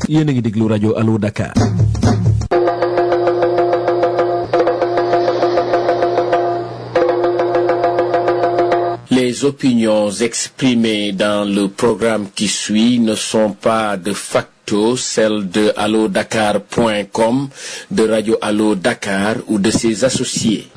yéen a ngi déglu rajo Allo Dakar. Les opinions exprimées dans le programme qui suit ne sont pas de facto celles de allodakar.com, de Radio Allo Dakar ou de ses associés.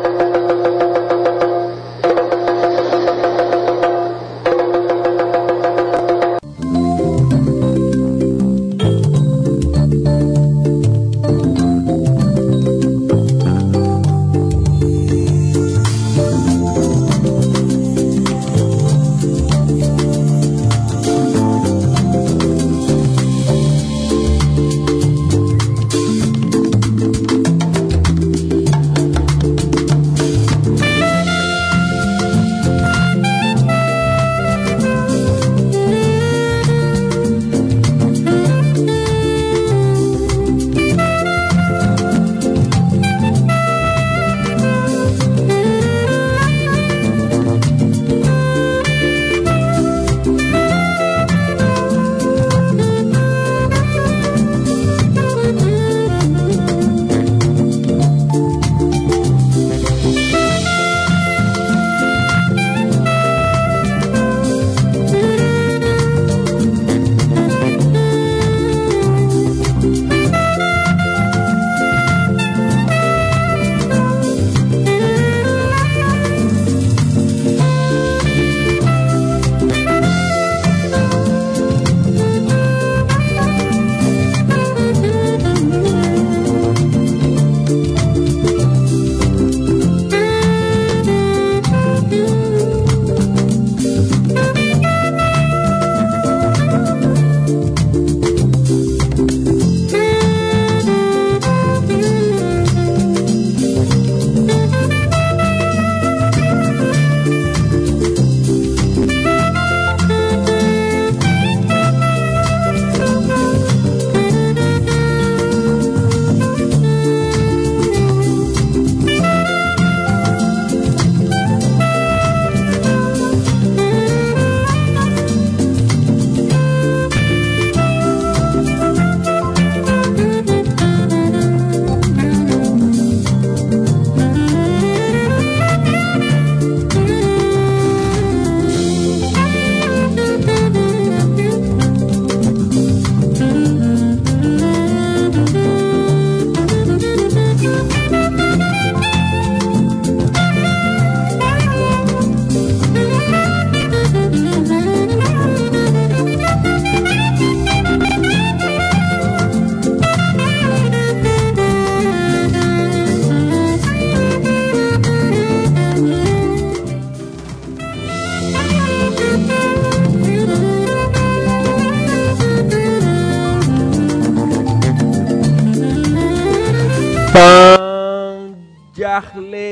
ban jaaxle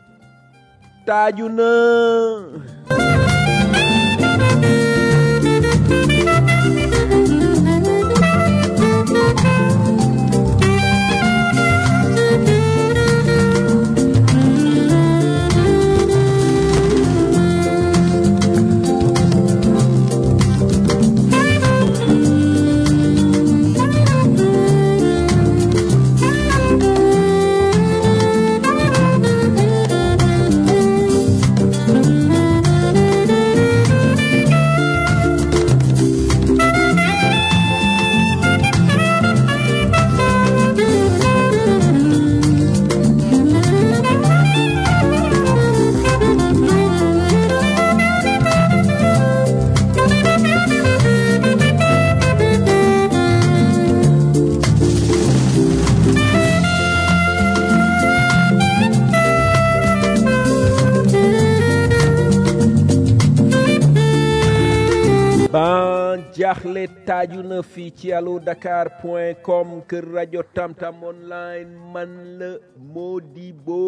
taaju na ban jaaxle taaju na fii ci allo dakar point com kër rajo tamtam online man la Modibo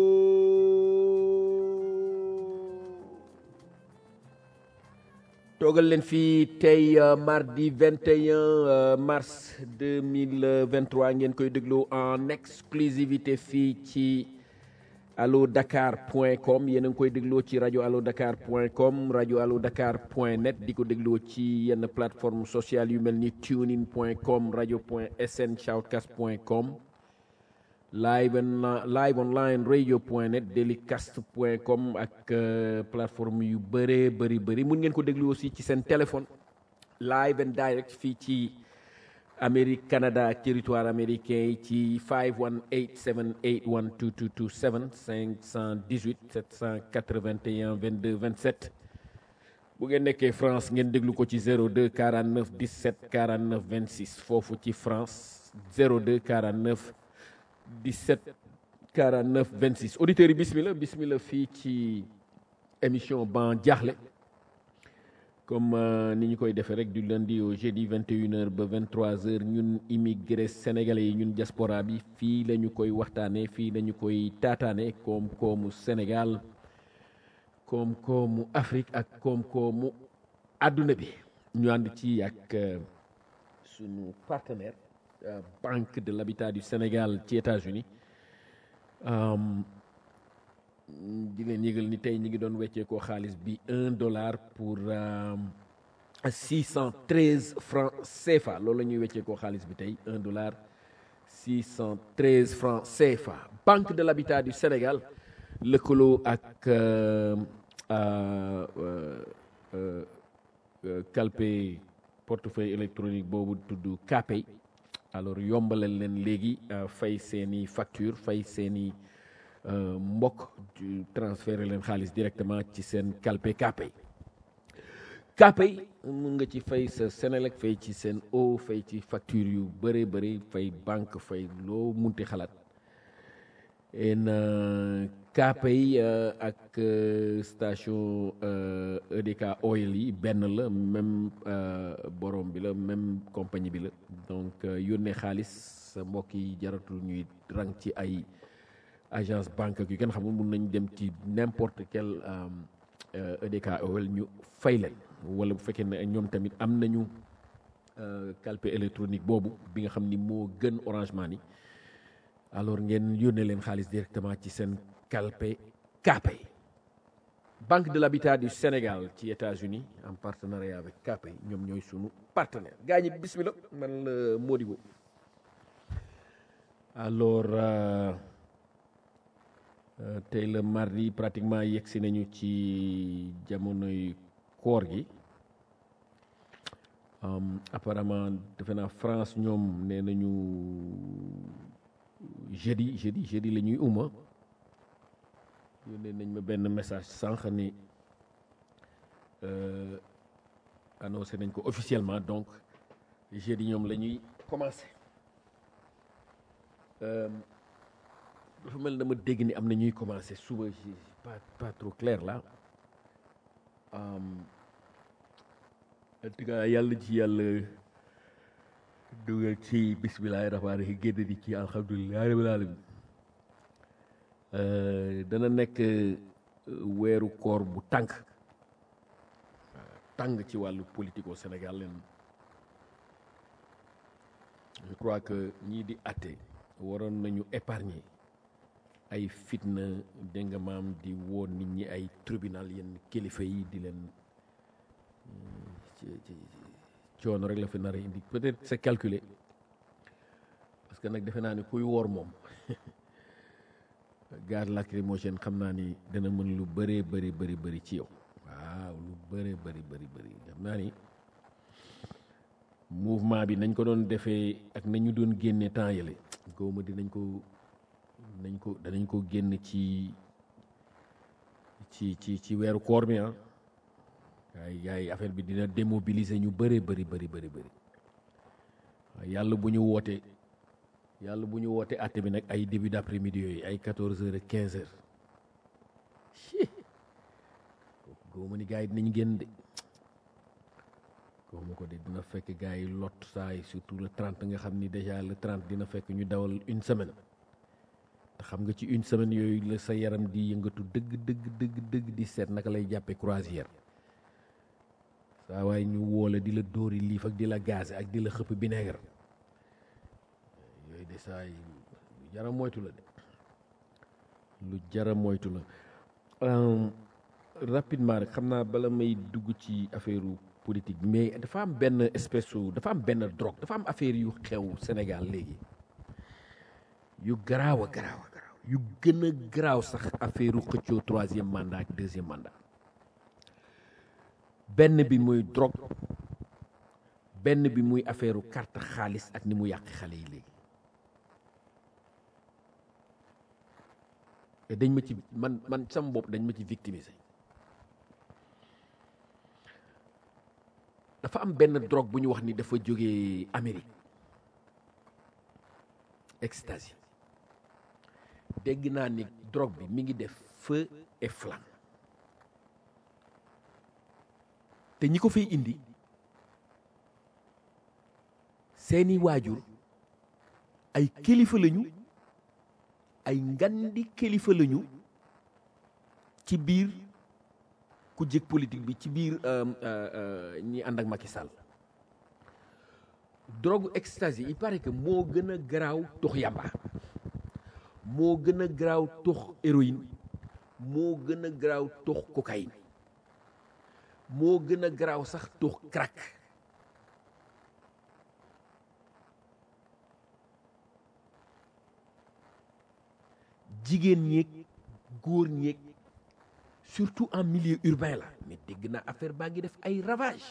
toogal leen fii tey euh, mardi 21 euh, mars 2023 ngeen koy déglu en exclusivité fii ci allo dakar point com yéen a ngi koy dégloo ci rajo allo dakar point com rajo allo dakar point net di ko dégloo ci yenn plateforme sociale yu mel ni tunein point com rajo point sn shoutcast point com live on live online radio point net delicast point com ak plateforme yu bëree bëri bëri mun ngeen ko déglu aussi ci seen téléphone live and direct fii ci Amérique Canada ak territoire américain yi ci 518 781 2227 518 781 22 27 bu ngeen nekkee France ngeen déglu ko ci 02 49 17 49 26 foofu ci France 02 49 17 49 26 auditeurs yi bismillah bismillah fii ci émission ban jaaxle comme ni ñu koy defee rek du lundi au jeudi 21h ba 23h ñun immigré sénégalais yi ñun diaspora bi fii la ñu koy waxtaanee fii la ñu koy taataane koom-koomu Sénégal koom-koomu Afrique ak koom-koomu àdduna bi ñu ànd ci ak sunu partenaire Banque de l'Habitat du Sénégal ci États-Unis di leen yëgal ni tey ñi ngi doon weccee ko xaalis bi un dollar pour six cent treize francs CFA loolu la ñuy weccee ko xaalis bi tey un dollar six cent treize francs CFA Banque de l'Habitat du Sénégal lëkkaloo ak calpe portefeuille électronique boobu tudd Capay alors yombalal leen léegi fay seeni facture fay seeni mbokk transféré leen xaalis directement ci seen calpe Capay Capay mun nga ci fay sa Senelec fay ci seen eau fay ci facture yu bëree bëri fay banque fay loo munti xalaat en Capay ak station EDK oil yi benn la même borom bi la même compagnie bi la donc yónnee xaalis sa mbokk yi jaratul ñuy rang ci ay agence banque ak yu kenn xamul mun nañ dem ci n'importe quel EDK oil ñu fay leen wala bu fekkee ne ñoom tamit am nañu calpe électronique boobu bi nga xam ni moo gën Orange Money alors ngeen yónnee leen xaalis directement ci seen calpe Capay Banque de l'Habitat du Sénégal ci États-Unis en partenariat avec Capay ñoom ñooy sunu partenaire gaa ñi bismillah man la Modibo alors tey le mardi pratiquement yegsi nañu ci jamonoy koor gi apparemment defe naa France ñoom nee nañu jeudi jeudi jeudi la ñuy uma yónnee nañ ma benn message sànq ni annoncé nañ ko officiellement donc jeudi ñoom la ñuy commencé dafa mel dama dégg ni am na ñuy commencé suba pas pas trop clair là en tout cas yàlla ci yàlla dugal ci bismillahi rahmaani rahim génn di ci alhamdulilah rabbil alamin dana nekk weeru koor bu tàng tàng ci wàllu politique au Sénégal leen je crois que ñii di atte waroon nañu épargner ay fitna dégg nga maam di woo nit ñi ay tribunal yenn kilifa yi di leen ci ci coono rek la fi nar a indi peut-être c'est calculé parce que nag defe naa ni kuy woor moom gaz lacrymogène xam naa ni dana mën lu bëree bëri bëri bëri ci yow waaw lu bëree bëri bëri bëri xam naa ni mouvement bi nañ ko doon defee ak nañu doon génne temps yële góoma dinañ ko nañ ko danañ ko génn ci ci ci ci weeru koor bi ah yaay yaay affaire bi dina démobiliser ñu bëree bëri bëri bëri bëri waaye yàlla bu ñu wootee yàlla bu ñu wootee àtte bi nag ay début d'après-midi yooyu ay quatorze heures ak quinze heures góoma ni gars yi dinañ génn de góoma ko de dina fekk gars yi lot saa yi surtout le trente nga xam ni déjà le trente dina fekk ñu dawal une semaine te xam nga ci une semaine yooyu la sa yaram di yëngatu dëgg dëgg dëgg dëgg di seet naka lay jàppee croisière saa waaye ñu woola di la dóori liif ak di la gaz ak di la xëpp vinaigre yooyu de saa yi yaram moytu la de lu jara moytu la Euh, rapidement rek xam naa bala may dugg ci affaire politique bi mais dafa am benn espèce su dafa am benn drogue dafa am affaire yu xew Sénégal léegi yu garaaw a garaaw a garaaw yu gën a garaaw sax affaire xëccoo troisième mandat ak deuxième mandat benn bi muy drogue benn bi muy affaire carte xaalis ak ni mu yàq xale yi léegi te dañ ma ci man man sama bopp dañ ma ci victimiser dafa am benn drogue bu ñu wax ni dafa jógee Amérique ecstasy dégg naa ni drogue bi mi ngi def feu et flamme te ñi ko fay indi seeni waajur ay kilifa lañu ay ngandi kilifa lañu ci biir ku jëkk politique bi ci biir ñi ànd ak Macky Sall drogue ecstasy il paraît que moo gën a garaaw tux yamba moo gën a garaaw tux héroïne moo gën a garaaw tux cocaïne moo gën a garaaw sax tux crack jigéen ñeeg góor ñeeg surtout en milieu urbain la mais dégg naa affaire baa ngi def ay ravage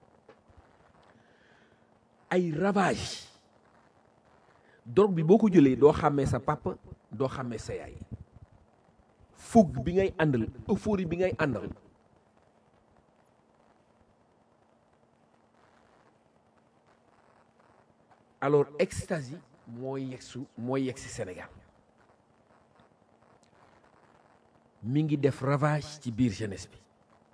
ay ravage drogue bi boo ko jëlee doo xàmmee sa papa doo xàmmee sa yaay fougue bi ngay àndal euphorie bi ngay àndal alors ecstasy moo yegsu moo yegsi Sénégal mi ngi def ravage ci biir jeunesse bi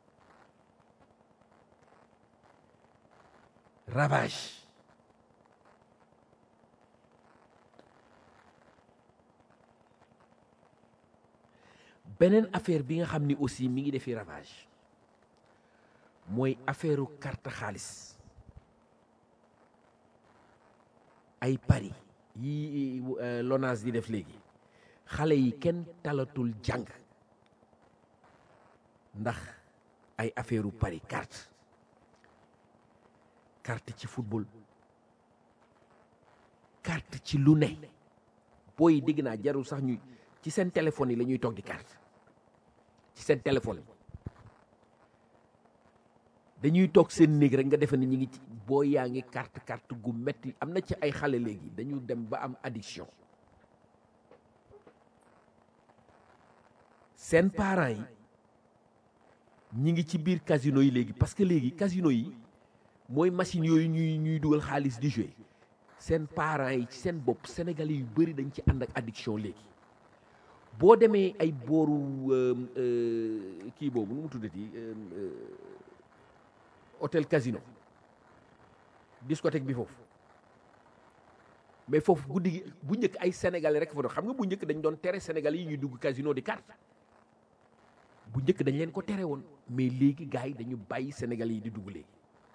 ravage beneen affaire bi nga xam ni aussi mi ngi defi ravage mooy affaireu carte xaalis ay paris yi LONASE di def léegi xale yi kenn talatul jàng ndax ay affaireu paris carte carte ci football carte ci lu ne booy dégg naa jarul sax ñuy ci seen téléphone yi la ñuy toog di carte ci seen téléphone yi dañuy toog seen néeg rek nga defe ne ñu ngi ci boo yaa ngi carte carte gu metti am na ci ay xale léegi dañu dem ba am addiction seen parents yi ñi ngi ci biir casino yi léegi parce que léegi casino yi mooy machine yooyu ñuy ñuy dugal xaalis di jouer seen parents yi ci seen bopp sénégalais yu bëri dañ ci ànd ak addiction léegi boo demee ay booru kii boobu nu mu tuddati hôtel casino discothèque bi foofu mais foofu guddi gi bu njëkk ay sénégalais rek fa doon xam nga bu njëkk dañ doon tere sénégalais yi ñuy dugg casino di carte bu njëkk dañ leen ko tere woon mais léegi gars yi dañu bàyyi sénégalais yi di dugg léegi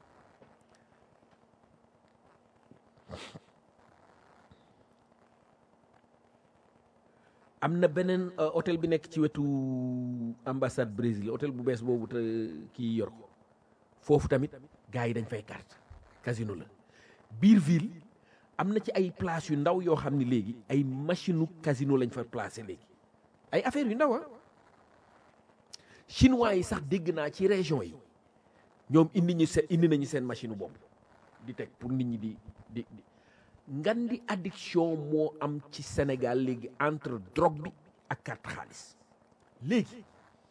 am na beneen hôtel bi nekk ci wetu ambassade Brésil hôtel bu bees boobu te kii yor ko foofu tamit gars yi dañ fay carte casino la biir ville am na ci ay place yu ndaw yoo xam ne léegi ay machine casino lañ fa placé léegi ay affaire yu ndaw ah chinois yi sax dégg naa ci région yi ñoom indi ñu seen indi nañu seen machine bopp di teg pour nit ñi di di di ngan di addiction moo am ci Sénégal léegi entre drogue bi ak carte xaalis léegi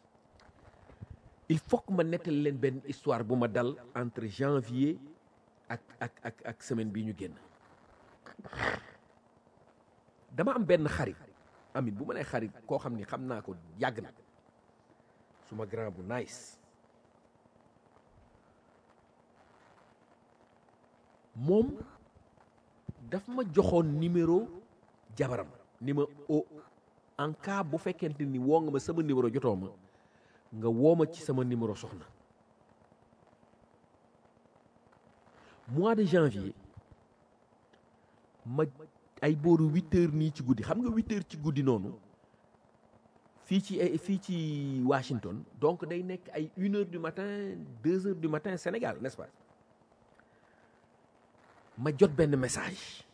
il faut que ma nettali leen benn histoire bu ma dal entre janvier ak ak ak ak semaine bii ñu génn dama am benn xarit amit bu ma nee xarit koo xam ni xam naa ko yàgg na suma grand bu nice moom daf ma joxoon numéro jabaram ni ma o en cas bu fekkente ni woo nga ma sama numéro jotoo ma nga woo ma ci sama numéro soxna mois de janvier ma ay booru huit heures nii ci guddi xam nga huit heures ci guddi noonu fii ci fii ci Washington donc day nekk ay une heure du matin deux heures du matin Sénégal n'est-ce pas ma jot benn message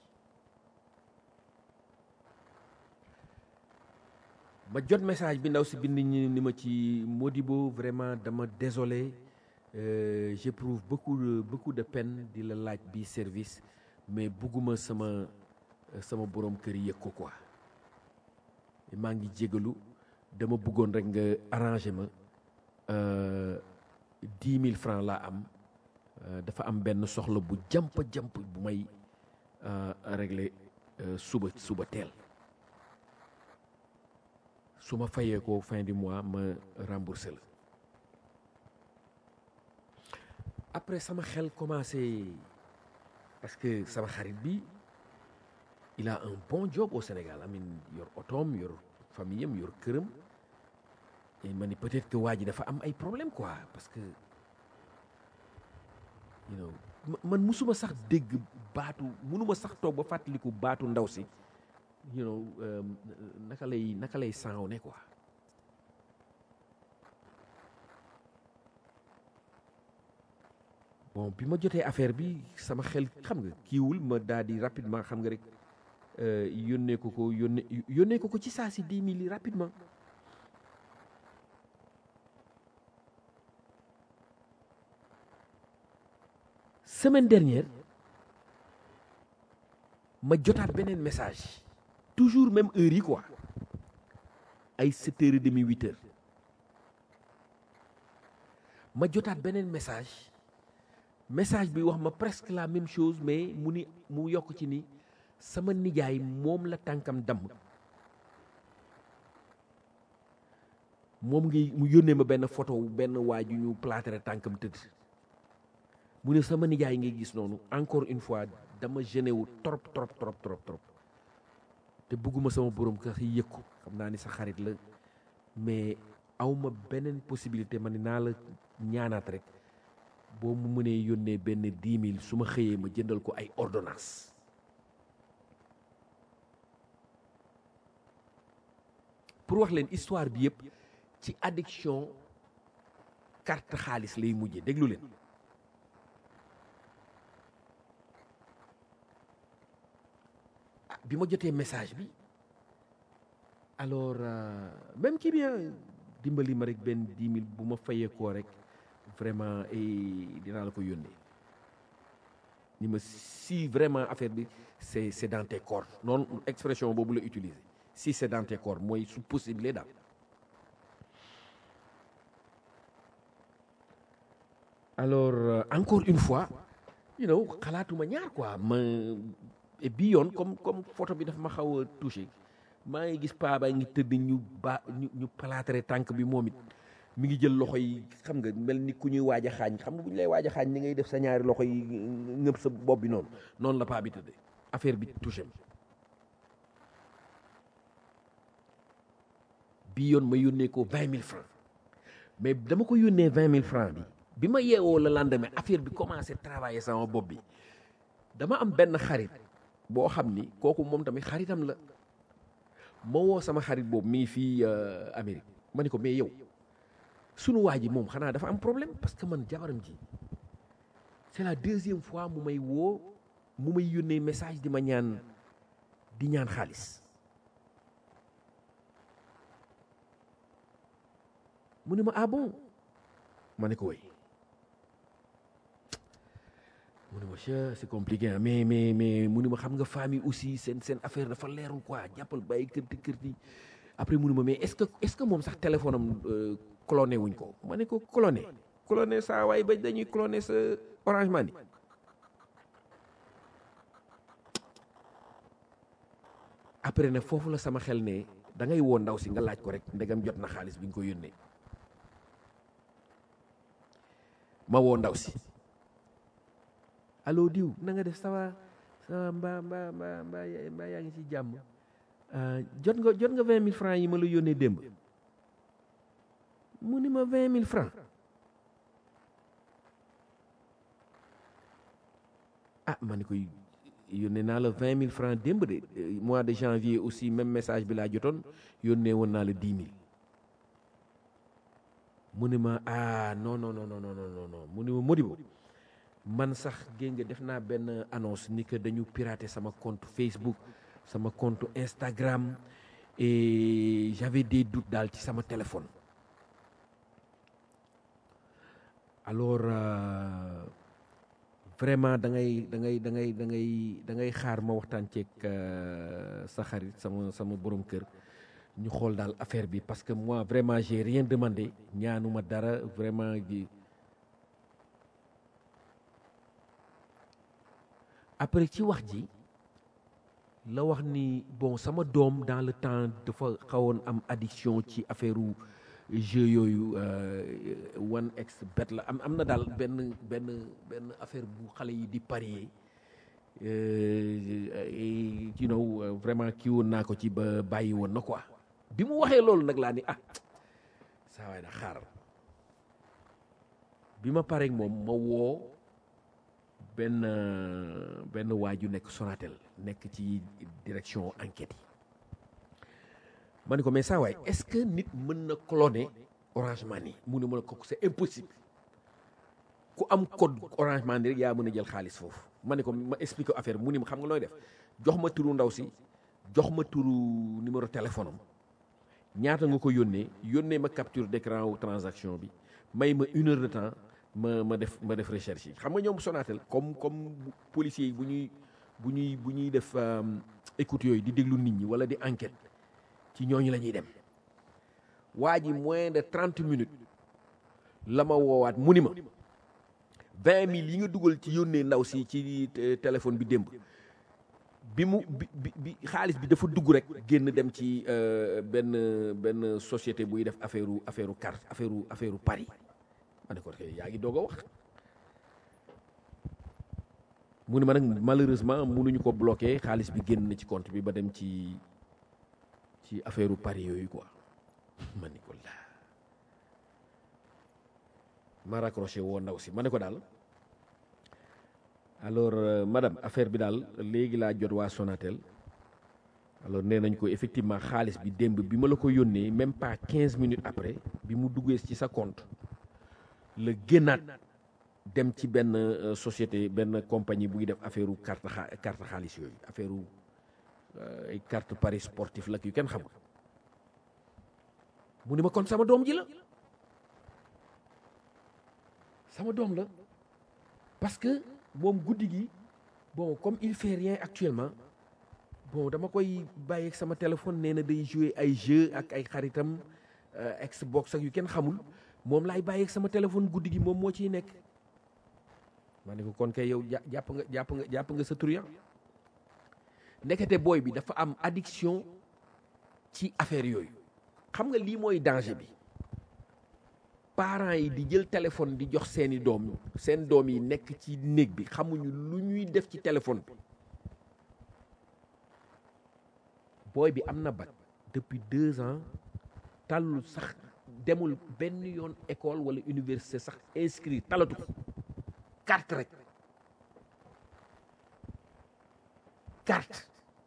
ma jot message bi ndaw si bind ñi ni ma ci Modibo vraiment dama désolé euh, j'éprouve beaucoup de beaucoup de peine di la laaj bi service mais bugguma sama sama borom kër yëg ko quoi maa ngi jégalu dama bëggoon rek nga arrangé ma dix mille francs laa am dafa am benn soxla bu jàmp jàmp bu may régler suba suba teel su ma fayee ko fin du mois ma remboursé la après sama xel commencé parce que sama xarit bi il a un bon job au Sénégal amin yor otoom yor famille am yor këram et ma ni peut-être que waa ji dafa am ay problème quoi parce que you know man musuma sax dégg baatu munuma sax toog ba fàttaliku baatu ndaw si you know naka lay naka lay saaw ne quoi bon bi ma jotee affaire bi sama xel xam nga kiiwul ma daal di rapidement xam nga rek yónnee ko ko yónnee yónnee ko ko ci saa si dix mille yi rapidement semaine dernière ma jotaat beneen message toujours même heure yi quoi ay sept heures et demi huit heures ma jotaat beneen message message bi wax ma presque la même chose mais mu ni mu yokk ci ni sama nijaay moom la tànkam damm moom ngi mu yónnee ma benn photo benn waa ju ñu plâtré tànkam tëdd mu ne sama nijaay ngay gis noonu encore une fois dama gêné wu trop trop trop trop trop te bëgguma sama borom kër yi yëg ko xam naa ni sa xarit la mais awma beneen possibilité ma ne naa la ñaanaat rek boo mu mënee yónnee benn dix mille su ma xëyee ma jëndal ko ay ordonnance pour wax leen histoire bi yëpp ci addiction carte xaalis lay mujjee déglu leen bi ma jotee message bi alors euh, même kii bien dimbali ma rek benn dix mille bu ma fayee koo rek vraiment dinaa la ko yónnee ni ma si vraiment affaire bi c'est c'est dans tes cordes noonu expression boobu la utiliser si c'est dans tes cordes mooy su possible daal alors euh, encore une fois you know xalaatuma ñaar quoi ma bii yoon comme comme photo bi dafa ma xaw a touché maa ngi gis paa baa ngi tëdd ñu ba ñu ñu palaatere tànk bi moom it mi ngi jël loxo yi xam nga mel ni ku ñuy waaj a xaañ xam nga bu ñu lay waaj a xaañ ni ngay def sa ñaari loxo yi ngëb sa bopp bi noonu noonu la paa bi tëddee affaire bi touché ma bii yoon ma yónnee ko vingt mille francs mais dama ko yónnee vingt mille francs bi bi ma yeewoo la lendemain affaire bi commencé travailler sama bopp bi dama am benn xarit boo xam ni kooku moom tamit xaritam la ma woo sama xarit boobu mi ngi fii Amérique ma ni ko mais yow sunu waa ji moom xanaa dafa am problème parce que man jabaram ji c'est la deuxième fois mu may woo mu may yónnee message di ma ñaan di ñaan xaalis mu ne ma ah bon ma ne ko way mu ne ma che c'est compliqué ah mais mais mais mu ne ma xam nga famille aussi seen seen affaire dafa leerul quoi jàppal bàyyi kërti kërti après mu ne ma mais est-ce que est-ce que moom sax téléphone am cloné wuñ ko ma ne ko cloné cloné saa waay ba dañuy cloné sa Orange Money après ne foofu la sama xel ne da ngay woo ndaw si nga laaj ko rek ndegam jot na xaalis bi nga ko yónnee ma woo ndaw si allo diw na nga def sawa sawa mbaa mbaa mbaa mbaa mbaa yaa ngi ci jàmm jot nga jot nga vingt mille francs yi ma la yónnee démb mu ni ma vingt mille francs ah ma ne koy yónnee naa la vingt mille francs démb de mois de janvier aussi même message bi laa jotoon yónnee woon naa la dix mille mu ni ma ah non non non non non non non mu ni ma Modibo man sax géej nga def naa benn annonce ni que dañu pirater sama compte Facebook sama compte Instagram et j'avais des doutes daal ci sama téléphone alors euh, vraiment da ngay da ngay da ngay da ngay da ngay xaar ma waxtaan ceeg euh, sa xarit sama sama borom kër ñu xool daal affaire bi parce que moi vraiment j'ai rien demandé ñaanuma dara vraiment gi après ci wax ji la wax ni bon sama doom dans le temps dafa xawoon am addiction ci affaire u jeu yooyu one x bet la am am na daal benn benn benn affaire bu xale yi di parier you know vraiment kii woon naa ko ci ba bàyyi woon na quoi bi mu waxee loolu nag laa ni ah saa waay na xaaral bi ma pareeg moom ma woo benn benn waaju nekk Sonatel nekk ci direction enquête yi ma ne ko mais saa waay est-ce que nit mën na cloner Orange Money mu ne ma ne ko c'est impossible ku am code Orange Money rek yaa mën a jël xaalis foofu ma ne ko ma expliqué affaire mu ni ma xam nga looy def jox ma turu ndaw si jox ma turu numéro téléphone am ñaata nga ko yónnee yónnee ma capture d'écran wu transaction bi may ma une heure de temps ma ma def ma def recherche yi xam nga ñoom Sonatel comme comme policiers yi bu ñuy bu ñuy bu ñuy def écoute yooyu di déglu nit ñi wala di enquête ci ñooñu la ñuy dem waa ji moins de trente minutes la ma woowaat mu ni ma vingt mille yi nga dugal ci yónnee ndaw si ci téléphone bi démb bi mu bi bi xaalis bi dafa dugg rek génn dem ci benn benn société buy def affaire affaire carte affaire affaire Paris ma ne ko yaa ngi doog a wax mu ne ma nag malheureusement mënuñu ko bloqué xaalis bi génn na ci compte bi ba dem ci ci affaire Paris yooyu quoi ma ne ko laa ma raccroché woo ndaw si ma ne ko daal alors euh, madame affaire bi daal léegi laa jot waa Sonatel alors nee nañ ko effectivement xaalis bi démb bi ma la ko yónnee même pas quinze minutes après bi mu duggee ci sa compte la génnaat dem ci benn euh, société benn compagnie buy def affaire u carte xa carte xaalis yooyu affaire u ay euh, carte paris sportif la yu kenn xamul mu ne ma kon sama doom ji la sama doom la parce que moom guddi gi bon comme il fait rien actuellement bon dama koy bàyyi ak sama téléphone nee na day jouer ay jeu ak ay xaritam Xbox ak yu kenn xamul moom laay bàyyi ak sama téléphone guddi gi moom moo ciy nekk ma ne ko kon kay yow jàpp nga jàpp nga jàpp nga sa truand ndekete booy bi dafa am addiction ci affaire yooyu xam nga lii mooy danger bi parents yi di jël téléphone di jox seeni doom seen doom yi nekk ci néeg bi xamuñu lu ñuy def ci téléphone bi booy bi am na bac depuis deux ans tàllul sax demul benn yoon école wala université sax inscrit talatu ko carte rek carte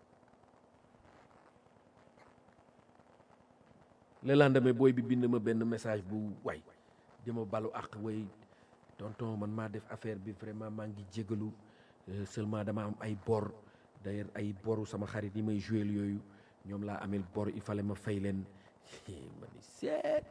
le lendemain booy bi bind ma benn message bu waay di ma balu àq way tonton man maa def affaire bi vraiment maa ngi jégalu seulement dama am ay bor d'ailleurs ay boru sama xarit yi may jouer yooyu ñoom laa amel bor il fallait ma fay leen ma ni seet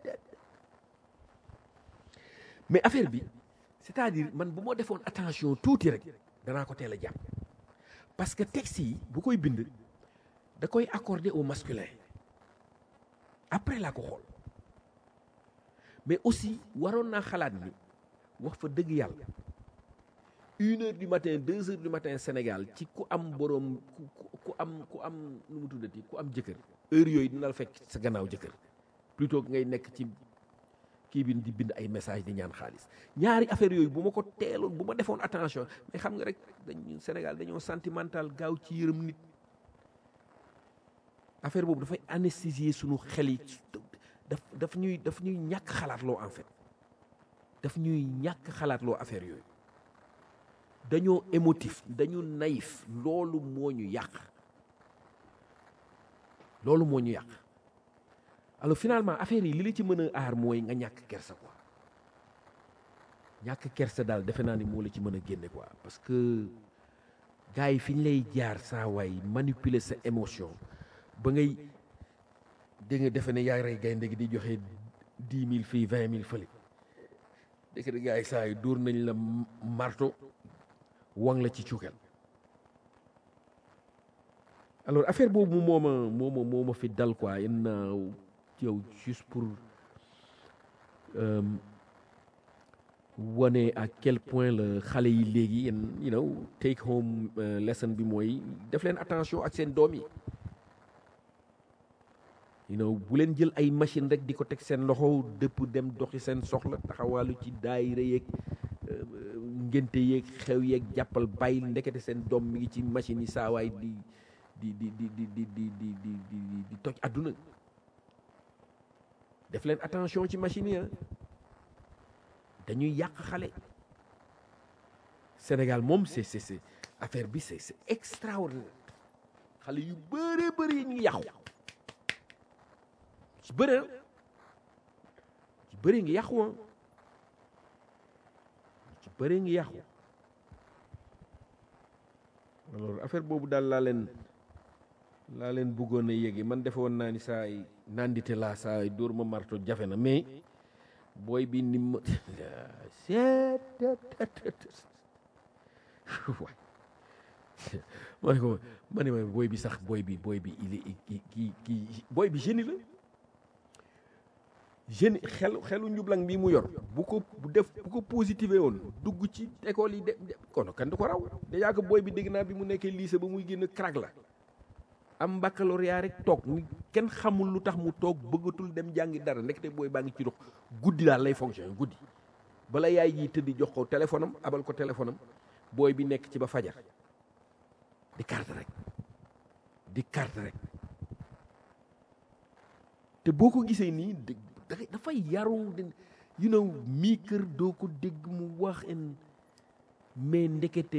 mais affaire bi c'est-à-dire man bu ma defoon attention tuuti rek danaa ko teel a jàpp parce que texte yi bu koy bind da koy accorder au masculin après laa ko xool mais aussi waroon naa xalaat ni wax fa dëgg yàlla une heure du matin deux heures du matin Sénégal ci ku am boroom ku ku am ku am nu mu tuddati ku am jëkkër heure yooyu dina la fekk sa gannaaw jëkkër plutôt que ngay nekk ci kii bi di bind ay message di ñaan xaalis ñaari affaire yooyu bu ma ko teeloon bu ma defoon attention mais xam nga rek dañu Sénégal dañoo sentimental gaaw ci yërëm nit affaire boobu dafay anesthésier suñu xel yi daf daf ñuy daf ñuy ñàkk xalaatloo en fait daf ñuy ñàkk xalaatloo affaire yooyu dañoo émotif dañu naïf loolu moo ñu yàq loolu moo ñu yàq alors finalement affaire yi li la ci mën a aar mooy nga ñàkk kersa quoi ñàkk kersa daal defe naa ni moo la ci mën a génne quoi parce que gars yi fi ñu lay jaar saa waay manipuler sa émotion ba ngay dégg nga defe ne yaa rey gaynde gi di joxe dix mille fii vingt mille fële dëkk de gars yi saa yi dóor nañ la marto wang la ci cuukal alors affaire boobu moo ma moo ma moo ma fi dal quoi yenn yow juste pour wane à quel point la xale yi léegi yéen you know take home lesson bi mooy def leen attention ak seen doom yi you know bu leen jël ay machine rek di ko teg seen loxo dëpp dem doxi seen soxla taxawaalu ci daayira yeeg ngénte yeeg xew yeeg jàppal bàyyil ndekete seen doom mi ngi ci machine yi saawaay di di di di di di di di di di di toj àdduna def leen attention ci machine yi dañuy yàq xale Sénégal moom c'est c'est c'est affaire bi c'est c'est extraordinaire xale yu bëree bëri ñu ngi yàqu ci bëri ci bëri ngi yàqu ah ci bëri ngi yàqu alors affaire boobu daal laa leen laa leen bëggoon a yéegi man defe woon naa ni saa yi nandite laa saa yi dóor ma marto jafe na mais booy bi ni ma waay ma ne ko ma ne ma booy bi sax booy bi booy bi il est kii kii booy bi génie la génie xelu xelu njublang bi mu yor bu ko bu def bu ko positivé woon dugg ci école yi de kon kan du ko raw déjà que booy bi dégg naa bi mu nekkee lycée ba muy génn crack la am baccalauréat rek toog mu kenn xamul lu tax mu toog bëggatul dem jàngi dara ndekete booy baa ngi ci dox guddi daal lay fonctionné guddi bala yaay ji tëddi jox ko téléphone am abal ko téléphone am booy bi nekk ci ba fajar di carte rek di carte rek te boo ko gisee nii dafay yaru you know mii kër doo ko dégg mu wax en mais ndekete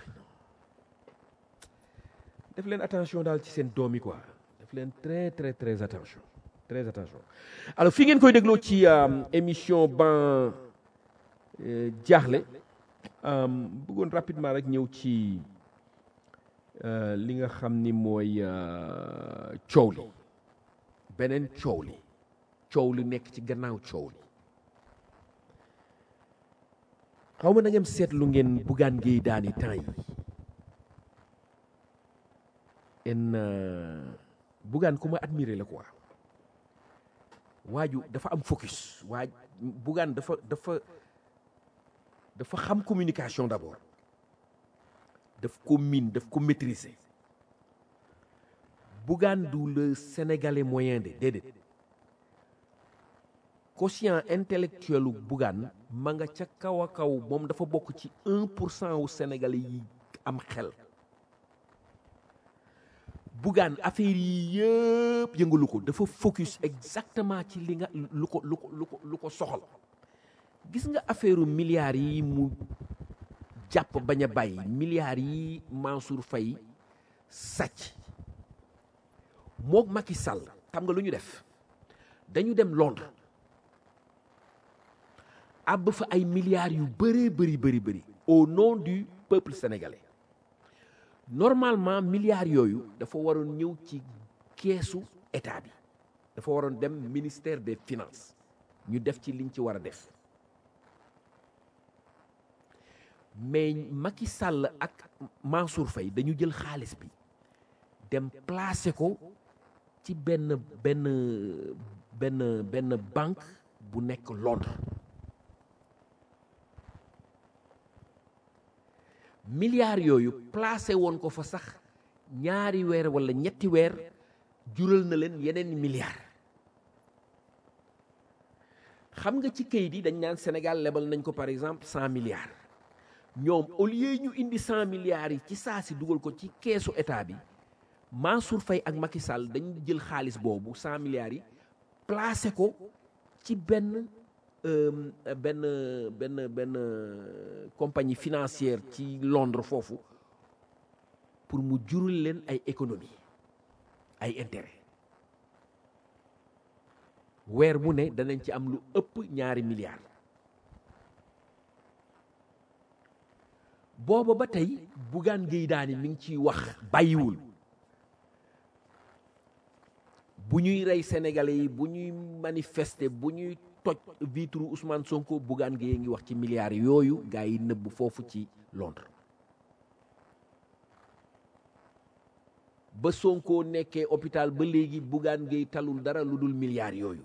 def leen attention daal ci seen doom yi quoi def leen très très très attention très attention alors fi ngeen koy dégloo ci émission ban jaaxle bëggoon rapidement rek ñëw ci li nga xam ni mooy coow li beneen coow li coow li nekk ci gannaaw coow li xaw ma na ngeen seetlu ngeen buggaan géey daani temps yi en buggaan ku ma admiré la quoi waaju dafa am focus waaj buggaan dafa dafa dafa xam communication d'abord daf ko miin daf ko maîtriser buggaan du le sénégalais moyen de déedéet quotient intellectuel u buggaan ma nga ca kaw a kaw moom dafa bokk ci un pour cent wu sénégalais yi am xel Bougane affaire yi yëpp yëngalu ko dafa focus exactement ci li nga lu ko lu ko lu ko lu ko soxal gis nga affaire milliards yi mu jàpp bañ a bàyyi milliards yi Mansour Faye sàcc mook Macky Sall xam nga lu ñu def dañu dem Londres àbb fa ay milliards yu bëree bëri bëri bëri au nom du peuple sénégalais normalement milliards yooyu dafa waroon ñëw ci keesu état bi dafa waroon dem ministère des finances ñu def ci liñ ci war a def mais Macky Sall ak Mansour Faye dañu jël xaalis bi dem placer ko ci benn benn benn benn banque bu nekk Londres milliards yooyu placé woon ko fa sax ñaari weer walla ñetti weer jural na leen yeneen milliards xam nga ci kayit yi dañ naan Sénégal lebal nañ ko par exemple cent milliards ñoom au lieu ñu indi cent milliards yi ci saa si dugal ko ci keesu état bi Mansour Faye ak Macky Sall dañ jël xaalis boobu cent milliards yi placé ko ci benn benn benn benn compagnie financière ci Londres foofu pour mu jural leen ay économie ay intérêt weer bu ne danañ ci am lu ëpp ñaari milliards booba ba tey Bougane Gueye Dany mi ngi ciy wax bàyyiwul bu ñuy rey sénégalais yi bu ñuy manifester bu ñuy toj vitre Ousmane Sonko Bougane Gueye ngi wax ci milliards yooyu gaa yi nëbb foofu ci Londres ba Sonko nekkee hôpital ba léegi Bougane Gueye talul dara lu dul milliards yooyu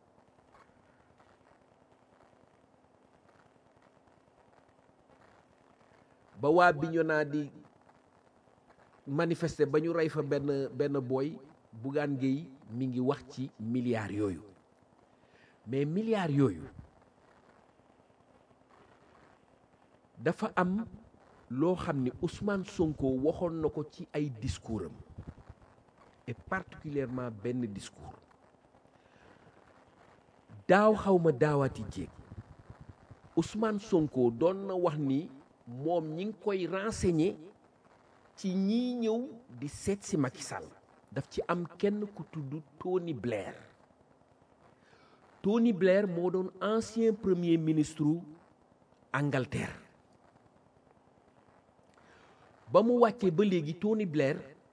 ba waa Bignona di manifester ba ñu rey fa benn benn booy Bougane Gueye mi ngi wax ci milliards yooyu mais milliards yooyu dafa am loo xam ni Ousmane Sonko waxoon na ko ci ay discours am et particulièrement benn discours daaw xawma daawaati jéeg Ousmane Sonko doon na wax ni moom ñi ngi koy renseigner ci ñii ñëw di seet si Macky Sall daf ci am kenn ku tudd Tony Blair Tony Blair moo doon ancien premier ministre Angleterre ba mu wàccee ba léegi Tony Blair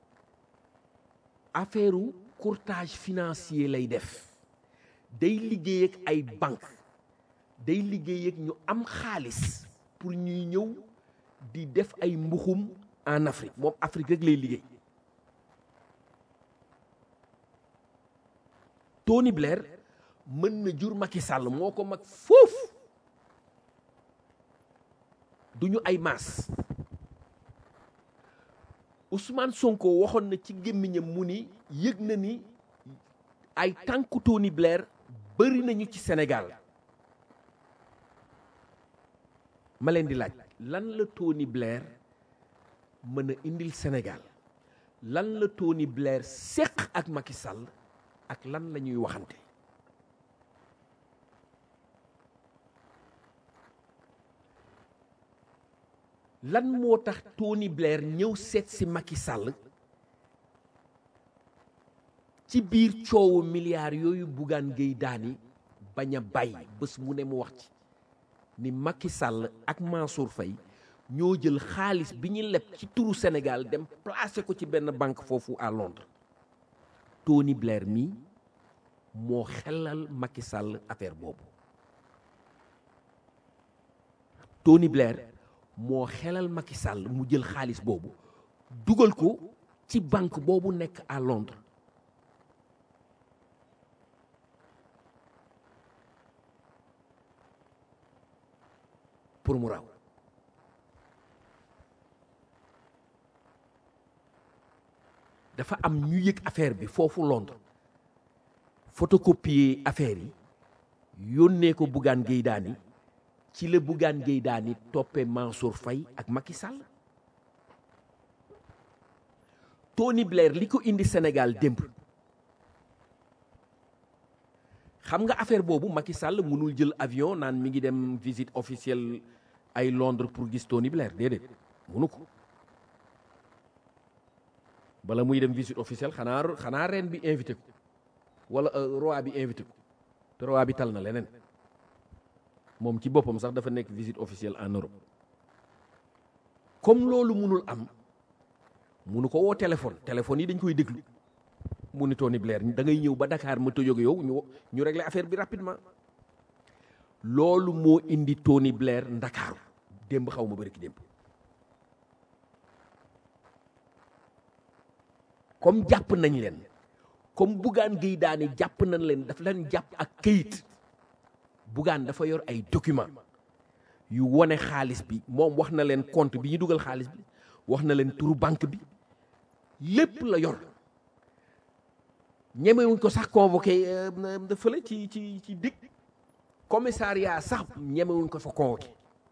affaire courtage financier lay def day liggéey ak ay banque day liggéey ak ñu am xaalis pour ñuy ñëw di def ay mbuxum en Afrique moom Afrique rek lay liggéey Tony Blair mën na jur Macky Sall moo ko mag foofu du ñu ay maas Ousmane Sonko waxoon na ci gémmiñam mu ni yëg na ni ay tànku Tony Blair bëri nañu ci Sénégal ma leen di laaj lan la Tony Blair mën a indil Sénégal lan la Tony Blair séq ak Macky Sall ak lan la ñuy waxante lan moo tax Tony Blair ñëw seet si Macky Sall ci biir coowu milliards yooyu Bougane Gueye Dany bañ a bàyyi bés mu ne mu wax ci ni Macky Sall ak Mansour Faye ñoo jël xaalis bi ñu leb ci turu Sénégal dem placer ko ci benn banque foofu à Londres Tony Blair mi moo xelal Macky Sall affaire boobu Tony Blair moo xelal Macky Sall mu jël xaalis boobu dugal ko ci banque boobu nekk à Londres pour mu raw dafa am ñu yëg affaire bi foofu Londres photocopier affaire yi yónnee ko Bougane Gueye Dany ci la Bougane Gueye Dany toppee Mansour Faye ak Macky Sall Tony Blair li ko indi Sénégal démb xam nga affaire boobu Macky Sall mënul jël avion naan mi ngi dem visite officielle ay Londres pour gis Tony Blair déedéet mënu ko bala muy dem visite officielle xanaa xanaa reine bi invité ko wala roi bi invité ko te roi bi tal na leneen moom ci boppam sax dafa nekk visite officielle en Europe comme loolu munul am munu ko woo téléphone téléphone yi dañ koy déglu mu ni Tony Blair da ngay ñëw ba Dakar ma tëjoog yow ñu ñu régler affaire bi rapidement loolu moo indi Tony Blair Ndakaaru démb xaw ma bëri ki démb comme jàpp nañ leen comme Bougane Gueye Dany jàpp nañ leen daf leen jàpp ak këyit Bougane dafa yor ay document yu wone xaalis bi moom wax na leen compte bi ñu dugal xaalis bi wax na leen turu banque bi lépp la yor ñemewuñ ko sax convoqué fële ci ci ci dig commissariat sax ñemewuñ ko fa convoqué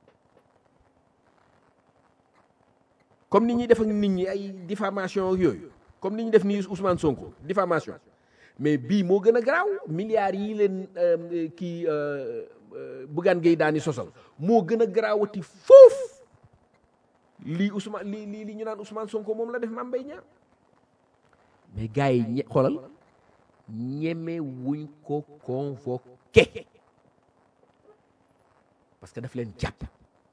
comme ni ñuy def ak nit ñi ay diffamation ak yooyu comme ni ñu def nii Ousmane Sonko diffamation mais bii moo gën a garaaw milliards yi leen kii Bougane Gueye Dany sosal moo gën a garaawati foofu lii Ousmane lii lii li ñu naan Ousmane Sonko moom la def Mame Mbaye Niang mais gars yi ñe xoolal ñeme wuñ ko convoqué parce que daf leen jàpp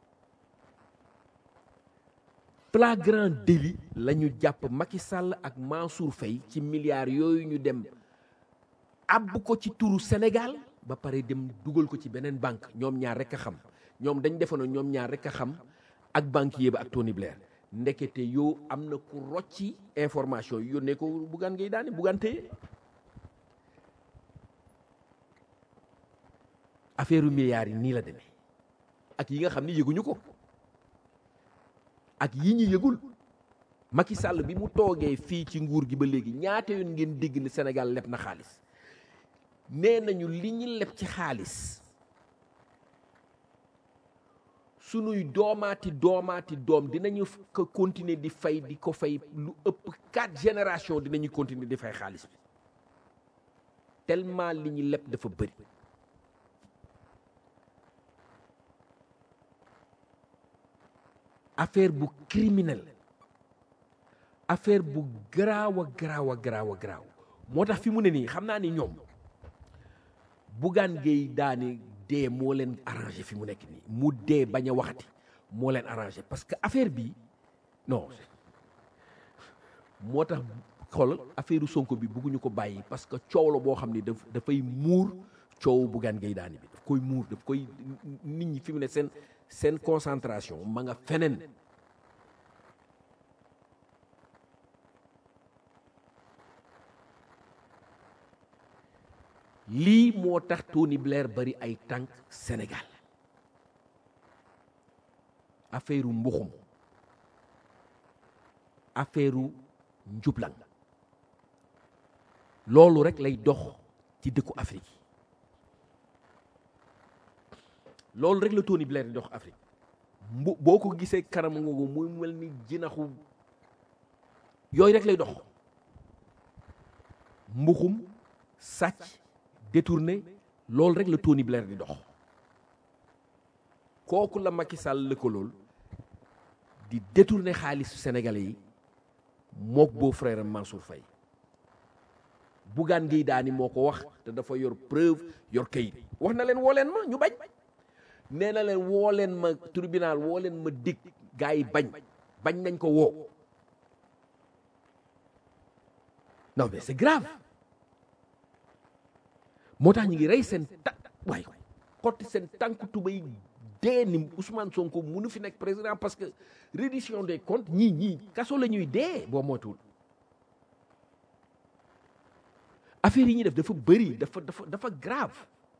flagrant délit la ñu jàpp Macky Sall ak Mansour Faye ci milliards yooyu ñu dem àbb ko ci turu Sénégal ba pare dem dugal ko ci beneen banque ñoom ñaar rek a xam ñoom dañ defoon ñoom ñaar rek a xam ak banquier ba ak Tony Blair ndekete yoo am na ku rocci information yi yónnee ko buggaan ngay daane buggaan téye affaire u milliards yi nii la demee ak yi nga xam ni yëguñu ko ak yi ñu yëgul Macky Sall bi mu toogee fii ci nguur gi ba léegi ñaata yoon ngeen dégg ne Sénégal leb na xaalis nee nañu li ñu leb ci xaalis sunuy doomaati doomaati doom dinañu ko continuer di fay di ko fay lu ëpp quatre génération dinañu continuer di fay xaalis bi tellement li ñu leb dafa bëri affaire bu criminel affaire bu garaaw a garaaw a garaaw a garaaw moo tax fi mu ne nii xam naa ni ñoom Bougane Gueye Dany dee moo leen arrangé fi mu nekk nii mu dee bañ a waxati moo leen arrangé parce que affaire bi non moo tax xoolal affaire Sonko bi bëgguñu ko bàyyi parce que coow la boo xam ni daf dafay muur coowu Bougane Gueye Dany bi daf koy muur daf koy nit ñi fi mu ne seen seen concentration ma nga feneen lii moo tax Tony Blair bari ay tànk Sénégal affaire u mbuxum affaire u njublang loolu rek lay dox ci dëkku Afrique yi loolu rek la Tony Blair di dox Afrique mbu boo ko gisee kanam ngoogu muy mel ni jinaxu yooyu rek lay dox mbuxum sàcc détourné loolu rek la Tony Blair di dox kooku la Macky Sall lëkkalool di détourné xaalisu sénégalais yi mook beau frère Mansour Faye Bougane Gueye Dany moo ko wax te dafa yor preuve yor kayit wax na leen woo leen ma ñu bañ nee na leen woo leen ma tribunal woo leen ma dig gars yi bañ bañ nañ ko woo non mais c'est grave moo tax ñu ngi rey seen ta waay xotti seen tànk tubay dee ni Ousmane Sonko munu fi nekk président parce que reddition des comptes ñii ñii kaso la ñuy dee boo moytuwul affaire yi ñuy def dafa bëri dafa dafa dafa grave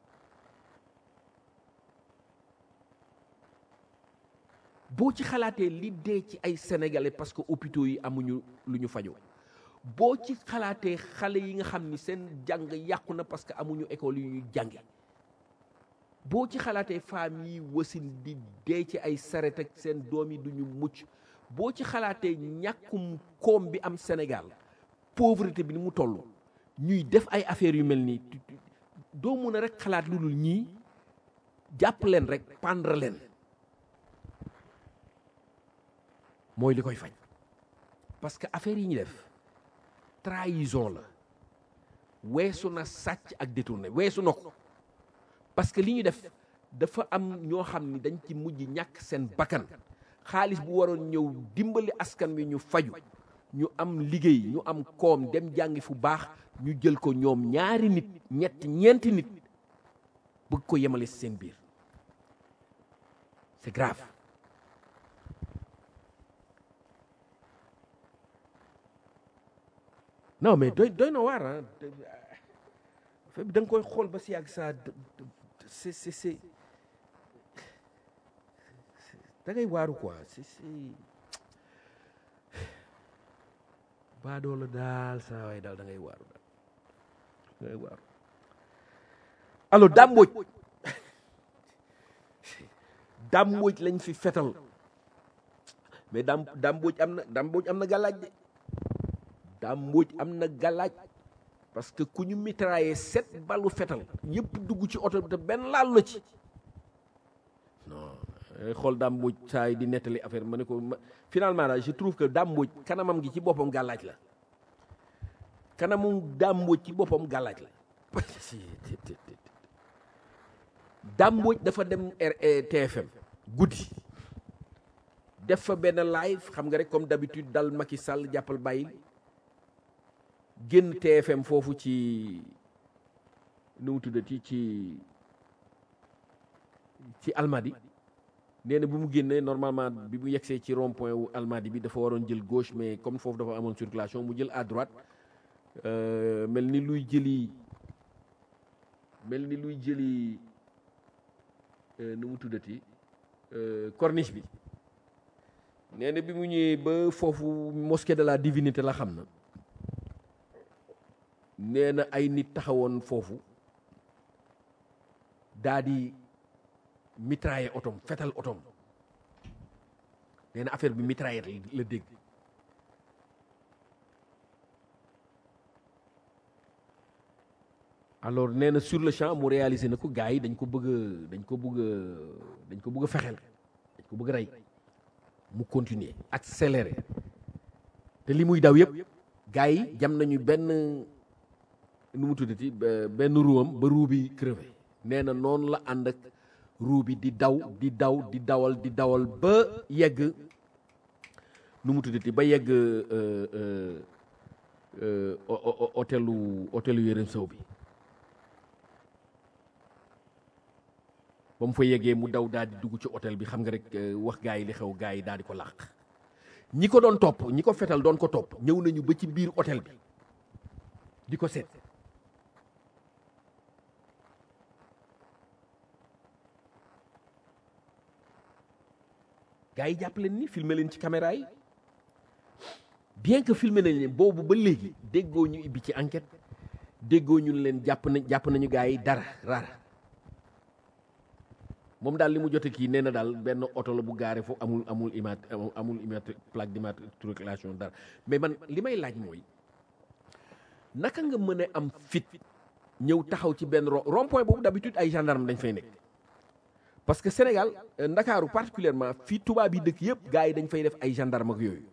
boo ci xalaatee li dee ci ay sénégalais parce que hôpitaux yi amuñu lu ñu fajoo boo ci xalaatee xale yi nga xam ni seen jàng yàqu na parce que amuñu école yu ñuy jànge boo ci xalaatee femmes yi wasin di dee ci ay saret ak seen doom yi duñu mucc boo ci xalaatee ñàkkum koom bi am Sénégal pauvreté bi ni mu toll ñuy def ay affaires yu mel nii doo mun a rek xalaat lu dul ñii jàpp leen rek pendre leen mooy li koy faj parce que affaire yi ñu def trahison la weesu na sàcc ak détourné weesu na ko parce que li ñu def dafa am ñoo xam ni dañ ci mujj ñàkk seen bakkan xaalis bu waroon ñëw dimbali askan wi ñu faju ñu am liggéey ñu am koom dem jàngi fu baax ñu jël ko ñoom ñaari nit ñett ñeenti nit bëgg ko yemale si seen biir c'est grave non mais doy doy na waar ah fa bi da nga koy xool ba si yàgg saa c'est c'est c'est da ngay waaru quoi c'est c'est baadoo la daal saa waay daal da ngay waaru daal da ngay waaru alors dàmbooj dàmbooj lañ fi fetal mais dam dàmbooj am na dàmbooj am na gàllaaj de dàmbooj am na gàllaaj parce que ku ñu mitraillé sept ballu fetal yëpp dugg ci oto bi te benn laal la ci non xool dàmbooj saa yi di nettali affaire ma ne ko finalement daal je trouve que dàmbooj kanamam gi ci boppam gàllaaj la kanamu dàmbooj ci boppam gàllaaj la dàmbooj dafa dem TFM guddi def fa benn live xam nga rek comme d'habitude dal Macky Sall jàppal bàyyil génn TFM foofu ci nu mu tuddati ci ci Almadi nee na bu mu génnee normalement bi mu yegsee ci rond point wu Almadi bi dafa waroon jël gauche mais comme foofu dafa amoon circulation mu jël à droite mel ni luy jëli mel ni luy jëli nu mu tuddati corniche bi nee na bi mu ñëwee ba foofu mosquée de la divinité la xam na nee na ay nit taxawoon foofu daa di mitrailler otom fetal otom nee na affaire bi mitrailler la dégg alors nee na sur le champ mu réalisé na ko gars yi dañ ko bëgg a dañ ko bëgg a dañ ko bëgg a fexeel dañ ko bëgg a rey mu continuer accélérer te li muy daw yëpp gars yi jam nañu benn nu mu tuddati benn ruwam ba ruu bi crevé nee na noonu la ànd ak ruu bi di daw di daw di dawal di dawal ba yegg nu mu tuddati ba yegg hôtelu hôtelu Yérim Sow bi ba mu fa yeggee mu daw daal di dugg ci hôtel bi xam nga rek wax gaa yi li xew gaa yi daal di ko làq ñi ko doon topp ñi ko fetal doon ko topp ñëw nañu ba ci biir hôtel bi di ko seet gaa yi jàpp leen ni filmer leen ci caméra yi bien que filmer nañ leen boobu ba léegi déggoo ñu ibbi ci enquête déggoo ñu leen jàpp nañ jàpp nañu gaa yi dara rara moom daal li mu jote kii nee na daal benn oto la bu gaare foofu amul amul immat amul immat plaque d'immatriculation dara mais man li may laaj mooy naka nga mën a am fit ñëw taxaw ci benn rond point boobu d'habitude ay gendarme dañ fay nekk parce que Sénégal ndakaaru particulièrement fii tubaab yi dëkk yëpp gars yi dañ fay def ay gendarme ak yooyu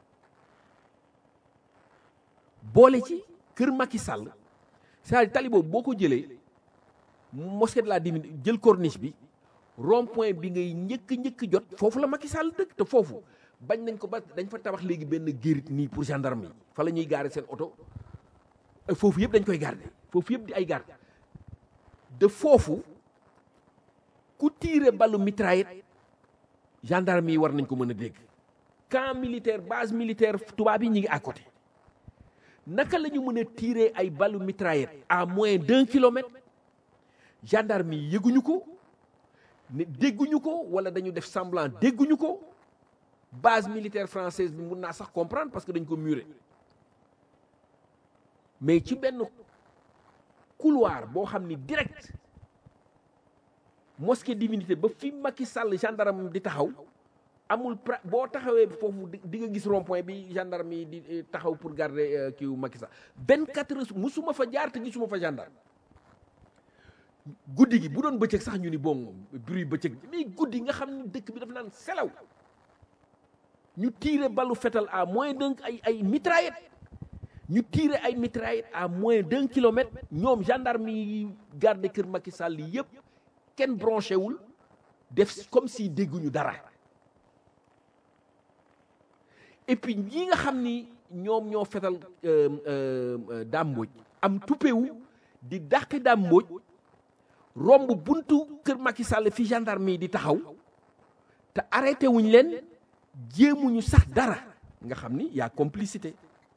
boole ci kër Macky Sall c'est-à-dire tali boobu boo ko jëlee mosquée de la Divinité jël corniche bi rond point bi ngay njëkk njëkk jot foofu la Macky Sall dëkk te foofu bañ nañ ko ba dañ fa tabax léegi benn gérit nii pour gendarme yi fa la ñuy gaare seen oto foofu yëpp dañ koy garder foofu yëpp di ay garde de foofu ku tiire ballu mitraillette gendarme yi war nañ ko mën a dégg camp militaire base militaire tubaab yi ñu ngi à côté naka la ñu mën a tiire ay ballu mitraillette à moins d'un kilomètre gendarme yi yëguñu ko ne dégguñu ko wala dañu def semblant dégguñu ko base militaire française bi mun naa sax comprendre parce que dañ ko muré mais ci benn couloir boo xam ni direct mosquée divinité ba fi Macky Sall gendarme di taxaw amul pra boo taxawee foofu di nga gis rond point bi gendarme yi di taxaw pour garder kiiwu Macky Sall vingt quatre heures musuma fa jaar te gisuma fa gendarme guddi gi bu doon bëccëg sax ñu ni bon bruit bëccëg mais guddi nga xam ni dëkk bi dafa naan selaw ñu tiire balu fetal à moins d'un ay ay mitraillette ñu tiire ay mitraillette à moins d'un kilomètre ñoom gendarme yi garde kër Macky Sall yi yëpp kenn branché wul def comme si dégguñu dara et puis ñi nga xam ni ñoom ñoo fetal dàmbooj am tuppewu di dàqi dàmbooj romb buntu kër Macky Sall fi gendarme yi di taxaw te arrêté wuñ leen jéemuñu sax dara nga xam ni y'a complicité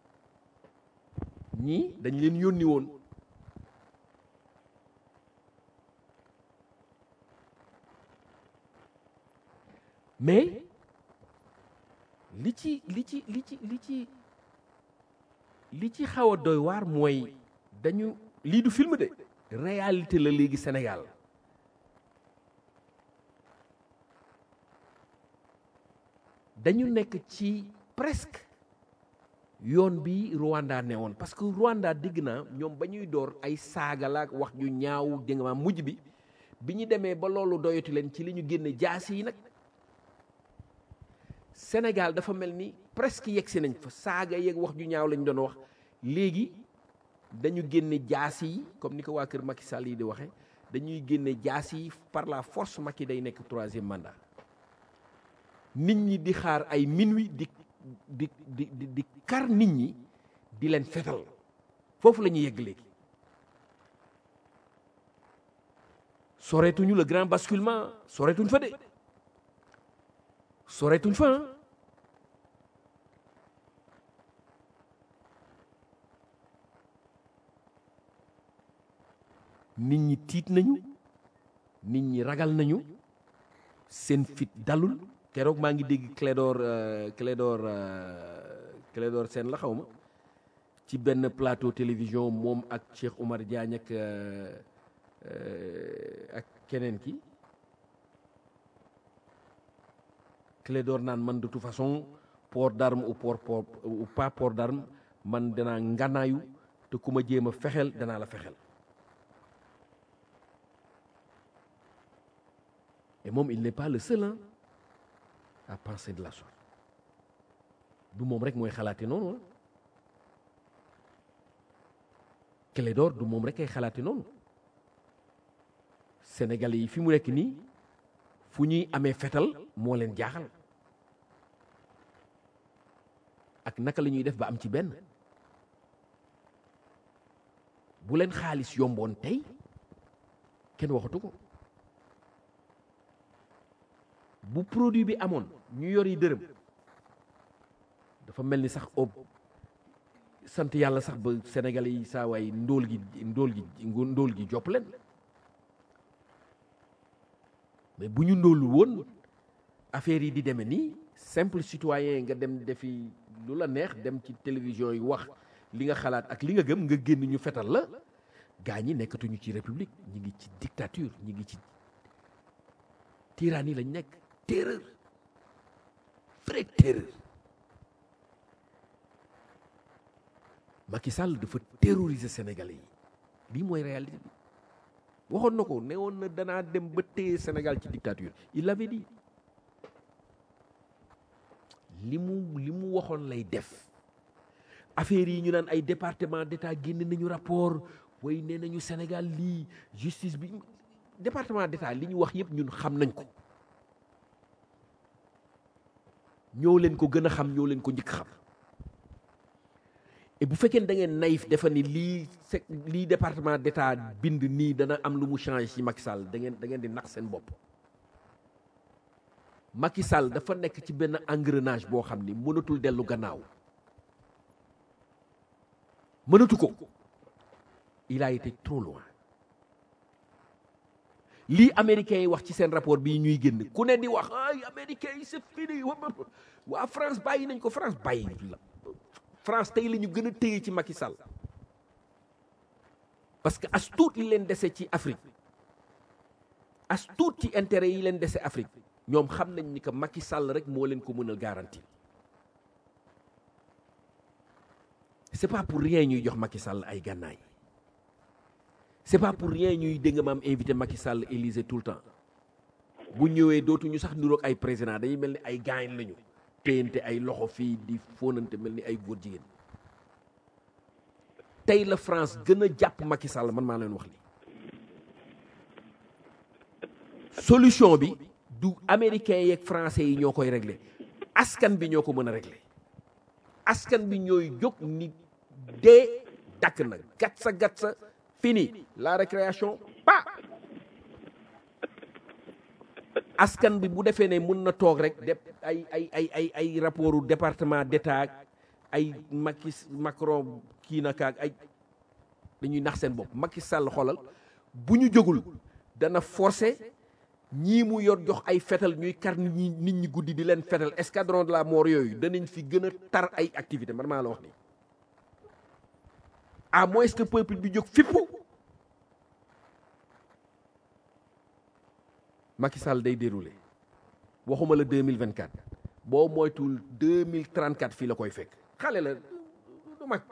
ñii dañ leen yónni woon mais li ci li ci li ci li ci li ci xaw a doy waar mooy dañu lii du film de réalité la léegi Sénégal dañu nekk ci presque yoon bi Rwanda ne woon parce que Rwanda dégg naa ñoom ba ñuy door ay saaga la ak wax ju ñaaw dégg nga maam mujj bi bi ñu demee ba loolu doyatu leen ci li ñu génne jaas yi nag Sénégal dafa mel ni presque yegg si nañ fa saaga yeeg wax ju ñaaw lañ doon wax léegi dañu génne jaas yi comme ni ko waa kër Macky Sall yi di waxe dañuy génne jaas yi par la force Macky day nekk troisième mandat nit ñi di xaar ay minuit di di di di di kar nit ñi di leen fetal foofu la ñuy yegg léegi soreetuñu le grand basculement soreetuñ fa de soreetuñ fa ah nit ñi tiit nañu nit ñi ragal nañu seen fit dalul keroog maa ngi dégg Clédor Clédor Clédor Sène la xaw ma ci benn plateau télévision moom ak Cheikh Oumar Diagne ak ak keneen ki Clédor naan man de toute façon port d'arme ou port port ou pas port d'arme man danaa nganaayu te ku ma jéem a fexeel danaa la fexeel et moom il n'est pas le seul hein, à penser de la sorte du moom rek mooy xalaate noonu Clédor du moom rek ay xalaate noonu Sénégalais yi fi mu nekk nii fu ñuy amee fetal moo leen jaaxal ak naka la ñuy def ba am ci benn bu leen xaalis yomboon tey kenn waxatu ko bu produit bi amoon ñu yor yi dërëm dafa mel ni sax ob sant yàlla sax ba Sénégalais yi saa waay ndóol gi ndóol gi ndóol gi jopp leen mais bu ñu ndóolul woon affaire yi di demee nii simple citoyen nga dem defi lu la neex dem ci télévision yi wax li nga xalaat ak li nga gëm nga génn ñu fetal la gaa ñi nekkatuñu ci république ñi ngi ci dictature ñi ngi ci tyrannie lañ nekk terreur vraie terreur Macky Sall dafa terroriser Sénégalais yi lii mooy réalité bi waxoon na ko ne woon na danaa dem ba téye Sénégal ci dictature il l'avait dit li mu li mu waxoon lay def affaire yi ñu naan ay département d'état génn nañu rapport way nee nañu Sénégal lii justice bi département d'état li ñu wax yëpp ñun xam nañ ko ñoo leen ko gën a xam ñoo leen ko njëkk xam et bu fekkee da ngeen naïf defa ni lii se lii département d'état bind nii dana am lu mu changé ci Macky Sall da ngeen da ngeen di nax seen bopp Macky Sall dafa nekk ci benn engrenage boo xam ni mënatul dellu gannaaw mënatu ko il a été trop loin lii américains yi wax ci seen rapport bii ñuy génn ku ne di wax ay américains yi c'est fini waa France bàyyi nañ ko France bàyyi la France tey la ñu gën a téye ci Macky Sall parce que as tuut li leen dese ci Afrique as tuut ci intérêt yi leen dese Afrique ñoom xam nañ ni que Macky Sall rek moo leen ko mënal garantie c'est pas pour rien ñuy jox Macky Sall ay gànnaay c'est pas pour rien ñuy dégg maam invité Macky Sall Élysée tout le temps bu ñëwee dootuñu sax niroog ay président dañuy mel ni ay gaañ lañu téyante ay loxo fii di fóonante mel ni ay góor jigéen tey la France gën a jàpp Macky Sall man maa leen wax li solution bi du américains yeeg français yi ñoo koy régler askan bi ñoo ko mën a régler askan bi ñooy jóg ni dee dakk na gat sa gat sa fini la récréation pa askan bi bu defee ne mun na toog rek def ay ay ay ay ay rapportu département d'état ay Macky Macron kii na kaag ay dañuy nax seen bopp Macky Sall xoolal bu ñu jógul dana forcer ñii mu yor jox ay fetal ñuy kar nit ñi nit ñi guddi di leen fetal escadron de la mort yooyu danañ fi gën a tar ay activité man maa la wax ni à moins que peuple bi jóg fippu Macky Sall day déroulé waxuma la 2024 boo moytul 2034 fii la koy fekk xale la du mag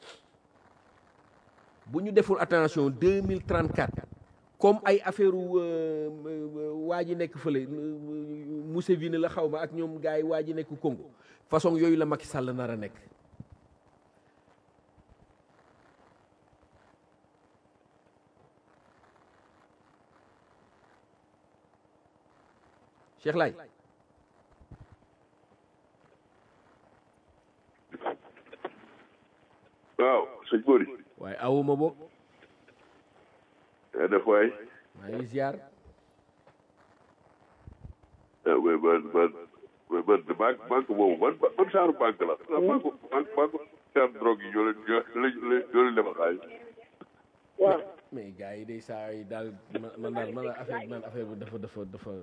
bu ñu deful attention 2034 comme ay affaire waa ji nekk fële Museveni la xaw ma ak ñoom gars yi waa ji nekk Congo façon yooyu la Macky Sall nar a nekk Cheikh Lay waaw sëñ Bori waaye awuma boog yaa def waay maa ngi ziar ah mais man man mais man de banque banque boobu man man genre banque la ah banque banque banque genre drogue yi ñoo leen ñoo leen ñoo leen defal xaalis waaw mais gars yi day saa yi daal man man daal man daal affaire man affaire bi dafa dafa dafa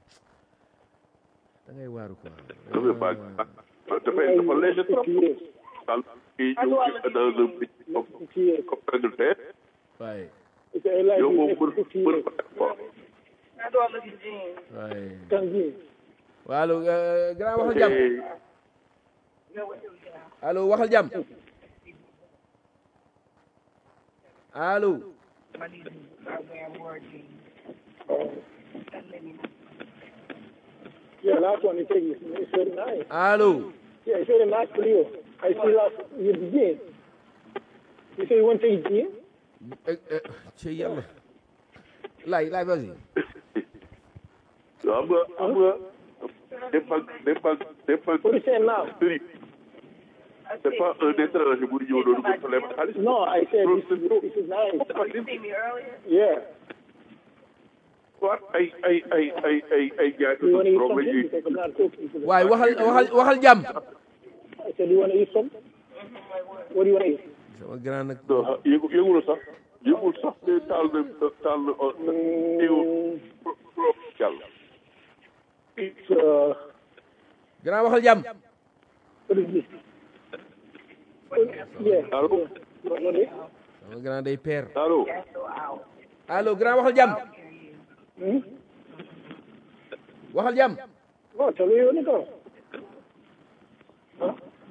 da ngay waaru quoi dafa banque dafay dafa léger trop daal kii ñëw ci dans un pays comme comme Angleterre waaye yow moom mën mën ko def quoi waaye Tanzim. waaw allo euh, grand waxal jàmm allo waxal jàmm allo Yeah, last one you take is it's very nice. allo Yeah, it's very nice for you. I see last you begin. You say you want to take gin? Eh, eh, ci yàlla laay laay vas-y xam nga xam nga des banques des banques des banques What are you saying now? sëriñ c'est pas un étranger bu ñëw doon ko leb xaalis No, I said this is, this is nice. Yeah. waat ay ay ay ay ay ay jaay You want to eat drogue la something? ñuy Because I'm not cooking. for the- waaye waxal waxal waxal jàmm I said, you want to eat something? What do you want to eat? sama grand nag non yëgu yëgul sax yëgul sax ne taal na taal na yëgul yàlla It's, uh, grand waxal jàmm what is this? Yeah. Hello? yeah. What, what is sama grand day père allo allo grand waxal jàmm Hmm? waxal jàmm Oh, tell me you want to go. Huh?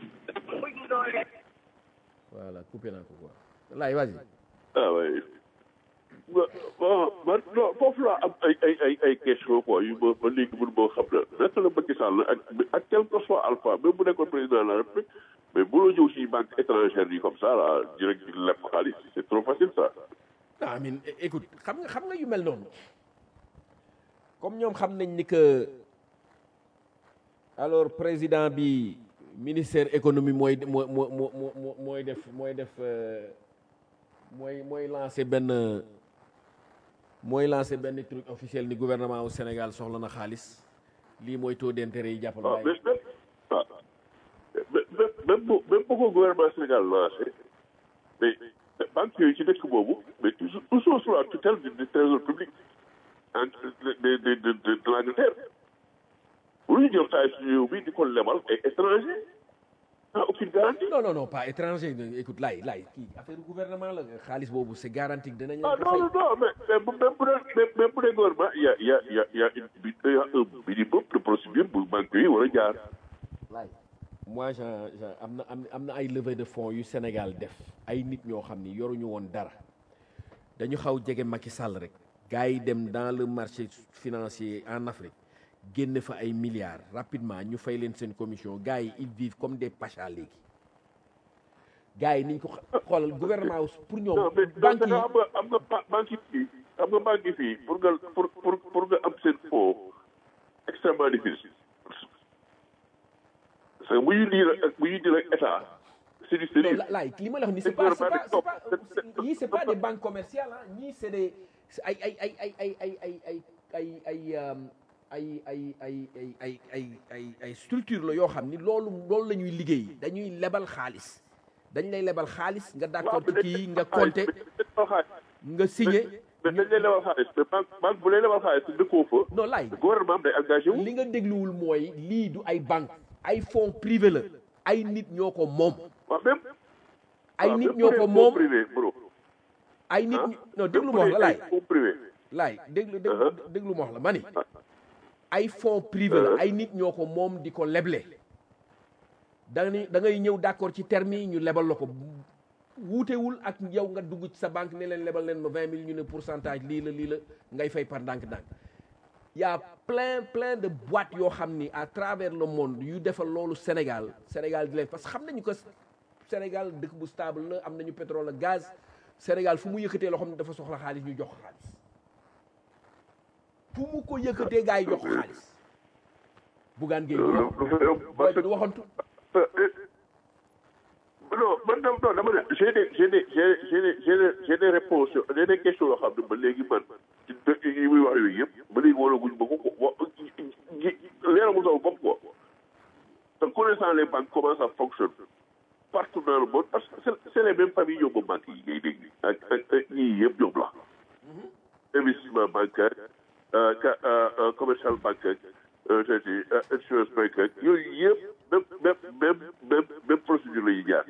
voilà coupé naa ko quoi laay vas-y ah oui bon man non foofu laa am ay ay ay ay question quoi yu ma ba léegi mënu moo xam na naka la Macky Sall ak ak quel que soit Alpha même bu nekkoon président de la République mais bu la ñëw si banque étrangère yi comme ça là direct di lepp xaalis c'est trop facile ça non amin écoute xam nga xam nga yu mel noonu comme ñoom xam nañ ni que alors président bi ministère économie mooy moo moo moo moo mooy def mooy def euh, mooy mooy lancé benn mooy lancé benn truc officiel ni gouvernement au Sénégal soxla na xaalis lii mooy taux d'intérêt yi jàppal waaw waaye mais même ah même même bu même bu ko gouvernement Sénégal lancé mais banque yooyu ci dëkk boobu mais toujours toujours sous la tutelle du du trésor public en de de de de de de l'Angleterre bu ñu jël xaalis réew bi di ko lebal ay étranger sans aucune garantie. non non non pas étranger écoute laay laay kii affaire gouvernement la xaalis boobu c'est garanti que dinañ ah leen ko non fay non non mais mais bu même bu dee même même bu dee gouvernement il y a il y a il y a il y a une il y a un minimum de procédure bu banque yi war a jaar. laay moi j'en j'en am na am am na ay levée de fonds yu Sénégal def ay nit ñoo xam ni yoruñu woon dara dañu xaw jege Macky Sall rek gars yi dem dans le marché financier en Afrique génn fa ay milliards rapidement ñu fay leen seen commission gars yi ils vivent comme des pachas léegi gars yi niñ ko xa- xoolal gouvernement wu pour ñoom non mais banque donc yi am nga am nga ba- banque yi fii am nga banque yi fii pour nga pour pour pour nga am seen fonds extrêmement difficile parce que bu ñuy diir ak bu ñuy diir ak état c'est du non sérieux la laay li ma la wax ni c'est C'est pas c'est gouvernement pas c'est de pas top. ñii c'est pas des banques commerciales ah ñii c'est des c'est ay ay ay ay ay ay ay ay ay ay euh, ay ay ay ay ay ay ay ay structure la yoo xam ni loolu loolu la ñuy liggéey dañuy lebal xaalis dañ lay lebal xaalis nga d'accord ci kii nga compter nga signé mais dañ lay lebal xaalis mais banque banque bu lay lebal xaalis te dëkkoo fa non laay gouvernement am day engagé wu li nga dégluwul mooy lii du ay banque ay fonds privé la ay nit ñoo ko moom waaw même ay waaw, nit même ñoo bu ko dee moom fonds privé bro ay nit ah ñi- non même déglu bu ma wax dee la ay laay fonds privé laay déglu déglu Uh-huh. déglu ma wax la ma ni ay fonds privé la Uh-huh. ay nit ñoo ko moom di ko leble da ngay da ngay ñëw d'accord ci terme yi ñu lebal la ko wuutewul ak yow nga dugg ci sa banque ne leen lebal leen ma vingt mille ñu ne pourcentage lii la lii la ngay fay par ndànk-ndànk y a plein plein de boîtes yoo xam ni à travers le monde yu defal loolu Sénégal Sénégal di leen parce que xam nañu ko Sénégal dëkk bu stable la am nañu pétrole ak gaz Sénégal fu mu yëkkatee loo xam ne dafa soxla xaalis ñu jox ko xaalis fu mu ko yëkkatee gars yi jox ko xaalis Bougane Gueye lu lu fa yomb booy parce bi que du waxantu non man tam non dama ne j'ai des j'ai des j'ai j'ai des j'ai des j'ai des réponses j'ai des questions yoo xam ne ba léegi man ci dëkk yi muy wax yooyu yëpp ba léegi wala guñ ba ko wa leeramu sama bopp quoi te connaissant les banques comment ça fonctionne partout dans le monde parce que c'est c'est les mêmes familles ñoom ba banques yi ngay dégg ak ak ak ñii yëpp ñoom la investissement bancaire euh, ca- euh, euh, commercial bancaire euh, je dis euh, insurance bancaire yooyu yëpp même même même même même procédure la ñuy jaar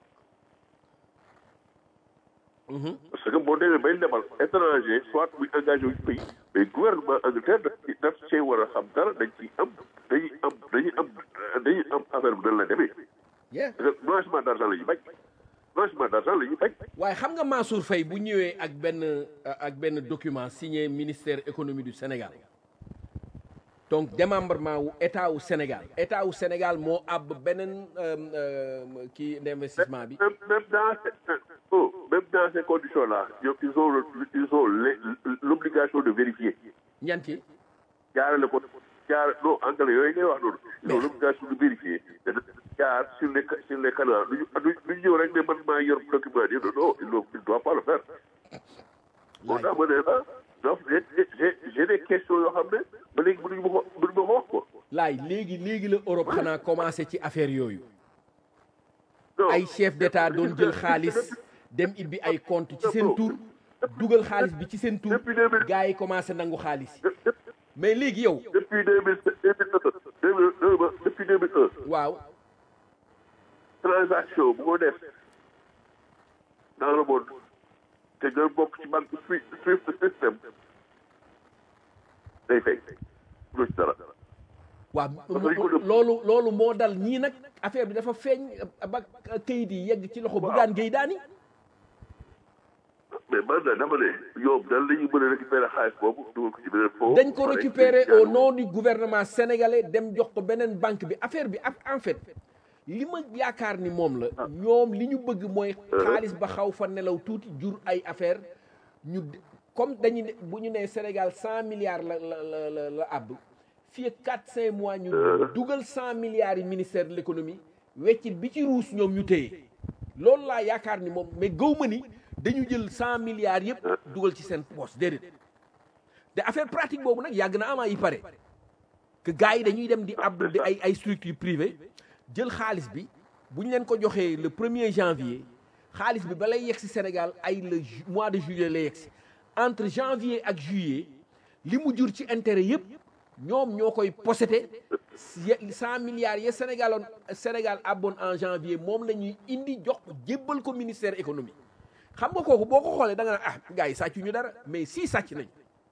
parce que boo demee bay lebal étranger soit muy engagé wu ci pays mais gouvernement Angleterre daf ci daf cee war a xam dara dañ ciy am dañuy am dañuy am dañuy am affaire bi nan la demee yeah parce que blanchiment d' argent la ñuy bañ blanchiment d' argent la ñuy bañ waaye xam nga Mansour Faye bu ñëwee ak benn ak benn document signé ministère économie du Sénégal donc démembrement wu état wu Sénégal état wu Sénégal moo àbb beneen euh, euh, kii d'investissement bi même même dans ces oh, même dans ces conditions là ñoom ils ont le- ils ont les- l'obligation de vérifier ñan ci jaarale ko jaar non anglais yooyu ngay wax noonu ils ont l'obligation de vérifier te jaar sur les sur les canaux duñu duñu ñëw rek ne man maa yor document yi non non il ne il doit pas le faire moo tax ma ne la donc j'ai j'ai j'ai des questions yoo xam ne ba léegi mënuñu ma ko mënuñu ma ko wax ko laay léegi léegi la Europe xanaa commencé ci affaire yooyu non ay chef d'état doon jël xaalis dem ibbi ay compte ci seen tur dugal xaalis bi ci seen tur Depuis 2000 gars yi commencé nangu xaalis yi mais léegi yow depuis deux mille deux mille un depuis deux mille un waaw transaction bu ko def dans le monde te nga bokk ci banque Swift Swift system day fay lu ci dara waaw dañ ko def. loolu loolu moo dal ñii nag affaire bi dafa feeñ ba kayit yi yegg ci loxo Bougane Gueye Dany mais man na dama ne ñoom dan la ñuy mën a récupérer xaalis boobu dugal ko ci beneen fond dañ ko récupérer au nom du gouvernement sénégalais dem jox ko beneen banque bi affaire bi ak en fait li ma yaakaar ni moom la ñoom li ñu bëgg mooy xaalis ba xaw fa nelaw tuuti jur ay affaire ñu d- comme dañu ne bu ñu nee Sénégal cent milliards la la la la la àbb fii ak quatre cinq mois ñu dugal cent milliards yi ministère de l'économie weccit bi ci ruus ñoom ñu téye loolu laa yaakaar ni moom mais gëw ma ni dañu jël cent milliards yëpp dugal ci seen poche déedéet te affaire pratique boobu nag yàgg na ama yi pare que gars yi dañuy dem di ab di ay ay structure privée jël xaalis bi bu ñu leen ko joxee le premier janvier xaalis bi ba lay yegg si Sénégal ay le ju- mois de juillet lay yegg si entre janvier ak juillet li mu jur ci intérêt yëpp ñoom ñoo koy possété cent milliards ya Sénégal oon Sénégal abboon en janvier moom la ñuy indi jox ko jébbal ko ministère économie xam nga kooku boo ko xoolee da nga naan ah gars yi sàccu ñu dara mais si sàcc nañ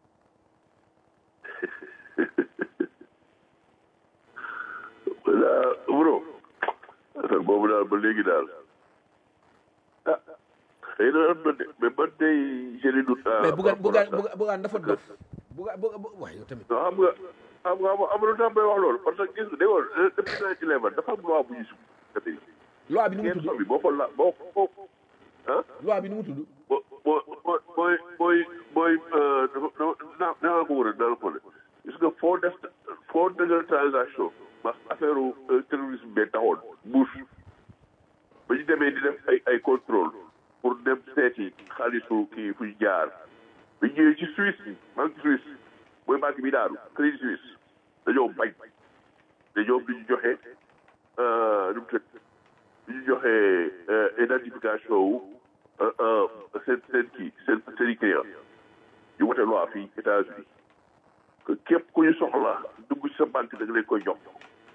voilà bro affaire boobu daal ba léegi daal ah xëy na am na de mais man day jëli du mais Bougane Bougane Bougane Bougane dafa dof Bougane Bougane waaye yow tamit non xam nga xam nga am na lu tax may wax loolu parce que gis nga dégg nga depuis naa ci level dafa am loi bu ñu sukk loi bi nu mu kenn tudd bi boo ko la boo ko ah loi bi nu mu tudd boo boo boo booy booy booy dafa dafa naa ko wër naa ko ne gis nga foo def foo dëggal transaction ndax affaire terrorisme bee taxoon Bush ba ñu demee di def ay ay contrôle pour dem seeti xaalisu kii fuy jaar bi ñëwee ci Suisse bi banque Suisse mooy banque bi daanu Crédit Suisse dañoo bañ dañoo di ñu joxe nu mu tëdd di ñu joxe identification wu seen seen kii seen seen i client ñu wote loi fii États-Unis que képp ku ñu soxla dugg ci sa banque da nga leen koy jox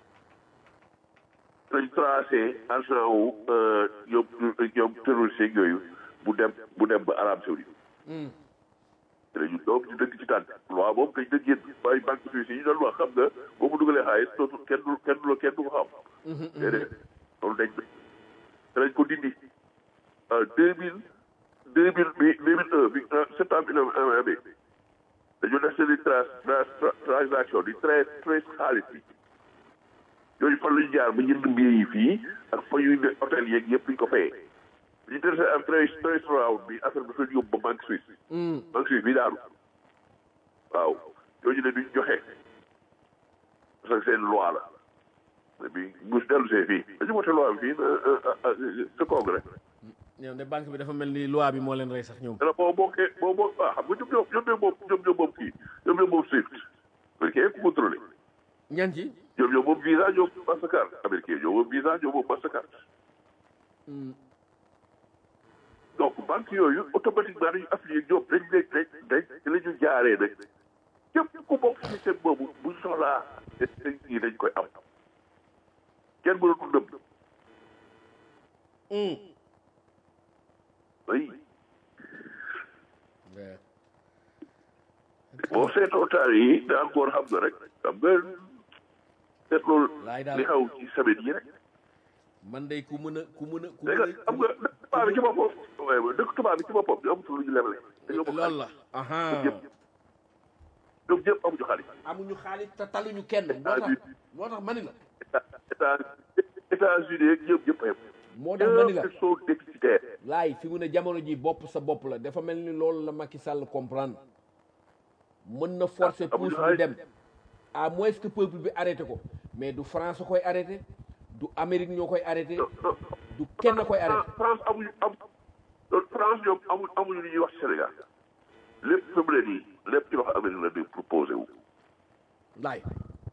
dañ tracé argent wu ñoom ñoom terroriste yeeg yooyu bu dem bu dem ba Arabie Saoudite te dañu doom ñu dëgg ci tànk loi boobu dañ dëgg yéen ay banque suisse yi ñu doon wax xam nga boo mu dugalee xaalis dootu kenn du kenn du la kenn du ko xam déedéet loolu dañ te dañ ko dindi deux mille deux mille bi deux mille un bi septembre bi na amee dañoo def seen i tra transaction di très très xaalis bi yooyu fan la ñu jaar ba jënd billet yi fii ak fa ñuy ne hôtel yeeg yëpp ñu ko fayee bi ñu dese am très très round bi affaire bi dafa yóbbu ba banque suisse banque suisse bi daanu waaw ñooñu ne duñ joxe parce que seen loi la et puis bu dellu see fii dañu voté loi bi fii ce congrès ñoom de banque bi dafa mel ni loi bi moo leen rey sax ñoom dana boo bokkee boo boo ah xam nga ñoom ñoo ñoom ñoo moom ñoom ñoo moom kii ñoom ñoo moom Swift américain ku contrôlé ñan ci ñoom ñoo moom visa ñoom Mastercard américain ñoo moom visa ñoo moom Mastercard donc banque yooyu automatiquement dañu affilié ñoom dañ dañ dañ dañ ci la ñu jaaree nag képp ku bokk système boobu bu soxlaa dañ yi dañ koy am kenn mënatul nëbb oui boo seetoo taal yi da encore xam nga rek xam nga seetloo Laay daal. li xaw ci semaine yi rek man day ku mën a ku mën a ku dégg mën nga xam nga dëkk tubaab bi ci boppam waaye dëkk tubaab bi ci boppam ñu amatul lu ñu leble dañoo a bëgg loolu la aha ñëpp ñoom ñëpp amuñu xaalis amuñu xaalis te taluñu kenn moo tax moo tax mani la état état États-Unis ak ñëpp ñëpp a yem moo tax mani la ñëpp ils sont déficitaires laay fi mu ne jamono ji bopp sa bopp la dafa mel ni loolu la Macky Sall comprendre mën na forcer Ah, amuñu pousse mu xaalis. dem à moins que peuple bi arrêté ko mais du France koy arrêté du Amérique ñoo koy arrêté non non du kenn koy arrêté France amuñu am non France ñoom amuñu amuñu li ñuy wax ci Sénégal lépp fi mu ne nii lépp ci wax Amérique la di proposé wu laay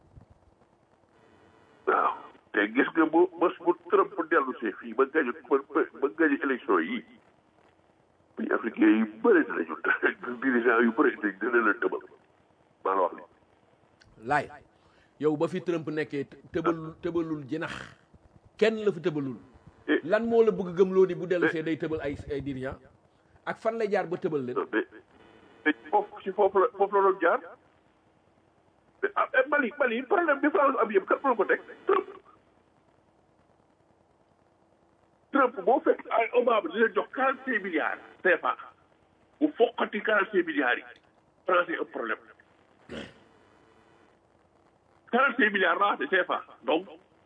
waaw te gis nga bu bés bu Trump dellu see fii ba gañu ba ba gañu élection yi pays africain yu bëri dinañu dirigeant yu bëri dinañ dina leen tëbal maa la wax li laay yow ba fi Trump nekkee tëbalul tëbalul jinax kenn la fi tëbalul Eh. lan moo la bëgg gëmloo ni bu dellu see day tëbal ay ay dirigeant ak fan lay jaar ba tëbal leen mais mais foofu ci foofu la foofu la doon jaar mais ah eh, Mali Mali problème bi France am yëpp kat moo ko teg Trump Trump boo fekk ay Obama dina jox quarante cinq milliards CFA bu foqati quarante cinq milliards yi France yi am problème quarante cinq milliards laa de CFA donc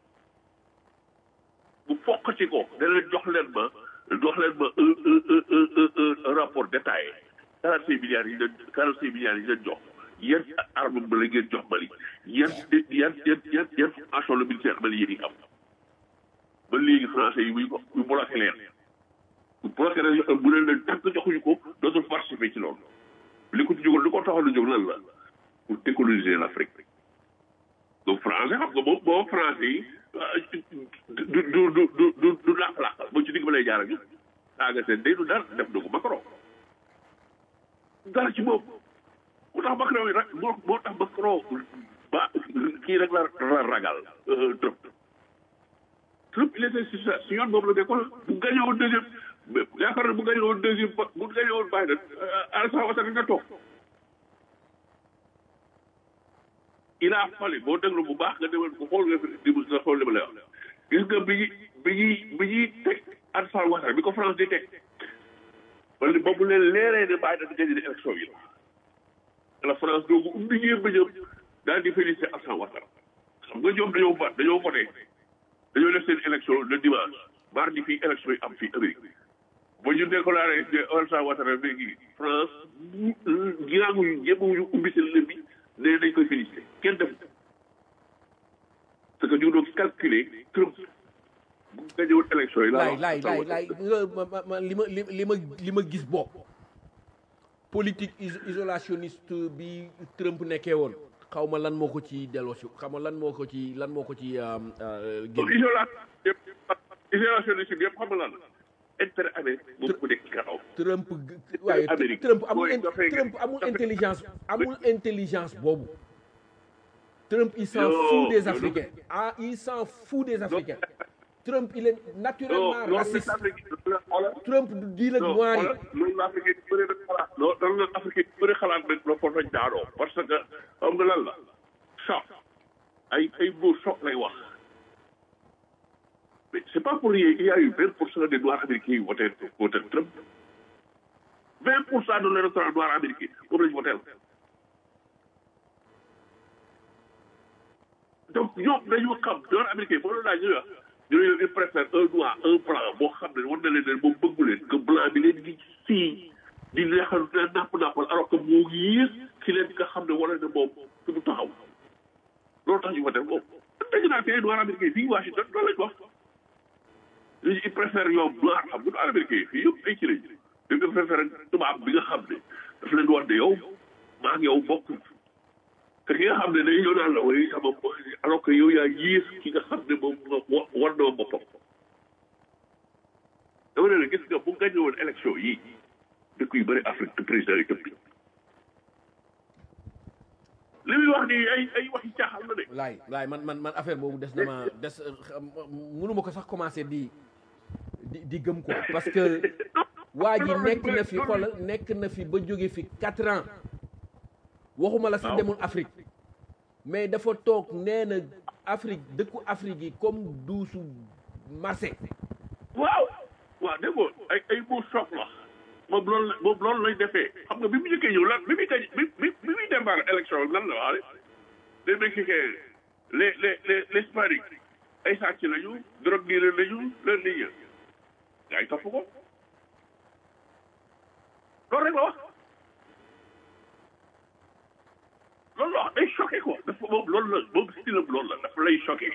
bu foqati ko da leen jox leen ma jox leen ma un un un un un un rapport détaillé quarante cinq milliards yi leen quarante cinq milliards yi leen jox yan arme ba la ngeen jox Mali yan yan yan yan yan formation le militaire malien yi am ba léegi français yi muy ko muy bloqué leen bu bloqué leen bu leen leen tànk joxuñu ko dootul participer ci loolu li ko ci jógal li ko taxaw lu jóg lan la pour décoloniser l'Afrique donc français xam nga moom moom français yi du du du du du du làq-làq ba ci digg ba lay jaar ak ñun saaga seen day du dara def na ko Macron dara ci moom moo tax Macron yi rek moo moo tax Macron ba kii rek la la ragal Trump Trump il était si sa si yoon boobu la nekkoon bu gagné woon deuxième yaakaar na bu gagné woon deuxième ba bu gagné woon Biden Alassane Ouattara nga toog il a fallu boo déglu bu baax nga demal bu xool nga fi di nga xool li ma lay wax gis nga bi ñuy bi ñuy bi ñuy teg Alassane Ouattara bi ko France di teg wala ba mu leen leeree ne Biden di gagné élection yi la la France doogu ubbi ngeen bëjëm daal di félicité Alassane Ouattara xam nga ñoom dañoo ba dañoo voté dañoo def seen élection le dimanche mardi fii élection yi am fii Amérique ba ñu déclaré ne Alassane Ouattara léegi France giraanguñu ñëppawuñu ubbi seen lëb bi ne dañ koy félicité kenn def parce que ñu ngi doon calculer Trump bu gañe woon élection yi laay laay laay laay nga ma ma ma li ma li li ma li ma gis bopp politique is- isolationniste bi Trump nekkee woon xaw ma lan moo ko ci delloo si xaw ma lan moo ko ci lan moo ko ci donc génn isolation yëpp isolationniste yëpp xam nga lan la intérêt Amérique moom ko nekk ci kaw Trump g- waaye Amérique. Trump amul Mooy in- dafay- Trump amul dafay- intelligence amul intelligence boobu Trump il s'en Yo, fout des yo, Africains ah il s'en fout des Africains Trump il est naturellement non loolu raciste la Afrique xoolal Trump du diil ak non noir yi xoolal loolu la Afrique yi bëri na xalaat loolu loolu la Afrique yi bëri xalaat rek la foofu lañ daanoo parce que xam nga lan la choc ay ay mots choc lay wax mais c'est pas pour rien il y a eu vingt pour cent des noirs américains yu voté voté Trump vingt pour cent de l'électorat noir américain moom lañu voté donc ñoom dañoo xam noir américain boo doon laaj ñu wax ñu ne ils préfèrent un noir un blanc boo xam ne war na leen ne moom bëggu leen que blanc bi leen di sii di neexal napp nappal alors que moo yées ci leen nga xam ne war na moom fi mu taxaw loolu tax ñu voté boobu dañu naan fii noir américain fii Washington loolu lañ wax li ils préfèrent ñoom noir xam nga noir américain fii yëpp ay ci lañ dañ ko préféré tubaab bi nga xam ne daf leen wax ne yow maa ngi yow bokk te ki nga xam ne day ñëw naan la way sama alors que yow yaa yées ki nga xam ne moom wa war na boppam dama ne la gis nga bu gagné woon élection yi dëkk yu bëri Afrique te président yi tëb li muy wax nii ay ay waxi caaxaan la de laay laay man man man affaire boobu des na ma des mënuma ko sax commencé di di di gëm quoi parce que waa ji nekk na fi xoolal nekk na fi ba jóge fi quatre ans waxuma la sax demul Afrique mais dafa toog nee na Afrique dëkku Afrique yi comme duusu marché waaw waaw dégg nga ay ay mots choc la moom loolu la moom loolu lay defee xam nga bi mu njëkkee ñëw lan bi muy gañ bi bi bi muy démarré élection lan la wax les Mexicains les les les les Hispaniques ay sàcc lañu drogue dealer lañu leen liggéey gaa yi topp ko loolu rek la wax loolu la wax day choqué quoi dafa moom loolu la moom style am loolu la dafa lay choqué.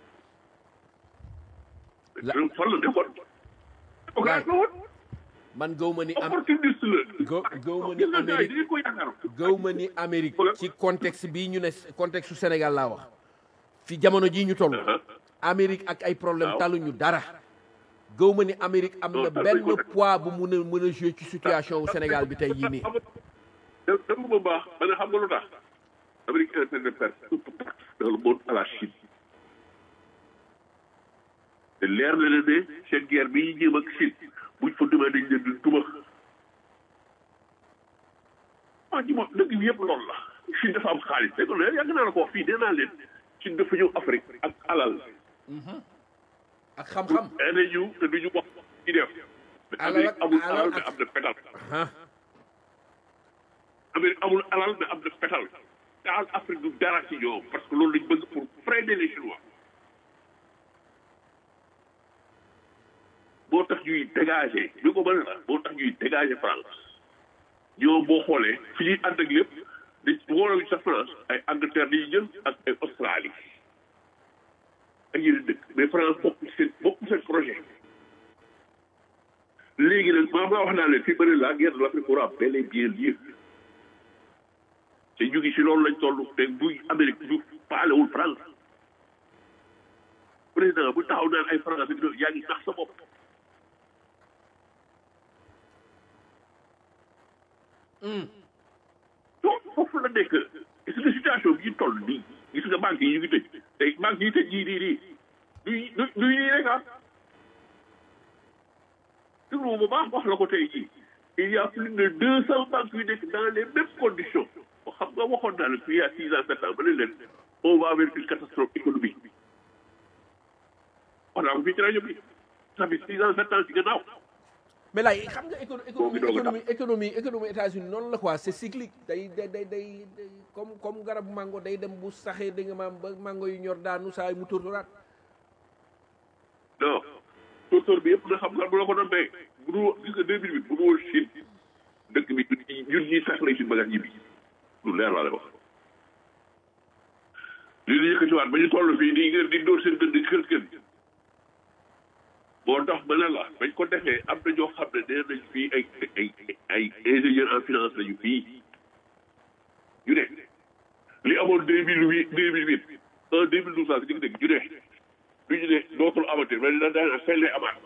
La- fan la nekkoon. Laay. démocrate la woon. man gaw ma ni am opportuniste la. gaw gaw ma ni gis nga gars yi Amérique dañu ko yaakaar. gaw ma ni Amérique ci contexte bii ñu ne contexte su Sénégal laa wax fi jamono jii ñu toll Amérique ak ay problème Waaw. taluñu dara gaw ma ni Amérique am Non, na tal benn nañ ko. poids bu mun a mën a jouer ci situation wu Sénégal bi tey yii nii da dama ba baax ba ne xam nga lu tax. Amérique est en train de perdre toute place dans le monde à la Chine. te leer na leen ne seen guerre bi ñu jéem ak Chine buñ fa demee dañ leen di duma. ah ji moom dëgg bi yëpp loolu la. Chine dafa am xaalis dégg nga yàgg naa la ko wax fii nee naa leen Chine dafa ñëw Afrique ak alal. ak xam-xam nee nañu te duñu wax ci def. mais Alal Amérique ak- amul alal alal mais ak- am na pétal. ah Amérique amul alal mais am na pétal. taal Afrique du dara ci ñoom parce que loolu lañ bëgg pour freiner les Chinois. moo tax ñuy dégager li ko mën a moo tax ñuy dégager France ñoom boo xoolee fi ñuy ànd ak lépp di wóorul sa France ay Angleterre dañuy jël ak ay Australie ak yeneen dëkk mais France bokk seen bokk seen projet. léegi nag maa maa wax naa leen fii bëri la guerre de l'Afrique aura bel et bien lieu te ñu ngi si loolu lañ toll te buy Amérique du paalewul France président bu taxaw naan ay France ak yooyu yaa ngi nax sa bopp. donc foofu la nekk gis nga situation bi ñu toll nii gis nga banques yi ñu ngi tëj tey banques yi tëj yii nii nii du du du yii rek ah. déglu bu baax wax la ko tey jii il y a plus de deux cent banques yu nekk dans les mêmes conditions xam nga waxoon naa la fii il y a six ans sept ans ba ne leen on va vers une catastrophe économique wax naa ko fii ci rajo bi ça fait six ans sept ans ci gannaaw mais laay xam nga écono Boobu économie doog a économie économie économie États-Unis noonu la quoi c'est cyclique day day day day day- comme comme garabu mango day dem bu saxee da nga maam ba mango yu ñor daanu saa yi mu tóortóoraat non tóortóor bi yëpp na xam nga bu la ko doon béy bu dul gis nga deux mille huit bu dul woon Chine dëkk bi ñun ñii sax lay suñu bagage yi bi lu leer laa lay wax li ñu yëkkatiwaat ba ñu toll fii di ngeen di dóor seen gën di kër kër moo tax ba ne la bañ ko defee am na ñoo xam ne nee nañ fii ay ay ay ingénieur en finance lañu fii ñu ne li amoon deux mille huit deux mille huit en deux mille douze laa si dégg ñu ne du ñu ne dootul amati mais dina daan fay lay amaat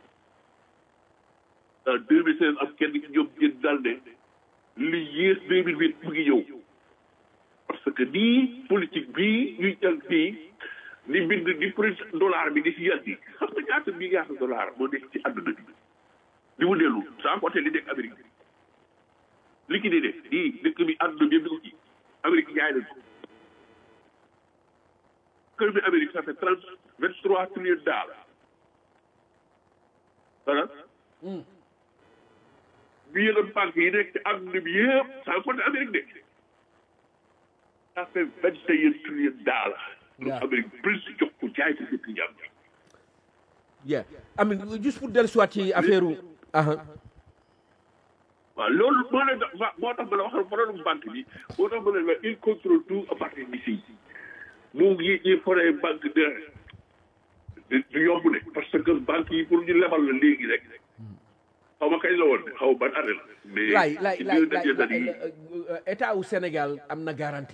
en deux mille seize am kenn ci ñoom génn daal ne li yées deux mille huit mu ngi ñëw parce que nii politique bii ñuy jël fii ni bind ni prix dollar bi di si yàgg xam nga ñaata milliards dollar moo nekk ci àdduna bi di mu dellu sans compter li nekk Amérique liquidité nii dëkk bi àdduna bi yëpp di ko ci Amérique jaay nañ ko kër bi Amérique ça fait trente vingt trois trillions dollars voilà bi yeneen banque yi nekk ci àdduna bi yëpp sans compter Amérique de ça fait vingt et un trillions dollars Yeah. Amérique plus jox ko jaay ko dëkk ñam yeah amin juste pour dellu soit ci affaire u aha waaw loolu moo leen moo tax ma la waxal problème banque bi moo tax ma leen la il contrôle tout à partir d'ici mu ngi ñi foree banque de du yomb de parce que banque yi pour ñu lebal la léegi rek xaw ma kañ la woon de xaw ma ban année la mais laay laay ci laay deux dernières années yi laay état wu Sénégal am na garantie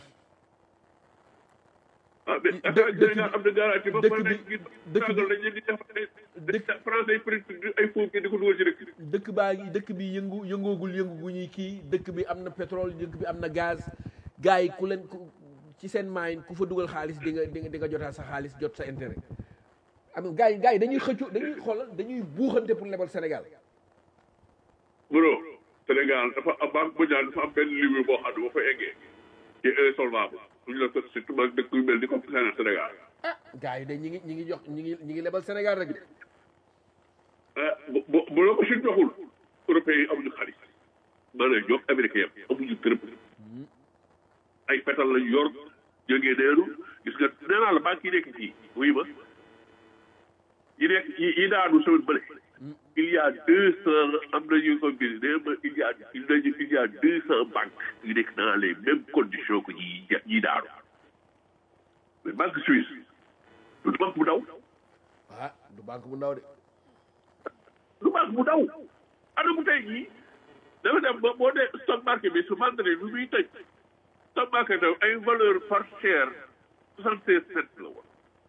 ah mais dë- affaire dëkk Sénégal am na garantie ba dëkk pare bi- nag ñu dëkk bi- tàggal dañ leen di def ay dëkk- français yi print ay foofu di ko dugal ci dëkk dëkk baa ngi dëkk bi yëngu yëngoogul yëngu gu ñuy kii dëkk bi am na pétrole dëkk bi am na gaz gars yi ku leen ku ci seen maayin ku fa dugal xaalis di nga di nga di nga jotaat sa xaalis jot sa intérêt am gars yi gars yi dañuy xëccu dañuy xoolal dañuy buuxante pour lebal Sénégal bro Sénégal dafa am banque mondiale dafa am benn livre boo xam ne boo fa eggee ci insolvable suñu la surtout mag dëkk yu mel ni comme Sénégal ah gars yi de ñi ngi ñi ngi jox ñi ngi ñi ngi lebal Sénégal rek de ah bu bu bu la ko si joxul européens yi amuñu xaalis maanaam ñoom américain yam amuñu dërëm ay pétrole lañ yor jógee neenu gis nga nee naa la banque yi nekk fii wuyu ma yi nekk yi yi daanu semaine bële il y a deux cent am na ñu ko bind nee ma il y a il y a il y a deux cent banques yu nekk dans les mêmes conditions que ñi ñi daanu mais banque suisse du banque bu ndaw ah du banque bu ndaw de lu baax bu daw ana bu tey jii dafa dem ba boo dee stock market bi su vendredi bi muy tëj stock market bi ay valeur par share soixante seize cent la woon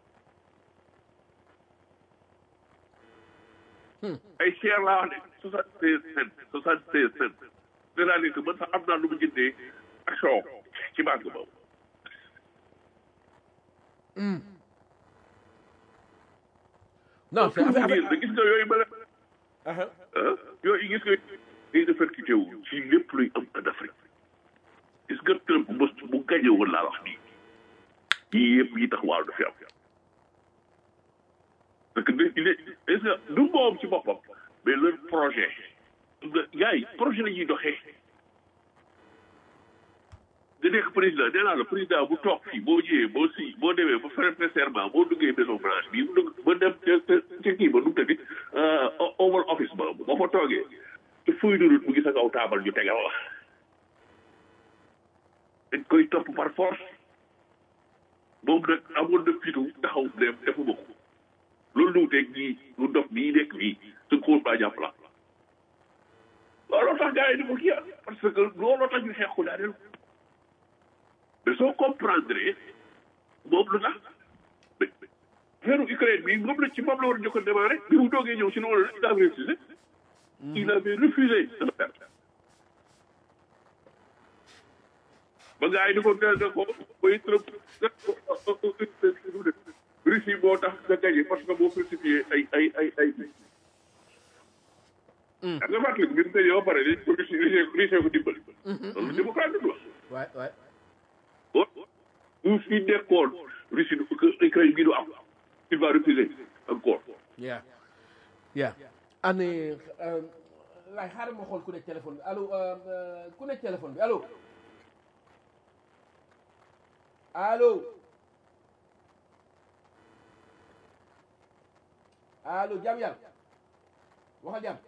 ay share laa wax ne soixante seize cent soixante seize cent c'est-à-dire que man sax am naa lu mu jëndee action ci banque boobu non c'est pour vous affaire dire ne gis nga yooyu ma la affaire ah yooyu gis nga day répercuté wu ci lépp luy am en Afrique gis nga Trump mos bu gañe woon laa wax nii yii yëpp yi tax waaw du fi am parce que de il est est-ce que du moom ci boppam mais leur projet nga gars yi projet la ñuy doxee nga nekk président nee naa la président bu toog fii boo ñëwee boo si boo demee ba faire serment boo duggee maison blanche bi mu dugg ba dem ca ca ca kii ba nu mu tëddi Oval Office ba boo fa toogee te feuille de route mu ngi sa kaw taabal ñu tegal la dañ koy topp par force moom nag amoon na fitu taxaw dem defuma ko loolu lu wuteeg ñii lu dof nii nekk fii su ko baa jàpp la looloo tax gars yi di ko kii parce que looloo tax ñu xeex ko daaneel mais soo comprendre moom lu tax mais affaire Ukraine bi moom la ci moom la war a njëkk a démarrer bi mu toogee ñëw si loolu la il avait refusé il avait refusé de le faire ba gars yi di ko teel de ko bay trop Russie moo tax nga gagné parce que moo falsifié ay ay ay ay da nga fàttali bi mu gagné ba pare dañ ko Russie Russie ko dimbali loolu démocrate du wax waay waay bu fi nekkoon Russie du que Ukraine gi du am il va refuser encore yeah yeah ane laay xaaral ma xool ku nekk téléphone bi allo ku nekk téléphone bi allo allo allo jàmm yàlla waxal jàmm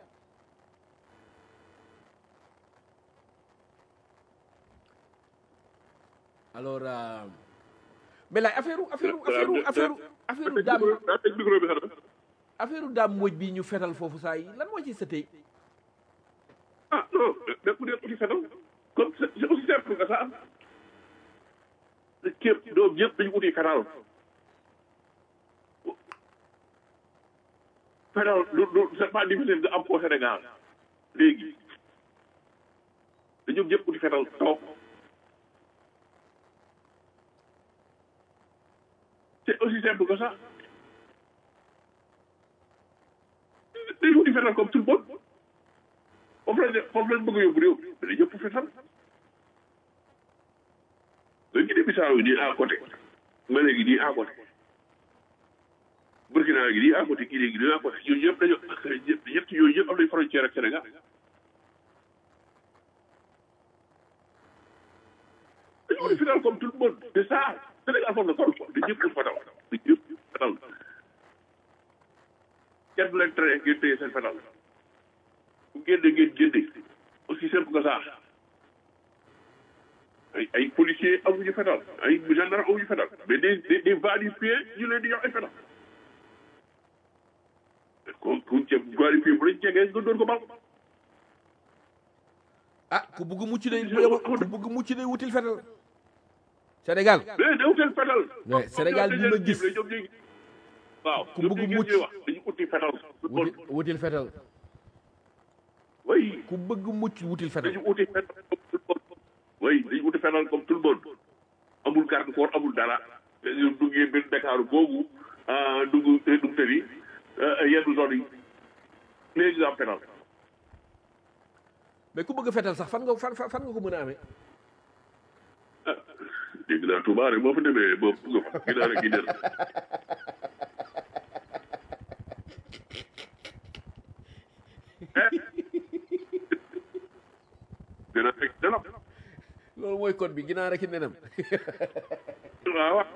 alors euh, mais laay affaire affaire affaire affaire affaire daam daa tëj micro bi xanaa affaire daam mboj bi ñu fetal foofu saa yi lan moo ci sëtee ah non nekku nekk aussi fetal comme c'est c'est aussi simple que ça képp doom ñëpp dañu uti fetal fetal lu lu c'est pas difficile nga am ko Sénégal léegi dañu ñëpp uti fetal toog c'est aussi simple que ça dañu uti fetal comme tout le monde foofu lañ foofu lañ bëgg a yóbbu réew mais dañu ñëpp fetal ba Guinée Bissau yi nii à côté Mali gi nii à côté Burkina gi nii à côté Guinée gi nii à côté ñooñu ñëpp dañoo ñett yooyu ñëpp am nañ frontière ak Sénégal dañu uti fetal comme tout le monde c'est ça Sénégal foofu la toll dañu ñëpp fetal dañu ñëpp fetal kenn du leen tere ngeen téye seen fetal bu génne ngeen génne aussi simple que ça ay ay policiers amuñu fetal ay gendarme amuñu fetal mais des des des va-et-vient ñu leen di jox ay fetal kon ku ca va-et-vient bu lañ jegee nga doon ko bal ah ku bugg mucc day ku bugg mucc day wutil fetal Sénégal mais da wutal fetal Ouais, Sénégal bi ma gis. ñoom ñooy waaw Ku ñoom bëgg ñooy mucc. ñuy wax dañu uti fetal wutil wutil fetal oui ku bëgg mucc wutil fetal dañu uti fetal comme tout le monde oui dañu uti fetal comme tout le monde amul garde corps amul dara ñu duggee benn Dakar boobu ah dugg dugg tëri yenn zone yi léegi nga am fetal mais ku bëgg fetal sax fan nga fan fan nga ko mën a amee dégg naa Touba rek boo fa demee boo nga fa ginaar ak ginaar dina fekk dana loolu mooy code bi ginaar ak i nenam waaw waaw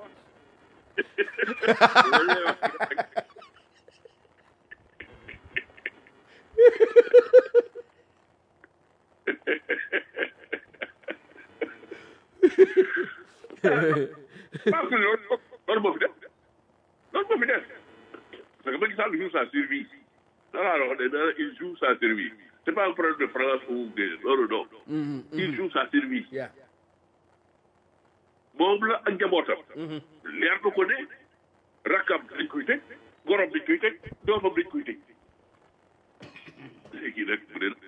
parce que loolu loolu moo fi def loolu moo fi def parce que Macky Sall joue sa survie dara la wax ne dara il joue sa survie c'est pas un problème de France ou de non non non il joue sa survie yaa moom la ak njabootam leer na ko ne rakkam dañ koy tëj gorom dañ koy tëj doomam dañ koy tëj léegi nag bu dee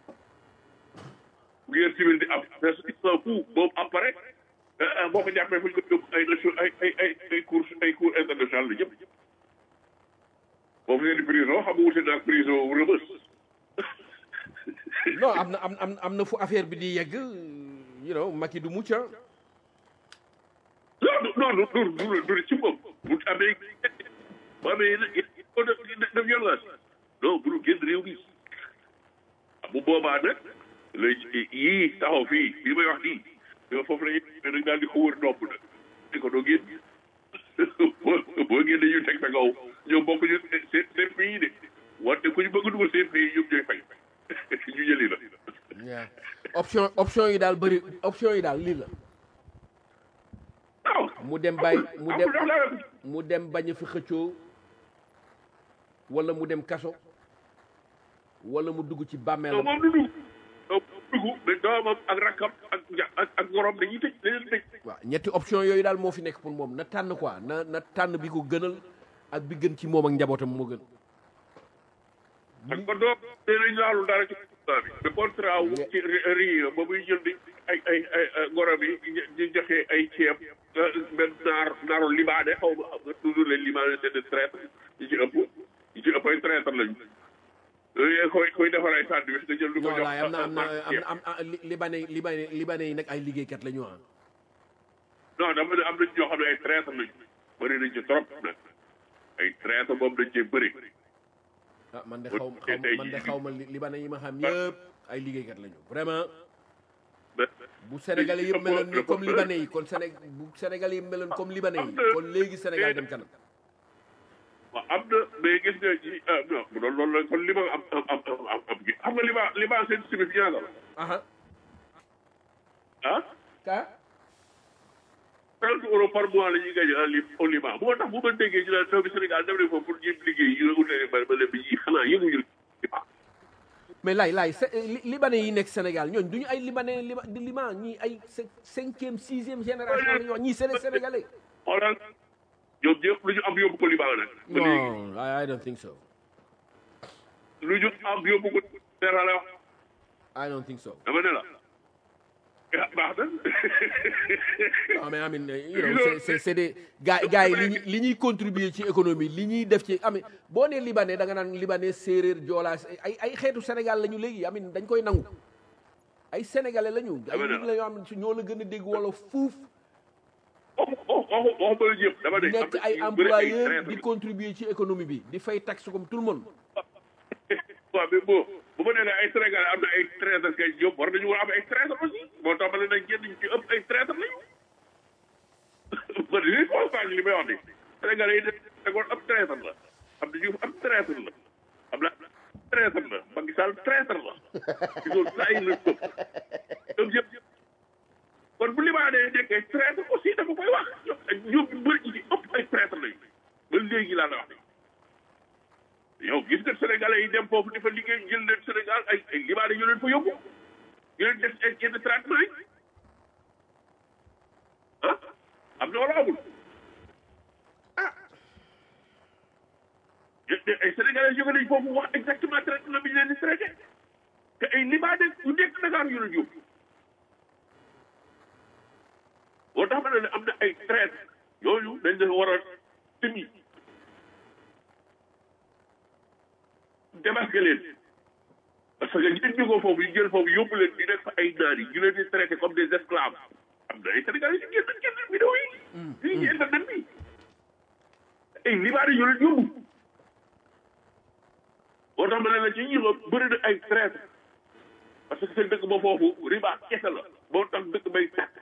guerre civile di am presque il s'en fout moom après boo ko jàppee fu ñu ko yóbbu ay nation ay ay ay ay cours ay cours international la ñëpp boobu ngeen di prison xam nga wute naag prison rëbës non am na am am am na fu affaire bi di yegg you know Macky du mucc ah non non non du du du ci moom bu amee bu amee de de violence non bu nu génn réew mi bu boobaa nag la yii taxaw fii bii may wax nii yow foofu la ñuy dañ daal di ko wër nopp nag di ko doo génn boo boo génne ñu teg sa kaw ñoom bokk ñu seen seen pays de wante ku ñu bëgg a dugal seen pays ñoom ñooy fay ñu jëli la. yaa option option yi daal bëri option yi daal lii la waaw mu dem bàyyi mu dem amul amul mu dem bañ a fi xëccoo wala mu dem kaso wala mu dugg ci non bàmmeelam moom du dugg donc dugg mais doomam ak rakkam ak ja ak ak gorom dañuy tëj dañuy tëj. waaw ñetti option yooyu daal moo fi nekk pour moom na tànn quoi na na tànn bi ko gënal ak bi gën ci moom ak njabootam moo gën ak ba doom nee nañ laalu dara ci contrat bi. le contrat wu ci rii ba muy jënd ay ay ay gorom yi di joxe ay ceeb benn naar naaru libaane xaw ma xam nga toujours les libaane c'est des traîtres yi ci ëpp yi ci ëpp ay traîtres lañu. yooyu koy koy defar ay sandwich nga jël lu ko non jox laay am na am na am ceeb. na am na li- libanais libanais libanais yi nag ay liggéeykat la ñu ah non dama ne am nañ ñoo xam ne ay traîtres lañu bëri nañ ci trop nag ay traîtres moom dañ cee bëri. ah man de xaw ma xaw ma man de xaw ma li- libanais yi ma xam yëpp ay liggéeykat la ñu vraiment bu sénégalais yëpp meloon ni comme libanais yi kon séné bu sénégalais yëpp meloon comme libanais yi kon léegi sénégal dem kanam waaw am na mais gis nga ci ah non bu doon loolu la kon li ma am am am am am gi xam nga li ma li ma seen simi fi ñaata la aha ah ka trente euros par mois la ñuy gagné en li au Liban bu ma tax bu ma déggee ñu naan doomi Sénégal dem nañ foofu pour ñuy liggéey ñu ne utee ba ba léegi ñi xanaa yëguñu Liban mais laay laay sé- li- libanais yi nekk Sénégal ñooñ duñu ay libanais liba di liban ñii ay cin- cinquième sixième génération la ñu wax ñii c'est des sénégalais xoolal ñoom ñëpp lu ñu am yóbbu ko Liban nag ba léegi non I, I don't think so lu ñu am yóbbu ko dara la wax I don't think so dama ne la ah baax na non mais amin you know c'est c'est c'est des gars gars yi li ñuy li ñuy contribuer ci économie li ñuy def ci amin boo nee libanais da nga naan libanais séeréer joolaa ay ay xeetu Sénégal la ñu léegi amin dañ koy nangu ay sénégalais la ñu ay Dama ne nit la yoo xam ne ñoo la gën a dégg wala fuuf waxu waxu waxu ba ñëpp dama ne am nekk na ay ñu bëri ay employeurs traîtres di contribuer ci économie bi di fay taxe comme tout le monde waaw mais bon bu ma nee ne ay Sénégalais am na ay traîtres kay ñoom war nañu war a am ay traîtres aussi moo tax ma ne nag ñenn ñi ci ëpp ay traîtres lañu man li constat li may wax ni Sénégalais yi ne kon ab traître la am na ñu am traître la am na traître la Macky Sall traître la gisoo saa yi la ñoom ñëpp kon bu libaane nekkee traître aussi dama koy wax ñoom ñoom ñu bëri ñi ci ëpp ay traître lañu ba léegi laa la wax yow gis nga sénégalais yi dem foofu di fa liggéey jël leen Sénégal ay ay libaane ñu leen fa yóbbu ñu leen def ay yenn traitement yi ah am na wala amul ah ay sénégalais jóge nañ foofu wax exactement traitement bi ñu leen di traité te ay libaane yu nekk Dakar yu leen yóbbu boo tax ma ne am na ay traite yooyu dañ leen war a tëmi démasqué leen parce que ñi leen jógoo foofu ñu jël foofu yóbbu leen di nekk fa ay naar yi ñu leen di traité comme des esclaves am na ay sénégalais yu génn génn vidéo yi fii ci internet bi ay libaane yu leen yóbbu boo tax ma ne la ci ñi nga bëri na ay traite parce que seen dëkk ba foofu riba kese la boo tax dëkk bay tàkk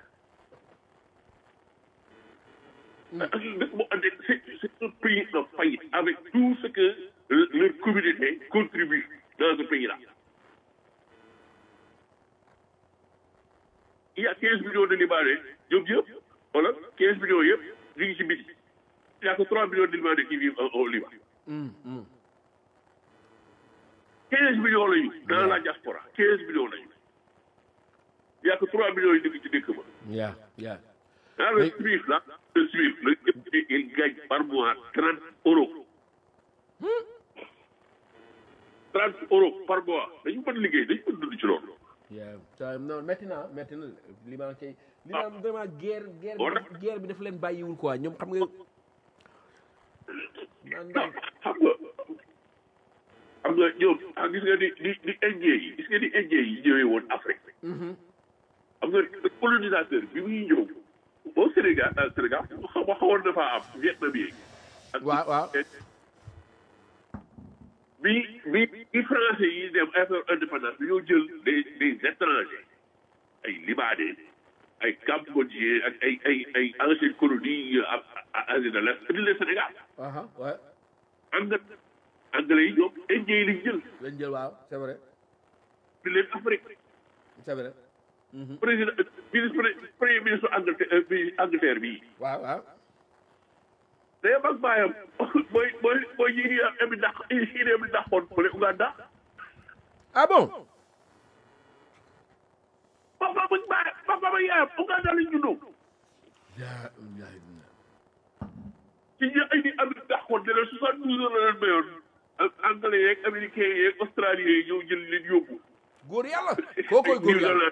dëkk boo ande c'est c'est un pays en faillite avec tout ce que leur communauté contribue dans ce pays là il y a quinze millions de Libanais ñoom yëpp wala quinze millions yëpp ñu ngi ci biti il y a que trois millions de Libanais qui vivent au Liban quinze millions lañu dans la diaspora quinze millions lañu il y a que trois millions yi dëkk ci dëkk ba yaa yaa dans le Suisse là le Suisse le député il gagne par mois trente euros trente euros par mois dañu mën liggéey dañu mën dund ci loolu yaa ça non métti na métti na liban kay liban vraiment guerre guerre bi guerre bi daf leen bàyyiwul quoi ñoom xam nga naan daal xam nga xam nga ñoom ah gis nga ni ni ni indien yi gis nga ni indien yi ñëwee woon Afrique xam nga colonisateur bi muy ñëw au Sénégal ah Sénégal xam nga xawoon na faa am Vietnam yi ak waaw waaw bi bi bi français yi dem affaire indépendance dañoo jël des des étrangers ay libanais ay cambodgiens ak ay ay ay anciennes colonies à à Asie de l'Est indi leen Sénégal aha ouais anglais anglais yi ñoom indien yi lañ jël lañ jël waaw c'est vrai di leen Afrique c'est vrai président ministre premier ministre Angleterre bi Angleterre bii waaw waaw day mag baayam mooy mooy mooy yi ñuy am ndax yi dem ndaxoon fële Uganda ah bon papa ba baay papa ba yaayam Uganda lañ juddoo yaa yaa ci ñi ay di am ndaxoon ne leen soixante douze heures la leen mayoon ak anglais yeeg américains yeeg australiens yi ñëw jël leen yóbbu góor yàlla koo koy góor yàlla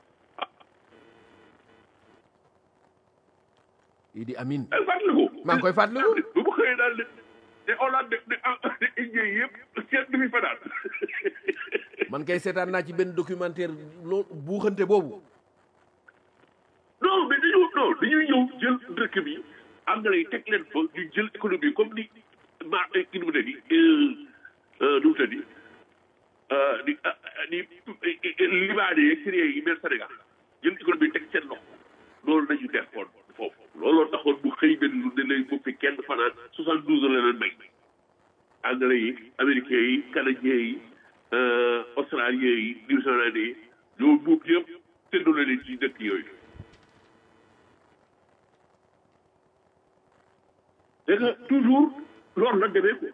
Idi Amin ay fàttaliku maa ngi koy fàttaliku bu mu xëyee daal de de Hollande de de indien yi yëpp kenn du fi fanaan man kay seetaan naa ci benn documentaire loolu buuxante boobu non mais dañu non dañuy ñëw jël dëkk bi anglais yi teg leen fa ñu jël économie comme ni ma ki nu mu tëddi nu mu tëddi ni ni libanais yeeg syriens yi mel Sénégal jël économie teg seen loxo loolu nañu defoon foofu looloo taxoon bu xëy benn lu ne lay bu fi kenn fanaan soixante douze heures la leen may anglais yi américains yi canadiens yi australiens yi new zealandais yi ñoo buub yëpp séddoo leen ci dëkk yooyu c'est que toujours loolu la demee ko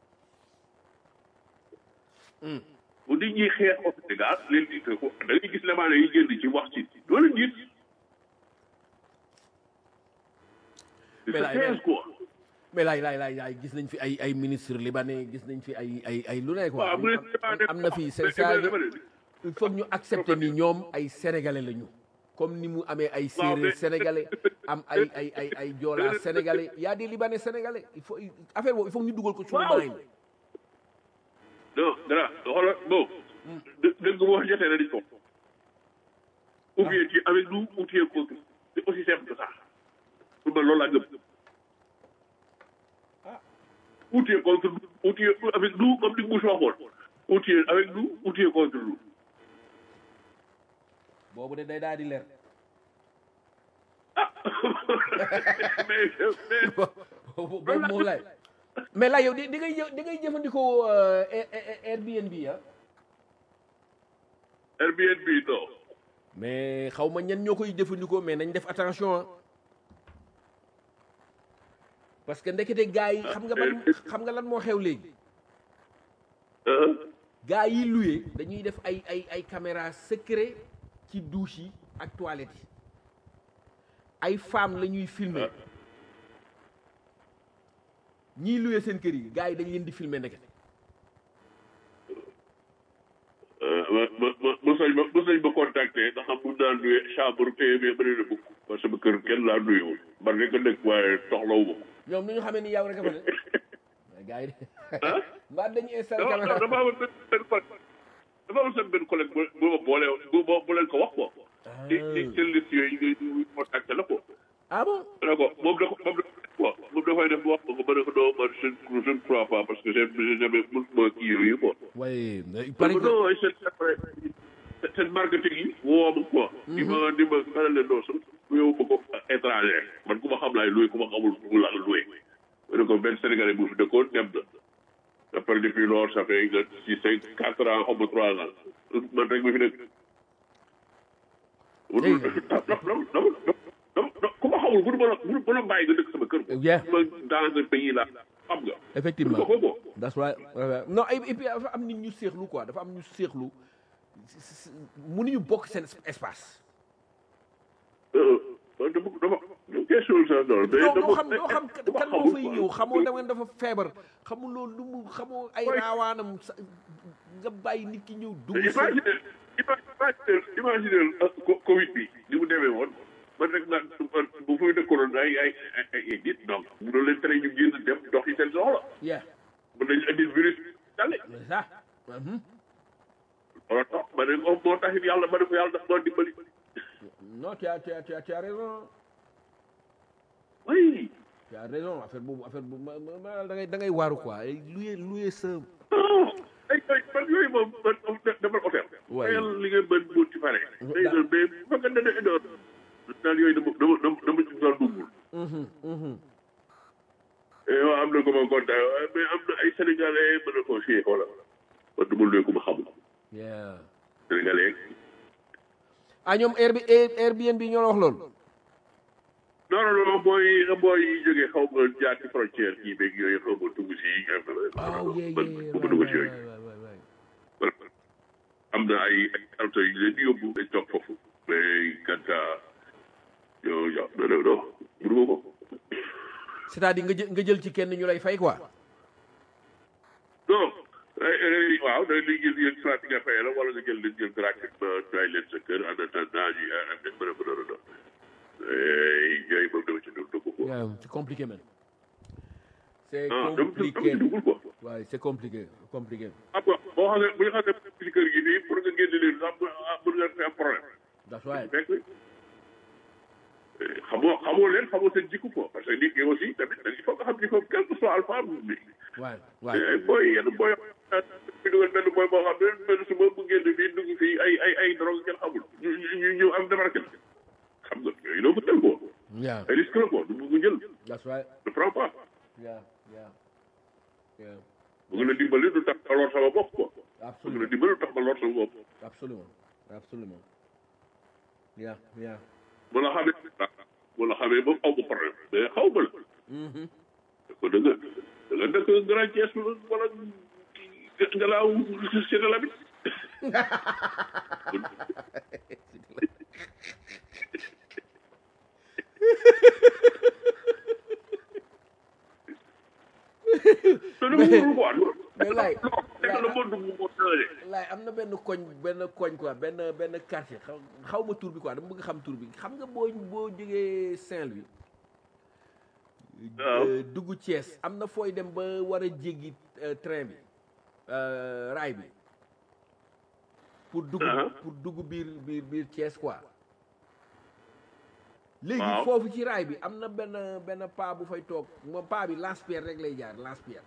bu nit ñi xeex au Sénégal leen di ko da ngay gis lemaane yi génn ci wax ci loolu nit Mais là, c'est quoi mais laay laay laay laay gis nañ fi ay ay ministre libanais gis nañ fi ay ay ay lu ne quoi waaw bu am na fi c'est ça il faut ñu accepter ni ñoom ay sénégalais lañu comme ni mu amee ay séeréer sénégalais am ay ay ay ay joolaa sénégalais y a des libanais sénégalais il faut affaire boobu il faut ñu dugal ko suñu Waaw. mind non dara xoolal bon dë dëgg bu wax jotee na di ko ou bien tu es avec nous ou tu es contre c'est aussi simple que ça pour man loolu laa gëm ou tu es contre nous ou tu es avec nous comme ni Bush waxoon ou tu es avec nous ou tu es contre nous boobu de day daal di leer ah mais mais boobu moo lay mais là yow di di ngay jë- di ngay jëfandikoo euh, Air- Air- Airbnb ah Airbnb non mais xaw ma ñan ñoo koy jëfandikoo mais nañ def attention ah parce que ndekete gars yi xam nga ban xam nga lan moo xew léegi ah gars yi loué dañuy def ay ay ay caméra secret ci douche yi ak toilette yi ay femmes la ñuy filmer ñiy loué seen kër yi gars yi dañ leen di filmer ndekete ma ma ma mos nañ ma mos nañ ma contacter nga xam mun naa nuye chambre téye mais bëri na bukk parce que sama kër kenn laa nuyewul man rek a nekk waaye soxlawu ma ko ñoom nu ñu xamee ni yow rek a fa ne mais gars yi de ah mbaa dañuy installé non caméra non dafa amoon benn benn collègue dafa amoon seen benn collègue bu bu ma boole bu ma bu leen ko wax ko ci ci seen liste yooyu ngay ngay contacté la ko ah bon ne ko moom da ko moom da ko moom dafay def wax ko ma ne ko non man je ne je ne crois pas parce que j'ai j'ai jamais mosuma kii yooyu quoi waaye il parce paraît que que non ay seen seen seen marketing yi woo ma quoi di ma di ma xelal leen non sax luyewu ma ko étranger man ku ma xam laay luye ku ma xamul ku la luye ma ne ko benn sénégalais bu fi dëkkoon dem na après depuis loolu ça fait nga six cinq quatre ans xaw ma trois ans man rek ma fi nekk ku ma xamul bu ma la bu ma bàyyi nga dëkk sama kër Yeah. ma dans un pays là xam nga effectivement ko ko that's right right. non et et puis dafa am nit ñu séexlu quoi dafa am ñu séexlu s- s- mënuñu bokk seen espace dama dama question sa loolu mais doo dama doo xam doo xam dama kan moo xamul fay quoi. ñëw xamoo da ngeen dafa feebar xamul loolu lu mu xamoo ay Ouais. raawaanam sa nga bàyyi nit ki ñëw dugg sa imagine imagine imagine co- Covid bi ni mu demee woon man rek naan bu fuy dëkkoon ay ay ay ay nit donc mënoo leen tere ñu génn dem dox yi seen soxla yeah mën nañu indi virus dale c'est ça Mhm. wala tax ma ne moo moo taxit yàlla ma ne ko yàlla daf doon dimbali non tu as tu as tu as tu as raison oui tu as raison affaire boobu affaire boobu ma ma ma da ngay da ngay waaru quoi ay luye luye sa non ay ay man yooyu moom man moom defal hôtel Ouais. fayal li nga mën bu ci pare day doon mais bu fekkee ne ne doon daal yooyu dama dama dama dama ci doon duggul Mhm, mhm. waaw am na ko ma kontaan waaye mais am na ay sénégalais mën na koo fii xoolal man du ma luy ko ma xamul yeah sénégalais ah ñoom Airb Airbnb ñoo la wax loolu non non non booy booy yi jógee xaw ma jaar ci frontière kii beeg yooyu xaw ma dugg si oh yeah man yeah bu ma dugg si right, yooyu right, right, right, right. am na ay ay alto yu leen di yóbbu dañ toog foofu mais kanta yow yow non non non mënu ko c'est-à-dire nga jël nga jël ci kenn ñu lay fay quoi non ay- ay- waaw da li jël yéen soit nga fay la wala nga jël leen jël gratuitement doy leen sa kër en attendant ñu am nañ mën a mën a doon yooyu moom dama ci dugg dugg ko Yeah, c'est compliqué man c'est ah dama ci dama ci compliqué duggul quoi waaye c'est compliqué compliqué ah bon boo xam ne bu ñu xam ne ci kër gi nii pour nga génne leen sax ah mën nga fi am problème that's right fekk xamoo xamoo leen xamoo seen jikko quoi parce que nit ñi aussi tamit il faut nga xam ni foofu quel que soit alpha bi waay waay booy yenn booy bi dugal benn booy boo xam ne benn suba bu génn fii dugg fii ay ay ay drogue kenn xamul ñu ñu ñu am démarqué xam nga yooyu doo ko jël quoi yeah ay risque la quoi du bëgg jël that's right ne prends pas yeah yeah yeah bëgg la dimbali du tax ma lor sama bopp quoi bëgg la absolument dimbali du tax ma lor sama bopp absolument absolument yeah yeah bu la xamee bu la xamee moom aw ma problème mais xaw ma la ko da nga da nga dëkk Grand Thiès wala nga laaw si la bi te dama wóorul quoi mais laay nekk la monde bu moo changé laay am na benn koñ benn koñ quoi benn benn quartier xaw xaw ma tur bi quoi dama bëgg xam tur bi xam nga boo boo jógee Saint-Louis waaw. euh, dugg Thiès am na fooy dem ba war a jéggi euh, train bi euh, raay bi pour dugg Ah. pour dugg biir biir biir Thiès quoi léegi Waaw. foofu ci raay bi am na benn benn paa bu fay toog moom paa bi lance-pierre rek lay jaar lance-pierre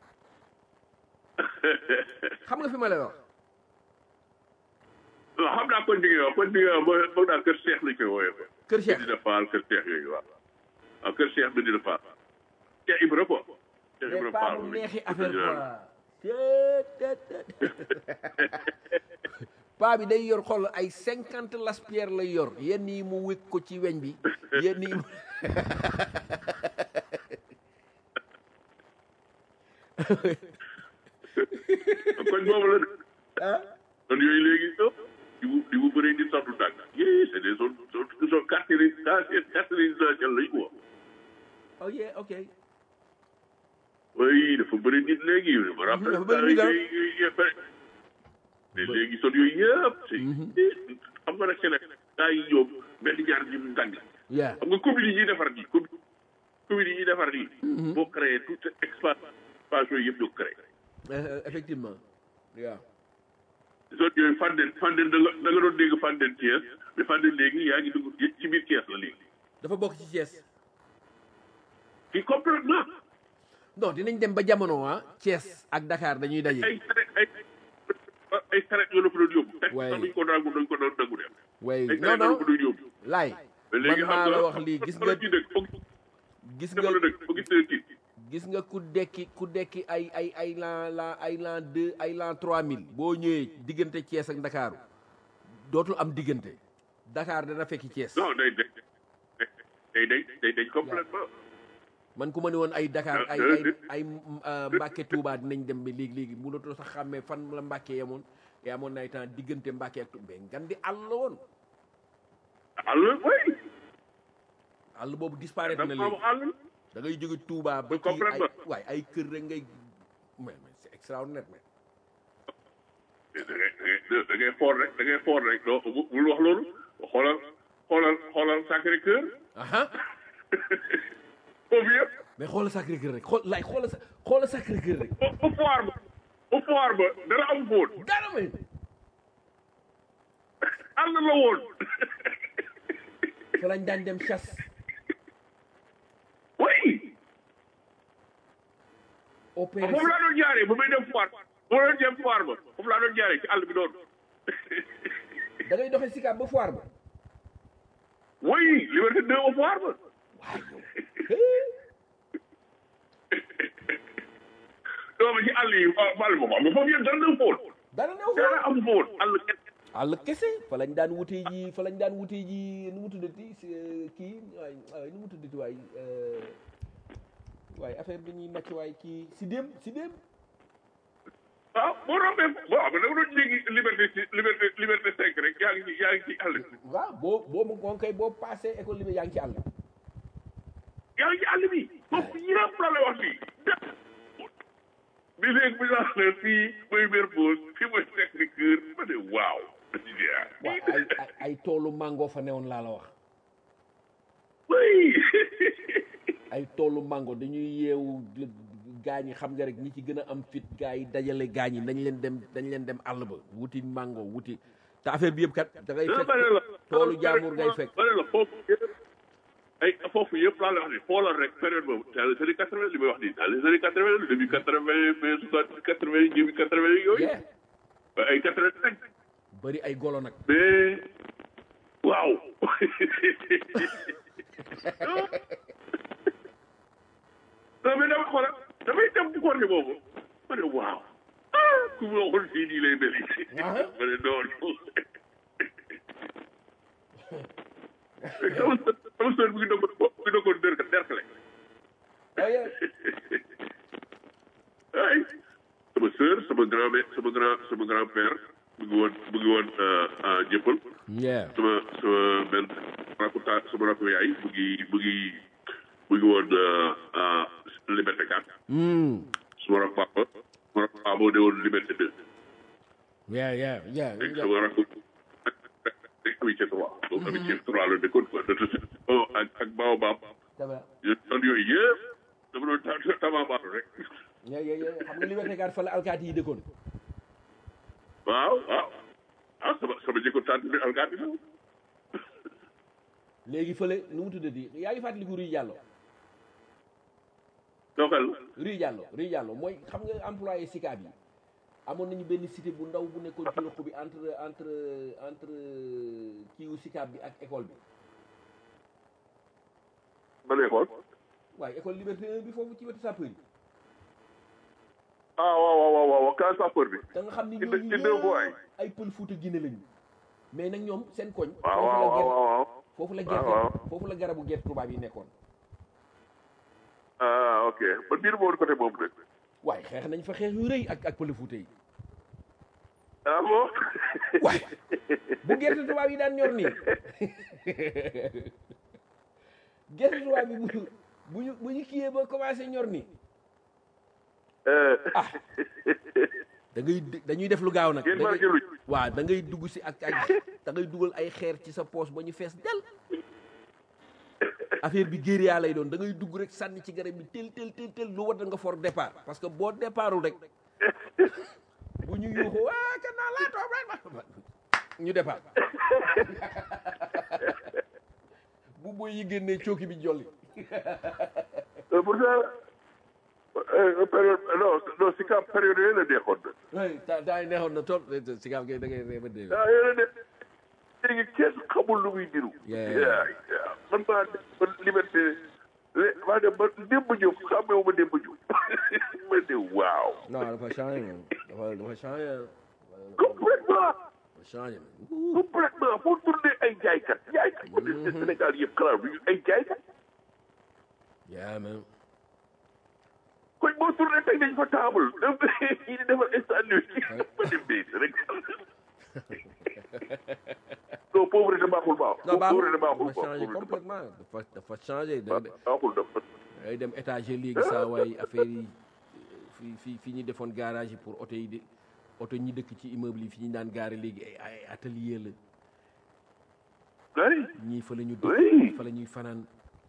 xam nga fi ma lay wax waaw xam naa kon digg waaw kon digg waaw mooy foog naa kër Cheikh lañ koy wooyee quoi Kër Cheikh Medina Fall kër Cheikh yooyu waaw waaw kër Cheikh Medina Fall Cheikh Ibra quoi Cheikh mais Ibra pas Fall bu lañ- neexi affaire lañ- quoi Tët, tët, tët. paa bi day yor xool ay cinquante laspierre lay yor yenn yi mu wékk ko ci weñ bi yenn yi mu koñ boobu la de kon yooyu léegi ëpp di mu di mu bëree di sottu tànk yii c'est des zone zone zone quartier quartier quartier résidentiel lañ quoi oh yeah ok oui dafa bëri nit léegi yu ma rappelle dafa bëri nit, ah. mais léegi son yooyu yëpp c'est xam nga nag Sénégal gaa yi ñoom benn ñaar ñu mu tàng yeah xam nga commune yi ñuy defar nii commune commune yi ñuy defar nii boo créé toute expansion yëpp ñoo créé Euh, effectivement yeah zone yooyu Fandène Fandène da nga da nga doon dégg Fandène Thiès mais Fandène léegi yaa ngi dugg ci biir Thiès la léegi dafa bokk ci Thiès fii complètement non dinañ dem ba jamono ah Thiès ak Dakar dañuy daje ay saret ay ay saret yoo la fa doon yóbbu teg Ouais. sax duñ ko nangu duñ ko doon nangu dem way ay non saret yoo la non fa doon yóbbu laay mais man léegi xam maa nga la wax lii gis nga ci dëkk foog gis dafa nga la dëkk foog gis na kii gis nga ku dekki ku dekki ay ay ay lan lan ay lan deux ay lan trois mille boo ñëwee diggante Thiès ak Ndakaaru dootul am diggante Dakar dana fekki Thiès non day day day day day day complètement man ku ma ne woon ay Dakar Ah, ay euh, ay euh, ay euh, Mbàkke Touba dinañ dem ba léegi léegi mënatoo sax xàmmee fan la Mbàkke yemoon te amoon na ay temps diggante Mbàkke ak Touba ngan di àll la woon àll way àll boobu disparaître na dafa am léegi àll da ngay jóge Touba ba Mais ci ay complètement. waay ay kër rek ngay mais mais c'est extraordinaire mais da ngay da ngay xool rek da ngay xool rek doo bu bul wax loolu xoolal xoolal xoolal Sacré Cœur aha foofu yëpp mais xoolal Sacré Cœur rek xool laay xoolal sa xoolal Sacré Cœur rek ba ba foire ba ba foire ba dara am foon dara may àll la woon fa lañ daan dem chasse oui opéré foofu laa doon jaaree ba may dem foire ba ma doon dem foire ba foofu laa doon jaaree ci àll bi noonu da ngay doxee Sicap ba foire ba oui liberté deux ba foire ba doomu ci àll yi àll ba xam nga foofu yëpp dara dem foon dara new fa dara am foon àll kese àll kese fa lañ daan wutee ji fa lañ daan wutee ji nu mu tuddati si kii waay waay nu mu tuddati waay euh, waay affaire bi ñuy màcc waay kii si déem si déem waaw boo rombee bon xam nga da nga doon jéggi liberté ci liberté liberté cinq rek yaa ngi ci yaa ngi ci àll bi waaw boo boo mu kon kay boo passé école li yaa ngi ci àll yaa ngi ci àll bi foofu yëpp la lay wax fii bi léegi bi laa ne fii mooy Mermoz fii mooy Sacré Cœur ma ne waaw waaw ay ay ay toolu mango fa newoon laa la wax oui ay toolu mango dañuy yeewu gaañ yi xam nga rek ñi ci gën a am fit gaa yi dajale gaañ yi dañ leen dem dañ leen dem àll ba wuti mango wuti te affaire bi yëpp kat da ngay ma fekk ne la toolu jaamur ngay fekk ma ne la foofu yëpp ay foofu yëpp laa lay wax ni xoolal rek période boobu dans les années quatre vingt li may wax nii dans les années quatre vingt début quatre vingt fin soixante quatre vingt début quatre vingt yooyu yeah ay quatre vingt cinq bëri ay golo nag mais waaw non mais dama xoolal damay dem ci côté boobu ma ne waaw ah ku ma waxoon fii nii lay mel ma ne non non sama sœur sama sœur bu ngi dogoon bu ngi dogoon dër derkale oh yeah ay sama sœur sama grand mère sama grand sama grand père mu ngi woon mu ngi woon jëppal yeah sama sama benn rakku ta sama rakku yaay mu ngi mu ngi mu ngi woon liberté 4 mm. sama rakku papa sama rakku papa moo ne woon liberté 2 yeah yeah yeah léegi sama rakku ak amitié 3 donc amitié 3 la dëkkoon quoi de toute façon ak ak baobab Dama- yoon yooyu yëpp dama doon ta tabaabaalu rek yeah yeah yeah xam nga liberté gaar fa la alkaati yi dëkkoon waaw waaw ah sama sama jëkkoon tànt bi alkaati la léegi fële nu mu tuddati yaa ngi fàttaliku Rue Diallo doxal Rue Diallo Rue Diallo mooy xam nga employé Sicap yi amoon nañu benn cité bu ndaw bu nekkoon ci ruq bi entre entre entre kiiwu Sicap bi ak école bi ban école waaye école Liberté 1 bi foofu ci wetu sapeur yi ah waaw waaw waaw waaw kaa sapeur bi da nga xam ni ci ñooñu ci deux voies yi. yëpp ay pël Fuuta Guinée lañu mais nag ñoom seen koñ waaw foofu la waaw gerte waaw waaw foofu la waaw, gerte waaw. foofu la garabu gerte tubaab yi nekkoon ah ok man biir moo côté boobu nag waaye xeex nañ fa xeex yu rëy ak ak pël Fuuta yi ah bon waaye bu gerte tubaab yi daan ñor nii gerte tubaab yi bu ñu bu ñu bu ñu kiyee ba commencé ñor nii Eh, da ngay d- dañuy def lu gaaw nag ngeen da ngay- marqué luñ waaw da ngay dugg si ak ak da ngay dugal ay xeer ci sa poos ba ñu fees del affaire bi guérilla lay doon da ngay dugg rek sànni ci garab bi tel tel tel tel lu war nga for départ parce que boo départul rek bu ñu yuuxu waa kan naa laa toog rek ñu départ bu boy yi génnee cooki bi jolli Euh, pourtant euh, période non non si ka période yooyu la neexoon na oui ta taa yi neexoon na trop si gaam ngay da ngay réeba dee ah yooyu la ne léegi kenn xamul lu muy niru Yeah. yaa yaa man maa dem ba liberté lé maa dem ba démb ñëw xamee ma démb ñëw ma ne waaw non dafa changé moom dafa dafa changé complètement dafa changé complètement foo tourné ay jaaykat jaaykat ko ne Sénégal yëpp xalaat bi ay jaaykat yeah man koñ boo tourné tey dañ fa table yi di defar instant nuit ma dem bee Sénégal non pauvreté baaxul baax non pauvreté baaxul baaxul dafa changé baax complètement dafa dafa changé da da- baaxul dafa day dem étage léegi saa waay affaire yi fi fi fi ñu defoon garage yi pour oto yi de oto ñi dëkk ci immeuble yi fi ñu daan gaare léegi ay ay atelier la ay ñii fa la ñu Oui. dëkk fa la ñuy fanaan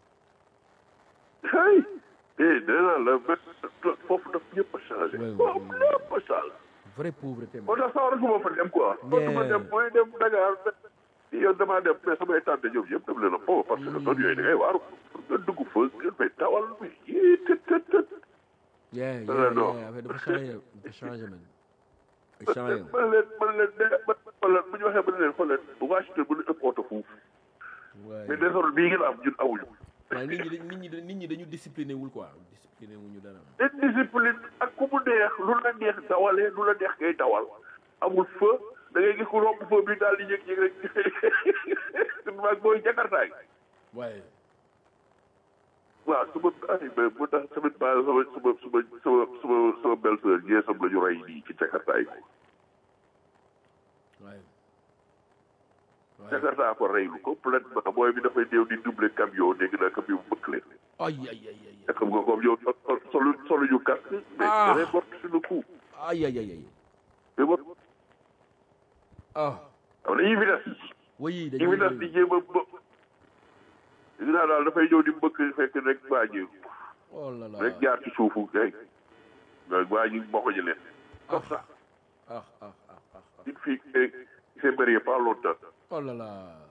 ay eh nee naa la ba foofu daf ñëpp a changé Ouais, ouais, foofu ouais. ñëpp a changé vraie pauvreté moo man tax sawaratuma fa dem quoi sawaratuma dem mooy dem Dakar yow damaa dem mais samay tante ñoom yëpp dem leen a foofu parce que zone yooyu da ngay waaru nga dugg fa nga fay tawal mais yii tët tët tët yeah Non, yeah non. yeah affaire dafa changé dafa changé man dafa changé man leen man leen de man leen bu ñu waxee ba ne leen xool leen Washington bu ñu ëpp oto foofu mais waaye désordre bii ngeen am ñun amuñu waaye nit ñi dañ- nit ñi dañ- nit ñi dañu discipliné wul quoi discipliné wuñu dara den discipline ak ku mu neex lu la neex dawalee lu la neex ngay dawal amul feu da ngay gis ku romb feu bi daal di yëg-yëg rek maag booy jakartaay waaye waaw su ma ay mais bu tax tamit ba sama sama sama sama sama sama belle-sœur jeesam la ñu rey nii ci jakartaay ko waaye waaye jakarta ko reylu complètement booy bi dafay néew di double camion dégg naa camion bu bëkk leen ay ay ay ay te xam nga comme yow solu solu ñu casque mais Ah. da ngay mort sur le coup ay ay ay ay mais mort ah am na vitesse oui yi dañuy vitesse di jéem a bë dégg naa daal dafay ñëw di mbëkk fekk rek waa ji oh là là rek jaar ci suufu kay nga waa ji mboqoñu leen comme ça ah ah ah ah une fille qui s'est mariée pas longtemps oh là là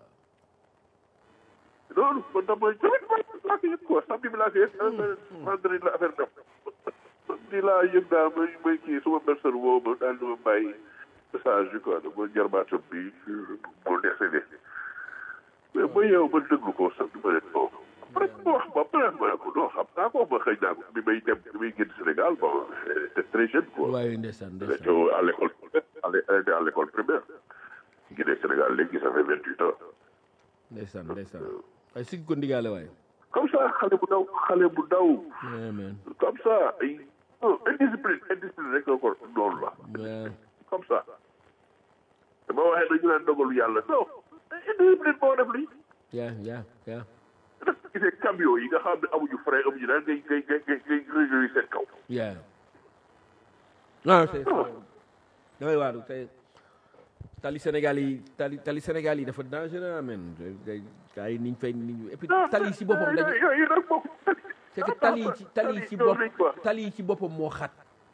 loolu man dama tamit man laa ko yëg quoi samedi bi laa ko yëg vendredi la affaire def samedi laa yëg daal may may kii suma personne woo ma daal di ma bàyyi message bi quoi dama jarbaatam bi moo décédé mais ba yow ma déglu ko sax du ma leen bon après ma wax ba après ma ne ko non xam naa ko ma xëy naa ko bi may dem bi may génn Sénégal bon c'était très jeune quoi waaye ndeysaan Elle ndeysaan était à l'école elle était à l'école primaire Guinée Sénégal léegi ça fait vingt huit ans ndeysaan ndeysaan waaye sigg ko ndigaale waaye comme ça xale bu ndaw xale bu ndaw yeah man comme ça ay non indiscipline indiscipline rek encore loolu la yeah comme ça dama waxee dañu naan dogalu yàlla non indiscipline moo def lii yeah yeah yeah daf gisee camion yi nga xam ne amuñu frein amuñu daan ngay ngay ngay ngay ngay réjouir seen kaw yeah non c'est damay waaru tey tali Sénégal yi tali tali Sénégal yi dafa dangereux amen gay gars yi niñ fay niñ et puis tali yi si boppam dañu yooyu nag bokk c'est que tali yi ci tali yi ci bopp tali yi ci boppam moo xat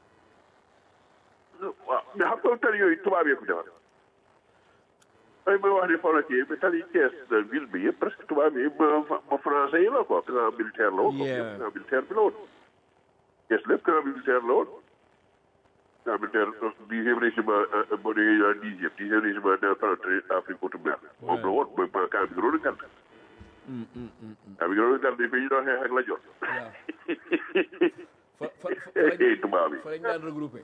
waaw mais xam nga tali yooyu tubaab yee ko defar ay may wax ni fa la kii mais tali Thiès ville bi yëpp presque tubaab yi ma ma français yi la quoi camp militaire la woon Yeah. camp militaire bi la woon Thiès lépp camp militaire la woon camp militaire dixième régiment boo déggee ñu naan dixième dixième régiment d'infanterie Afrique outre-mer moom la woon mooy camp bi gënoon a gàtt camp bi gënoon a gàtt bi fi ñu doon xeex ak la jot fa fa tubaab yi fa lañ daan regroupé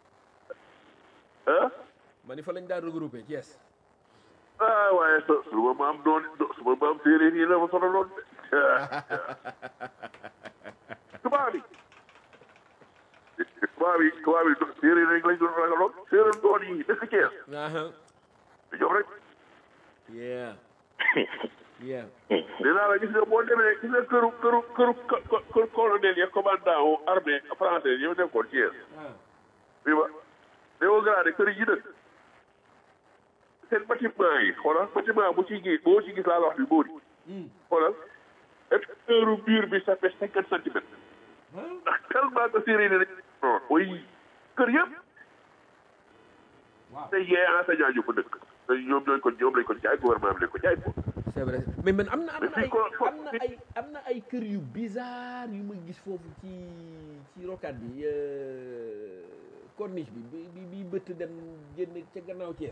ah ma ni fa lañ daan regroupé Thiès ah waaye su su ma maam doon su ma maam séeréer yi la ma sonaloon de tubaab yi tubaab yi tubaab yi séeréer rek lañ doon ragaloon séeréer doon yi dëkk Thiès aha ñoom rek yeah yeah dinaa la gis nga boo demee gis nga këru këru këru këru colonel ya commandant wu armée français yow nekkoon Thiès oui ba néew gradé kër yi dëkk seen bâtiment yi xoolal bâtiment bu ci gis boo ci gis laa la wax bi bóori xoolal épaisseur mur bi ça fait cinquante centimètres ndax tellement que séeréer yi dañ non oui kër yëpp te yee enseignant ñu ko dëkk te ñoom ñooy ko ñoom lañ ko jaay gouvernement bi lañ ko jaay ko c'est vrai mais man am na am na Mais ay fii ko- am na ay am na ay kër yu bizarre yu ma gis foofu ci ci rocade bi euh, corniche bi bi bi bi bëtt dem génn ca gannaaw Thiès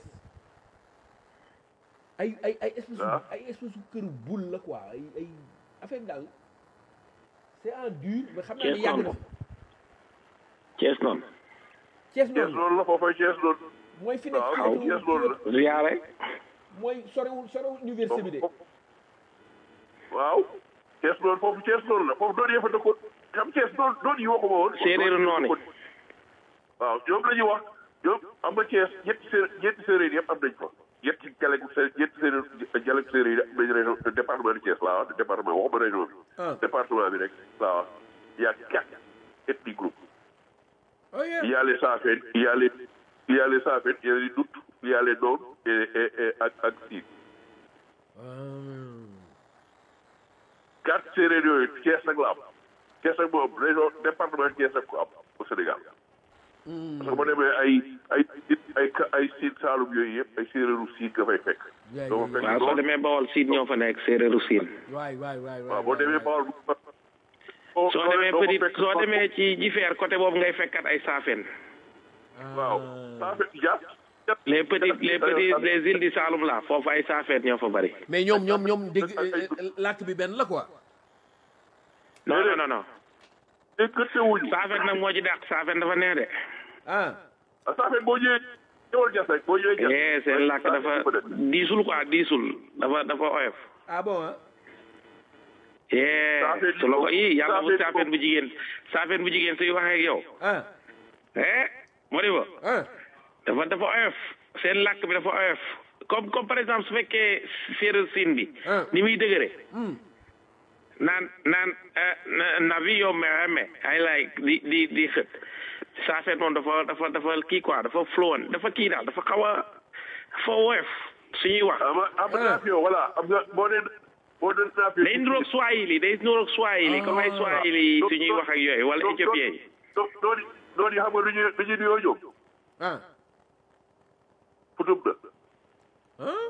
ay ay ay espèce Ah. ay espèce këru boule la quoi ay ay affaire bi daal c'est en dur mais xam naa ne Thiès yàgg na noonu. fi Thiès noonu Thiès Thiès noonu loolu la foofay Thiès loolu mooy fi nekk waaw ci xaw wetu- Thiès loolu la ziyaare mooy sorewul sorewul université bi de waaw Thiès loolu foofu Thiès loolu la foofu doon yee fa dëkkoon xam Thiès doon doon yi waxuma woon Séeréeru noonu. waaw ñoom la ñuy wax ñoom am na Thiès ñetti sé ñetti séeréer yëpp am nañ fa ñetti dialecte sé ñetti séeréer dialecte séeréer yi am nañ région département de Thiès laa wax département waxuma région bi ah département bi rek laa wax il y a quatre ethnies groupes oh yeah il y a les Safène il y a les il y a les Safène il y a les Dout il y a les Noon et et et ak ak Siin quatre séeréer yooyu Thiès nag la am Thiès nag moom région département Thiès nag ko am au Sénégal parce que boo demee ay ay ay ay Siin Saalum yooyu yëpp ay séeréeru Siin nga fay fekk Yeah, doo yeah, fa fekk waaw soo Noon demee Bawol siin ñoo fa nekk séeréeru siin waay waay waay waaw boo demee Bawol soo demee petit soo demee ci jifeer côté boobu ngay fekkat ay saafeen waaw Safène Dia les petites les petites les îles du Saloum là foofu ay saafeen ñoo fa bari mais ñoom ñoom ñoom dégg làkk bi benn la quoi non non non non te gëtte wuñu saafeen nag moo ci dàq saafeen dafa neex de ah Safène boo ñëwee ñëwal Dias rek boo ñëwee Dias eh seen làkk dafa diisul quoi diisul dafa dafa oyof ah bon ah eh Saafeen su la ko ii yàlla bu Saafeen saafeen bu jigéen saafeen bu jigéen suy waxee ak yow ah eh moo di ba ah dafa dafa oyof seen làkk bi dafa oyof comme comme par exemple su fekkee séeréer siin bi Ah. ni muy dëgëre Hmm. naan naan eh, na- navi yo meheme ay like di di di xët saafeen moom dafa dafa dafa kii quoi dafa fluent dafa kii daal dafa xaw a dafa woyof suñuy wax ama am naa fi yow voilà am nga boo nee boo nee naa fi day niroog swahili day niroog swahili comme ay swahili suñuy wax ak yooyu wala éthiopien yi noonu noonu yi xam nga lu ñuy lu ñuy nuyoo ñoom ah futum na ah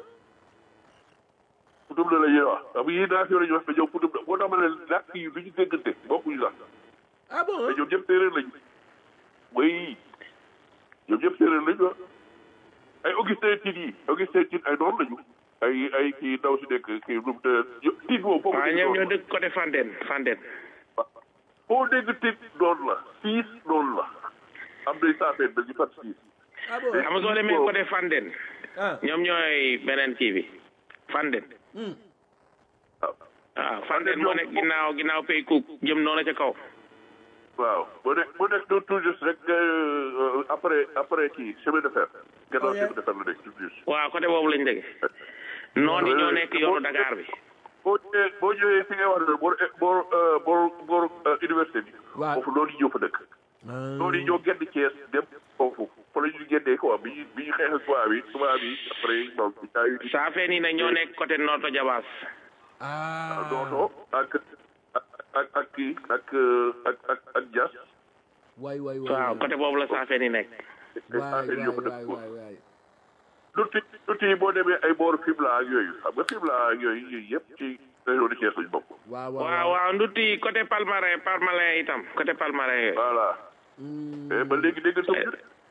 futum na la ñuy wax xam nga yii naa fi la ñuy wax mais ñoom futum na boo tax ma ne làkk yi du ñu déggante bokkuñu sax ah bon mais ñoom ñëpp séeréer lañu way ñoom ñëpp séeréer lañu ah ay Augustin Tine yi Augustin Tine ay noonu lañu ay ay kii ndaw si nekk kii nu mu te Tine moom foofu waaw ñoom ñoo dëkk côté Fandène Fandène foo dégg Tine noonu la siis noonu la am nay saafeen ba ñu fat siis ah bon xam nga soo demee côté Fandène ah ñoom ñooy beneen kii bi Fandène hmm. waaw waaw Fandène moo nekk ginnaaw ginnaaw pay cook jëm noonu ca kaw waaw boo nekk boo nekk tout juste rek euh, après après kii chemin de fer gannaaw Oh, yeah. chemin de fer la nekk tout juste waaw côté boobu lañ dëgg noonu yi ñoo nekk yoonu Dakar bi boo ñëwee boo ñëwee fi ngay wax ne boor boor euh, boor boor euh, université bi Waaw. foofu noonu yi ñoo fa dëkk noonu yi ñoo génn Thiès dem foofu fa la ñu génnee quoi bi ñu bi ñu xeex ak tubaab yi tubaab yi après bon daa yu saafeen yi nag ñoo nekk côté Noto Jabaas ah dooto ak ak ak ak kii ak euh, ak ak ak Dias waay waay waay waaw côté boobu la saafeen yi nekk waay affaire yi ñoo fa waay dëkk waay waay lutti lutti yi boo demee ay booru Fimela ak yooyu xam nga Fimela ak yooyu yooyu yëpp ci région de Thiès lañu bokk. waaw waaw waaw ndutti côté Palmarin Palmarin itam côté Palmarin yooyu voilà. mais ba léegi dégg nga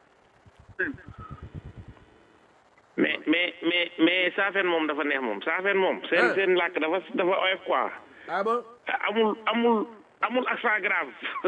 mais mais mais mais saafeen moom dafa neex moom saafeen moom seen Ah. seen làkk dafa dafa oyof quoi ah bon amul amul amul accent grave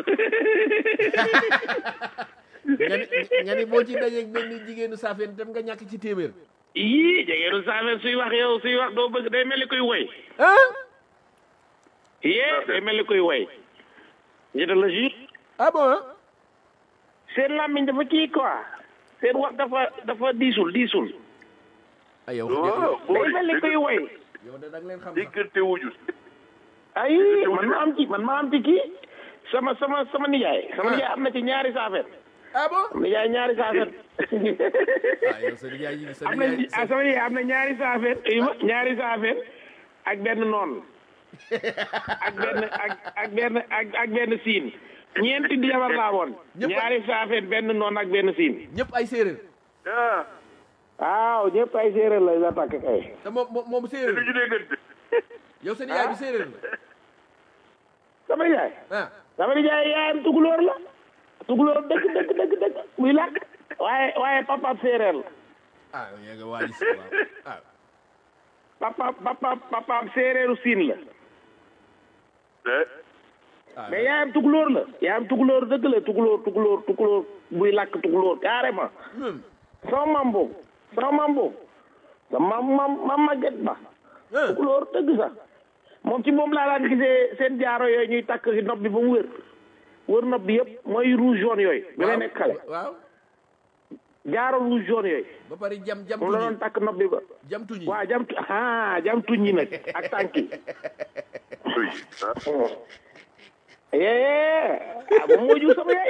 nga ni nga ni boo ci dajeeg benn jigéenu saafeen dem nga ñàkk ci téeméer yii jegeenu saafeen suy wax yow suy wax doo bëgg day mel ni koy woy ah yee day mel ni koy woy je te le jure ah bon ah seen làmmiñ dafa kii quoi seen wax dafa dafa diisul diisul ah yow waaw day mel ni koy woy yow de da nga leen xam sax diggante wuñu ay man ma am ci man ma am ci kii sama sama sama nijaay sama nijaay am na ci ñaari saafeen ah bon sama nijaay ñaari saafeen ah yow sa nijaay yi sa am na nijaay ah sama nijaay am na ñaari saafeen uyu ma ñaari saafeen ak benn noon ak benn ak ak benn ak ak benn siin ñeenti di jabar laa woon Ñëpp a- ñaari saafeen benn noon ak benn siin ñëpp ay séeréer ah waaw ñëpp ay séeréer la la takk kay te moom moom moom te séeréer duñu déggante yow sa nijaay bi séeréer la sama nijaay ah sama nijaay yaayam tukulóor la tukulóor dëgg dëgg dëgg dëgg muy làkk waaye waaye papaam séeréer la ah yow yaa nga waa si waaw ah papa papa papaam séeréeru siin la eh ah mais yaayam tukulóor la yaayam tukulóor dëgg la tukulóor tukulóor tukulóor buy làkk tukulóor carrément hmm. sama maam boobu sama maam boobu sama maam maam maam màgget ba ah tukulóor dëgg sax moom ci moom laa daan gisee seen jaaro yooyu ñuy takk ci nopp bi ba mu wër wër nopp bi yëpp mooy rouge jaune yooyu bi may nekk xale waaw jaaro rouge jaune yooyu ba pare jam jam moom la doon tuñi takk nopp bi ba jam tuñi waa jam tu ah jam tuñ ñi nag ak tànk yi oui ah yee ah moom moo jur sama yaay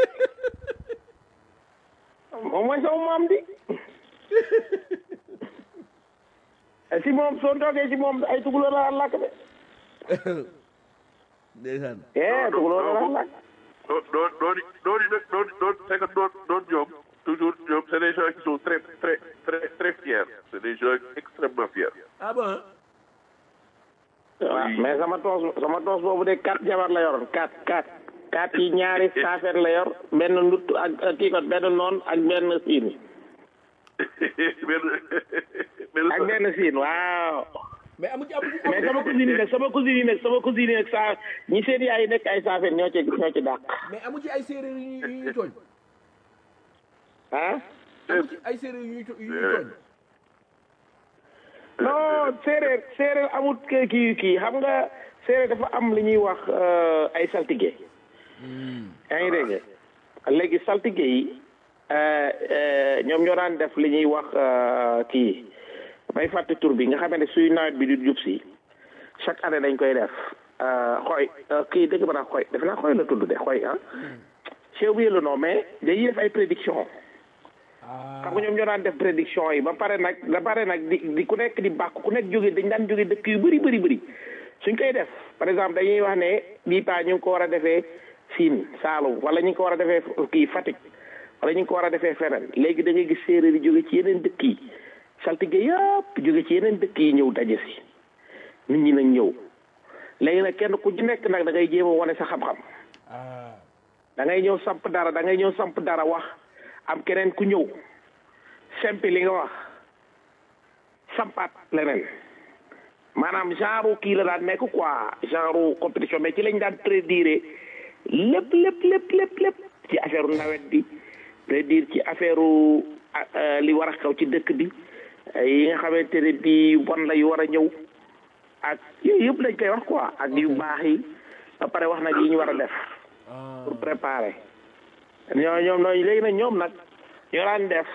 moom mooy sama maam di si moom soo toogee si moom ay tukulóor la daan làkk de ndeysaan yee tukulóor la daan làkk non non non non nag non non c'est que non non ñoom toujours ñoom c'est des gens qui sont très très très très fiers c'est des gens extrêmement fiers ah bon waaw mais sama toos sama toos boobu de quatre jabar la yoroon quatre quatre quatre yi ñaari saafeer la yor benn nut ak ak kii kon benn noon ak benn siin benn ak benn siin waaw mais amu ci amu ci mais sama cousine yi nag sama cousine yi nag sama cousine yi nag saa ñi seen yaay yi nekk ay saafeer ñoo ci ñoo ci dàq mais amu ci ay séeréer yu ñuy yu ñuy tooñ ah amu ci ay séeréer yu ñuy to- yu ñuy tooñ non séeréer séeréer amut kii kii kii xam nga séeréer dafa am li ñuy wax euh, ay saltige yaa ngi dégg léegi saltige yi euh, euh, ñoom ñoo daan def li ñuy wax euh, kii may fàtte tur bi nga xamante ne suy nawet bi di jub si chaque année dañ koy def euh, xooy euh, kii dëgg ba naa xooy defe naa xooy la tudd de xooy ah j'ai oublié le nom mais dañuy def ay prédiction xam nga ñoom ñoo daan def prédiction yi ba pare nag ba pare nag di di ku nekk di bàkk ku nekk jóge dañ daan jóge dëkk yu bëri bëri bëri suñ koy def par exemple dañuy wax ne bii paa ñu ngi ko war a defee Siin Saalum wala ñu ngi ko war a defee kii Fatick wala ñu ngi ko war a defee feneen léegi da ngay gis séeréer yi jóge ci yeneen dëkk yi saltige yëpp jóge ci yeneen dëkk yi ñëw daje si nit ñi nag ñëw léegi nag kenn ku ci nekk nag da ngay jéem a wane sa xam-xam da ngay ñëw samp dara da ngay ñëw samp dara wax am keneen ku ñëw sempi li nga wax sampaat leneen maanaam genre kii la daan nekk quoi genre compétition mais ci lañ daan prédire lépp lépp lépp lépp lépp ci affaire nawet bi prédire ci affaire li war a xew ci dëkk bi yi nga xamante ne bii bon la yu war a ñëw ak yooyu yëpp lañ koy wax quoi ak yu baax yi ba pare wax nag yi ñu war a def pour préparer ñoo ñoom nooñu léegi nag ñoom nag ñoo daan def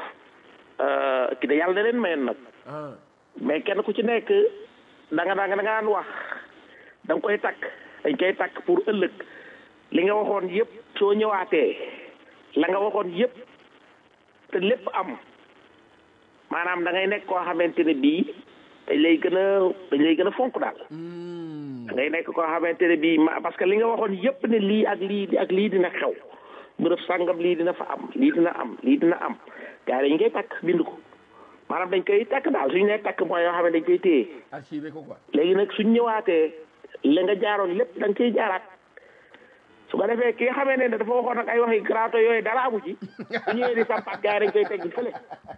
ki da yàlla da leen mayoon nag mais kenn ku ci nekk da nga da nga da nga daan wax da nga koy takk dañ koy takk pour ëllëg li nga waxoon yëpp soo ñëwaatee la nga waxoon yëpp te lépp am maanaam da ngay nekk koo xamante ne bii dañ lay gën a dañ lay gën a fonk daal da ngay nekk koo xamante ne bii ma parce que li nga waxoon yëpp ne lii ak lii ak lii dina xew bërëb sàngam lii dina fa am lii dina am lii dina am gars yi dañ koy takk bind ko maanaam dañ koy takk daal suñu nee takk mooy yoo xam ne dañ koy téye archivé ko quoi léegi nag suñ ñëwaatee la nga jaaroon lépp da nga koy jaaraat su ko defee ki nga xamee ne dafa waxoon nag ay waxi graato yooyu dara amu ci su ñëwee di sampaat gars yi dañ koy teggi fële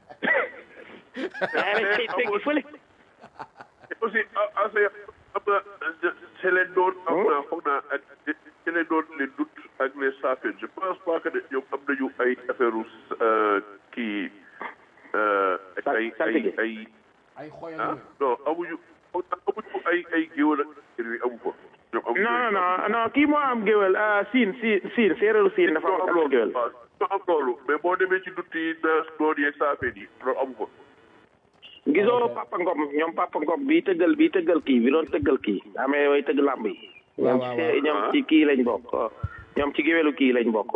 gars yi dañ koy teggi fële aussi assez am na c'est leen doon am na foog naa ak ci les doon les doutes ak les saafeen je pense pas que ne ñoom am nañu ay affaire u kii ay ay ay ay xoyal ah non amuñu amuñu ay ay géwël ak yooyu amu ko ñoom amuñu non non non kii moo am géwél siin siin siin séeréeru siin dafa am loolu géwél waaw ñoo am loolu mais boo demee ci dutt yi naas doon yeeg saafeen yi loolu amu ko gisoo papa ngom ñoom papa ngom bii tëggal bii tëggal kii bi doon tëggal kii amee way tëgg làmb yi Waaw, ñoom waaw, ci ñoom ci kii lañ bokk ñoom ci géwélu kii lañ bokk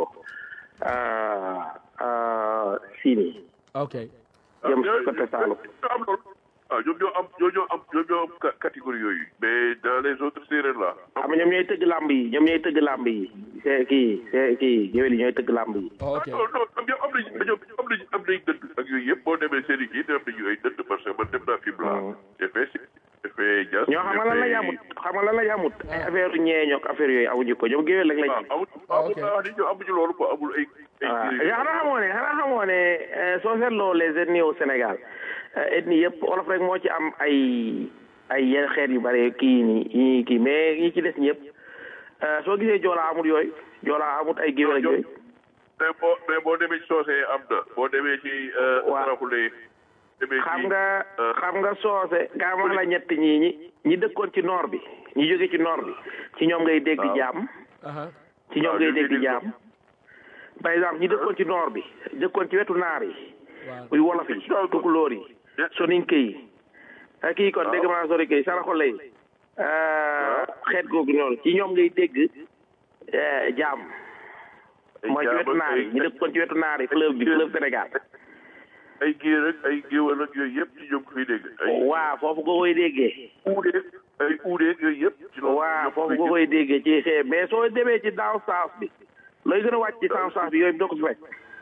siin yi ok jëm si côté Saalum ñoo am loolu ah ñoom ñoo am ñoo ñoo am ñoom ñoo am ca- catégorie yooyu mais dans les autres séeréer là xam nga ñoom ñooy tëgg làmb yi ñoom ñooy tëgg làmb yi c'est kii c'est kii géwél yi ñooy tëgg làmb yi ok non non ñoom ñoom am nañ ñoom am nañ am nañ dënd ak yooyu yëpp boo demee seen i kii am nañu ay dënd parce que man dem naa film là j'ai fait si j'ai fait jazz ñoo xam nga lan la yamut xam nga lan la yamut ay affaire ñeeñook affaire yooyu amuñu ko ñoom géwél rek lañ waaw amul amul wax ni ñoom amuñu loolu quoi amul ay ay waaw séeréer. yaa xanaa xamoo ne xanaa xamoo ne euh, soo seetloo les ethnies au Sénégal euh, ethnie yëpp olof rek moo ci am ay ay yenn xeet yu bare kii nii yi kii mais yi ci des ñëpp euh, soo gisee joolaa amul yooyu joolaa amut ay géwél ak yooyu mais boo mais boo demee ci soosee am na boo demee ci Waaw. saraxulee demee ci xam nga xam nga soose gaa ma la ñett ñii ñi ñi dëkkoon ci noor bi ñi jóge ci noor bi ci ñoom ngay dégg Waaw. jaam aha ci ñoom Waaw, ngay ñoom ngay dégg dégg. jaam par exemple ñi dëkkoon ci noor bi dëkkoon ci wetu naar yi waaw muy wolof yi tukulóor yi soninke yi ah, kii kon dégg maa soninke yi saraxole yi xeet googu noonu ci ñoom ngay dégg eh, jaam ay mooy ci jaam wetu ak naar yi ay- ñi dëkkoon ci wetu naar yi fleuve bi fleuve Sénégal ay géer ak ay géwal ak yooyu yëpp ci ñoom ko fiy dégg ay waa foofu nga koy déggee uudeeg ay uudeeg yooyu yëpp ci loolu waa ñoom foofu koy nga koy déggee ci xee mais soo demee ci daaw saaf bi looy gën a wàcc ci daaw saaf bi yooyu doo ko ci fekk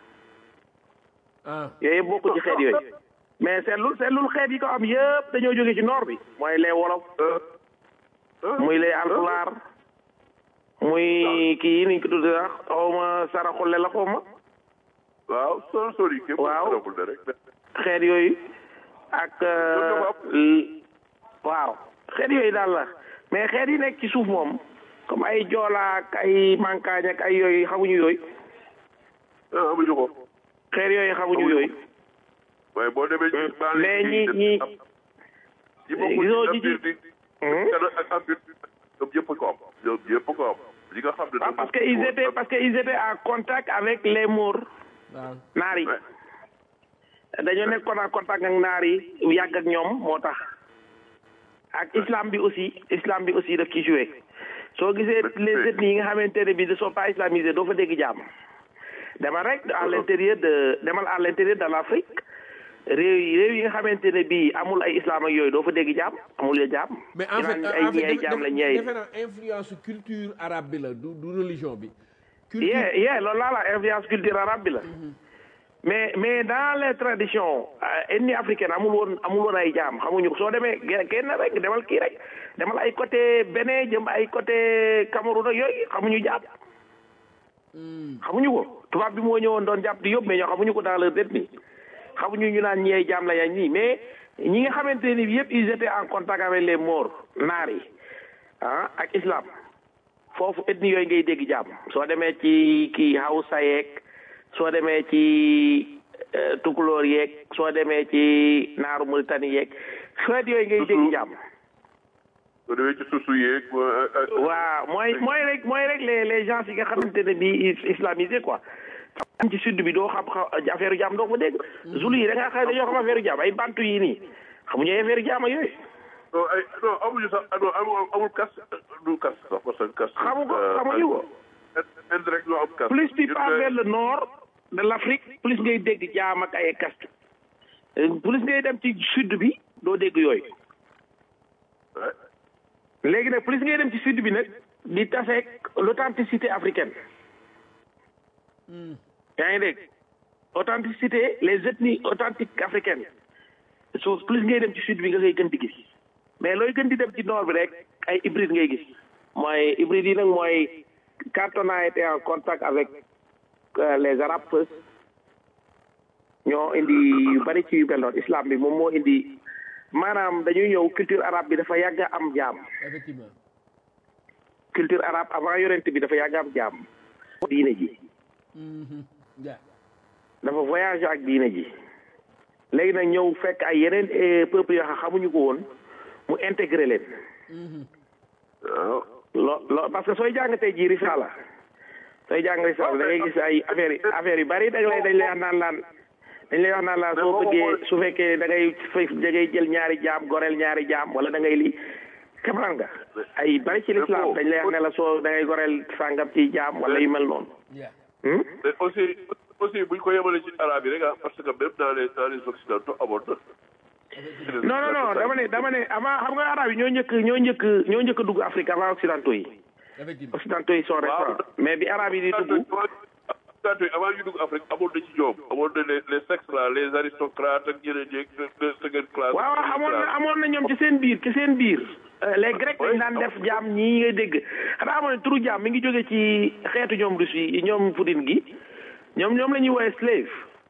ah yooyu yëpp bokku ci xeet yooyu mais seetlul seetlul xeet yi ko am yëpp dañoo jóge ci noor bi mooy les wolof muy les alpulaar muy kii niñ ko tudde sax xawma saraxule la xawma waaw soo sori képp Waaw. saraxul ne rek xeet yooyu ak euh, l- waaw xeet yooyu daal la mais xeet yi nekk ci suuf moom comme ay joolaa ak ay mankaañ ak ay yooyu xamuñu yooyu ah amuñu ko xeet yooyu xamuñu yooyu waaye boo demee ci baale mais yi ñi ñi ñi bokkul gisoo ci ci empire bi Hmm? Canada ak empire bi ñoom ñëpp ko am ñoom ñëpp ko am li nga xam ne Ah, parce que ils étaient parce que ils étaient en contact avec les Maures waaw naar yi Ouais. dañoo nekkoon en contact ak naar yi yàgg ak ñoom moo tax ak islam bi aussi islam bi aussi daf ci joué soo gisee les ethnies yi nga xamante ne bi ne sont pas islamisés doo fa dégg jàmm demal rek à l'intérieur de demal à l'intérieur de l'Afrique réew yi réew yi nga xamante ne bii amul ay islam ak yooyu doo fa dégg jàmm amul ya jàmm mais en fait ay en ñi fait ay jàmm la ñi ay defe naa influence culture arabe bi la du du religion bi culture yeah yeah loolu laa la influence culture arabe bi la mais mais dans les traditions euh, ethnie africaine amul woon amul woon ay jaam xamuñu ko soo demee ge- kenn rek demal kii rek demal ay côté Bénin jëm ay côté Cameroun ak yooyu xamuñu jaam xamuñu ko tubaab bi moo ñëwoon doon jàpp di yóbbu mais ñoo xamuñu ko dans leur ethnie xamuñu ñu naan ñi ay jaam la yaa ñii mais ñi nga xamante ni yëpp ils étaient en contact avec les Maures naar yi ah ak islam foofu ethnie yooyu ngay dégg jàmm soo demee ci kii Hausa yeeg soo demee ci euh, tukulóor yeeg soo demee ci naaru Mauritanie yeeg xeet yooyu ngay dégg jàmm soo demee ci susu yeeg waaw mooy mooy rek mooy rek les les gens yi nga xamante ne bii is- islamisé quoi am ci sud bi doo xam xa- affaire jàmm doo ko dégg zulu yi da ngaa xam dañoo xam affaire jàmm ay bantu yi nii xamuñu ay affaire jàmm ak yooyu non ay non amuñu sax non amul amul kas du kas sax parce que kas xamu ko xamuñu ko indirect ñoo am kas plus tu Ñun pars de- vers le nord de l'Afrique plus ngay dégg jaam ak ay caste Euh, plus ngay dem ci sud bi doo dégg yooyu Ouais. léegi nag plus ngay dem ci sud bi nag di taseeg l'authenticité africaine yaa ngi dégg authenticité les ethnies authentiques africaines so plus ngay dem ci sud bi nga koy gën di gis mais looy gën di dem ci nord bi rek ay hybride ngay gis mooy hybride yi nag mooy quand on a été en contact avec euh, les arabes first ñoo indi yu bari ci yu mel noonu islam bi moom moo indi maanaam dañuy ñëw culture arabe bi dafa yàgg a am jaam effectivement culture arabe avant yonent bi dafa yàgg am jaam diine ji yeah. dafa voyagé ak diine ji léegi nag ñëw fekk ay yeneen eh, peuple yoo xam xamuñu ko woon mu intégré leen waaw lo lo parce que sooy jàng tey jii risaala sooy jàng risaala da ngay gis ay affaire yi affaire yu bari dañ lay dañ lay wax naan laan dañ lay wax naan laan soo bëggee su fekkee da ngay fay da ngay jël ñaari jaam goreel ñaari jaam wala da ngay lii comprendre nga ay bari ci l'islam dañ lay wax ne la soo da ngay goreel sàngam ci jaam wala yu mel noonu Yeah. hmm? mais aussi aussi buñ ko yemale ci arabe yi rek ah parce que même dans les dans les occidentaux amoon na. non non non dama ne dama ne avant xam nga arab yi ñoo njëkk ñoo njëkk ñoo njëkk a dugg Afrique avant occidentaux yi Effectivement. occidentaux yi sont récents mais bi arab yi di dugg occidentaux yi avant ñu dugg Afrique amoon na ci ñoom amoon na les les sexes là les aristocrates ak ñeneen ñeeg de seconde classe. waaw waaw amoon na amoon na ñoom ci seen biir ci seen biir Euh, les grecs dañ daan def jaam ñii ngay dégg xanaa amoon ne turu jaam mi ngi jóge ci xeetu ñoom russe yi ñoom Poutine gi ñoom ñoom la ñuy woowee slave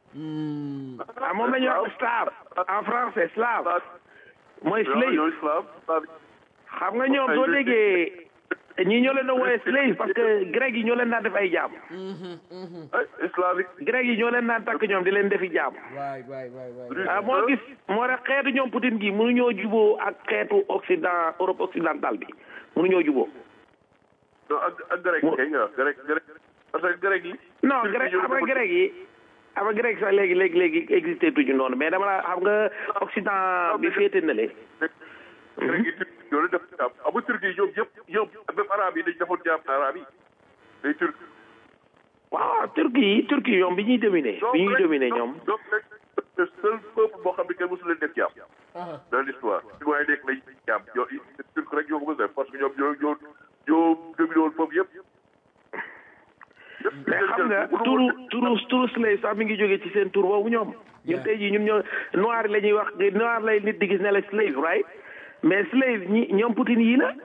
ah moom la ñuy wax slave en français slave mooy waaw slave ñooy slave slave xam nga ñoom soo déggee ñii ñoo leen doon woowee slave parce que grec yi ñoo leen daan def ay jaam ay islamique. grec yi ñoo leen daan takk ñoom di leen defi jaam Right, right, right, right. ah moo gis moo tax xeetu ñoom Poutine gi mënuñoo juboo ak xeetu occident Europe occidentale bi mënuñoo juboo non ak ak grec kay nga wax grec grec parce que grec yi. non grec xam nga grec yi xam nga grec sax léegi léegi léegi existé tuñu noonu mais dama la xam nga occident bi féete na le grec yi turc ñoo leen def jaam amu turc yi ñoom yëpp ñoom même arabe yi dañ defoon jaam arabe yi day turc. waaw turki yi turki yi ñoom bi ñuy dominer bi ñuy dominer ñoom donc rek le seul peuple boo xam ne kenn mosu leen def jaam. dans l'histoire ci waaye nekk lañ jaam ñoo turc rek ñoo ko mos a def parce que ñoom ñoo ñoo ñoo dominé woon foofu yëpp. mais xam nga turu turu turu slave sax mi ngi jógee ci seen tur boobu ñoom ñun tey jii ñun ñoo noir la ñuy wax noir lay nit di gis ne la slave right mais slave ñi ñoom Poutine yii la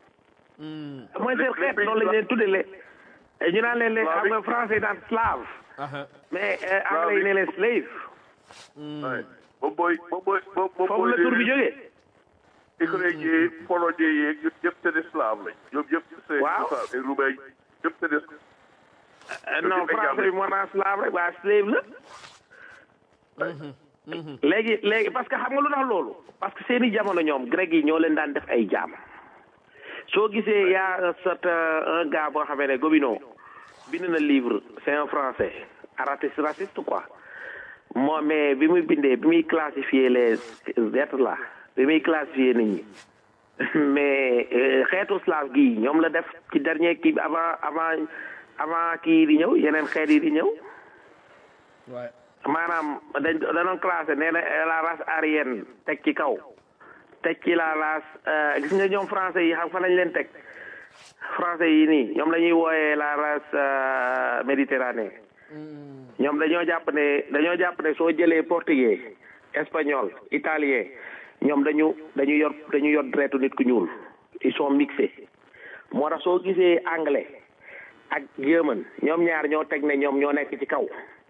mooy seen xeet noonu lañ leen tuddee ñu naan leen leen xam nga français daan slave Uh-huh. mais euh, anglais yi ne leen slave waaye moom mooy moom mooy moom moom foofu la tur bi jógee ukrainien yeeg polonais yeeg ñoom ñëpp c'est des slaves lañ ñoom ñëpp c'est Waaw. ça et roumain ñëpp c'est des Euh, non français bi moo naan slave rek waa slave la léegi léegi parce que xam nga lu tax loolu parce que seeni jamono ñoom grec yi ñoo leen daan def ay jaam soo gisee yaa certain un gars boo xamee ne Gobineau bind na livre c'est un français artiste raciste quoi moo mais bi muy bindee bi muy classifier les êtres là bi muy classifier nit ñi mais euh, xeetu slave gi ñoom la def ci dernier kii bi avant avant avant kii di ñëw yeneen xeet yi di ñëw Ouais. maanaam dañ danoon classé nee na la race aryenne teg ci kaw teg ci la race euh, gis nga ñoom français yi xam fa lañ leen teg français yi nii ñoom la ñuy wooyee la race euh, méditerranée ñoom dañoo jàpp ne dañoo jàpp ne soo jëlee portugais espagnol italien ñoom dañu dañu yor dañu yor deretu nit ku ñuul ils sont mixés moo tax soo gisee anglais ak german ñoom ñaar ñoo teg ne ñoom ñoo nekk ci kaw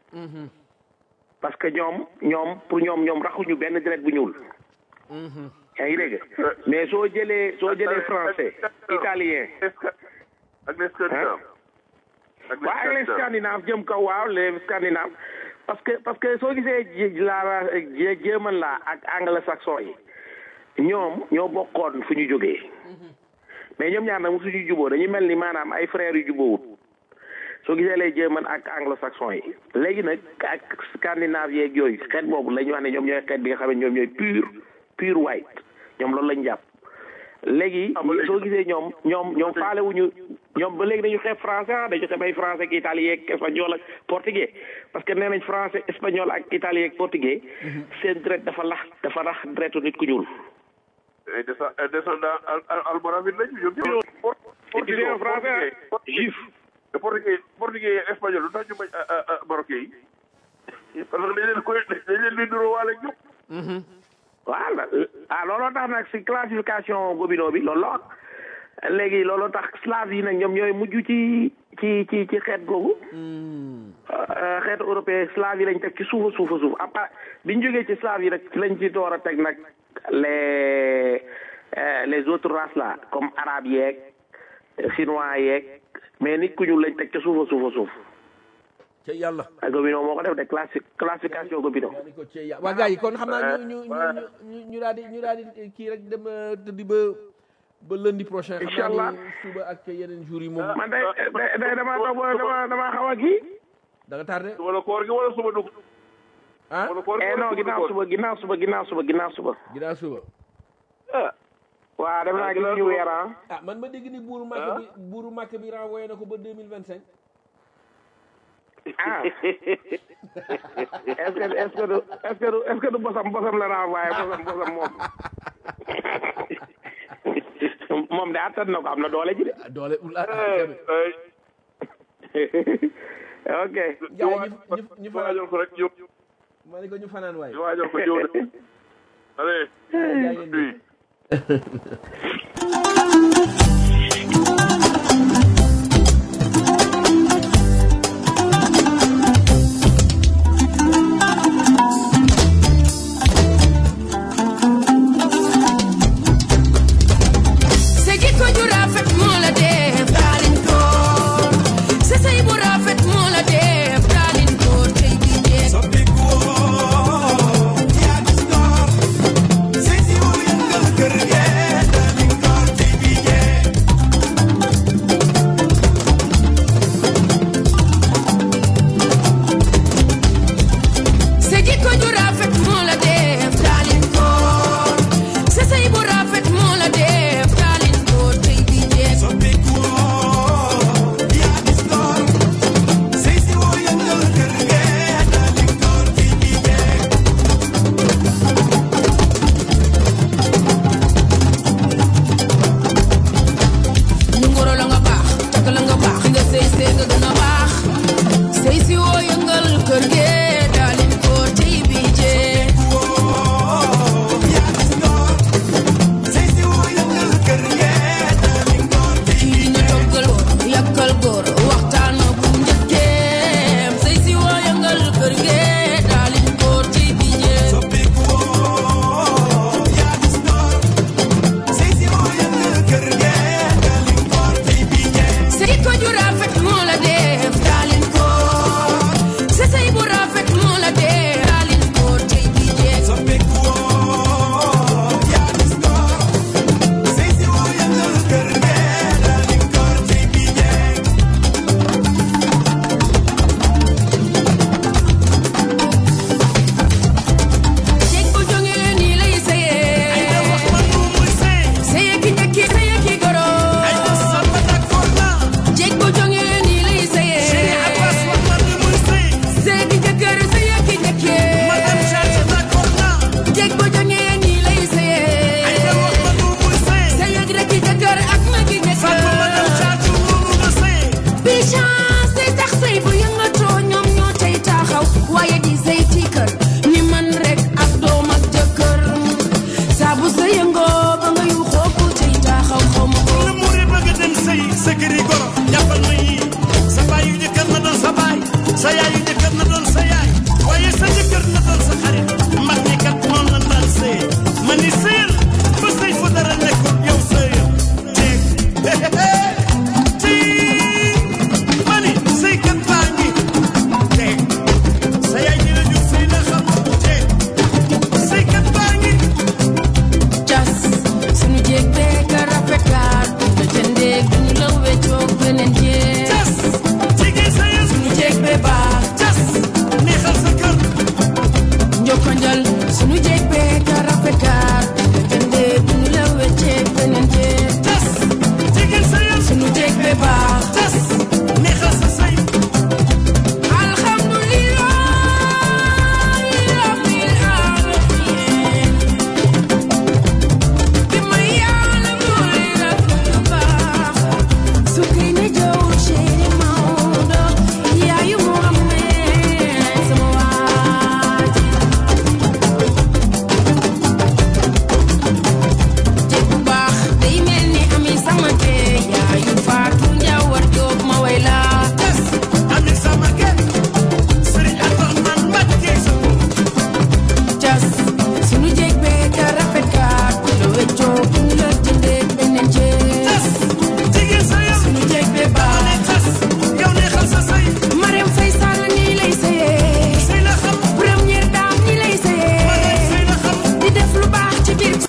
parce que ñoom ñoom pour ñoom ñoom raxuñu benn deret bu ñuul yaa ngi dégg mais soo jëlee soo jëlee français italien ak les scandinaves ak waaw ak les scandinaves jëm kaw waaw les scandinaves parce que parce que soo gisee ji- la la jéeman la ak anglo-saxon yi ñoom ñoo bokkoon fu ñu jógee mais ñoom ñaar nag mu suñu juboo dañu mel ni maanaam ay frères yu juboowut soo gisee lay jéeman ak anglo-saxon yi léegi nag ak scandinave yeeg yooyu xeet boobu la ñu wax ne ñoom ñooy xeet bi nga xam ne ñoom ñooy pur pur white ñoom loolu lañ jàpp léegi soo gisee ñoom ñoom ñoom faale wuñu ñoom ba léegi dañu xeeb français ah dañu xeeb ay français ak italien ak espagnol ak portugais parce que nee nañ français espagnol ak italien ak portugais seen dret dafa lax dafa rax dretu nit ku ñuul ay descend ay descendant al al almoravide lañu ñoom ñëpp. et puis c'est un français juif te portugais portugais espagnol lu tax ñu bañ marocain yi parce que dañ leen koy dañ leen di nuroo waale ak ñoom. voilà ah looloo tax nag si classification Gobineau bi loolu la wax léegi looloo tax slave yi nag ñoom ñooy mujj ci ci ci ci xeet googu Euh, xeetu européen slave yi lañ teg ci suufa suufa suuf à part bi ñu jógee ci slave yi rek ci lañ ci door a teg nag les euh, les autres races là comme arabe yeeg chinois yeeg mais nit ku ñu lañ teg ca suufa suufa suuf ca yàlla ak Gobineau moo ko def de classi classification Gobineau yaa ni ko ca yàlla waa gars yi kon xam naa ñu ñu ñu ñu ñu daal di ñu daal di kii rek dem euh, tëddi ba ba lundi prochain xam Inch'Allah. naa ni suba ak yeneen jours yi moom man day day day damaa toog ba dama damaa xaw a kii da nga tardé suba la koor gi wala suba dugg ah wala koor gi eh wala non suba ginnaaw dugg suba ginnaaw suba ginnaaw suba ginnaaw suba ginnaaw suba waaw dem naa gis ñu weer ah ah man ma dégg ni buuru màkk bi buuru màkk bi renvoyé na ko ba deux mille vingt cinq ah est-ce que est-ce que du est-ce que du est-ce que du bosam bosam la renvoyé bosam bosam moom moom de attan na ko am na doole ji de doole ul ah Eh, eh, ok gars yi ñu ñu ñu ñu fanaan waajal ko rek ñëw ma ne ko ñu fanaan waay ñu waajal ko ñëw de allez jaa ngeen jëf. oui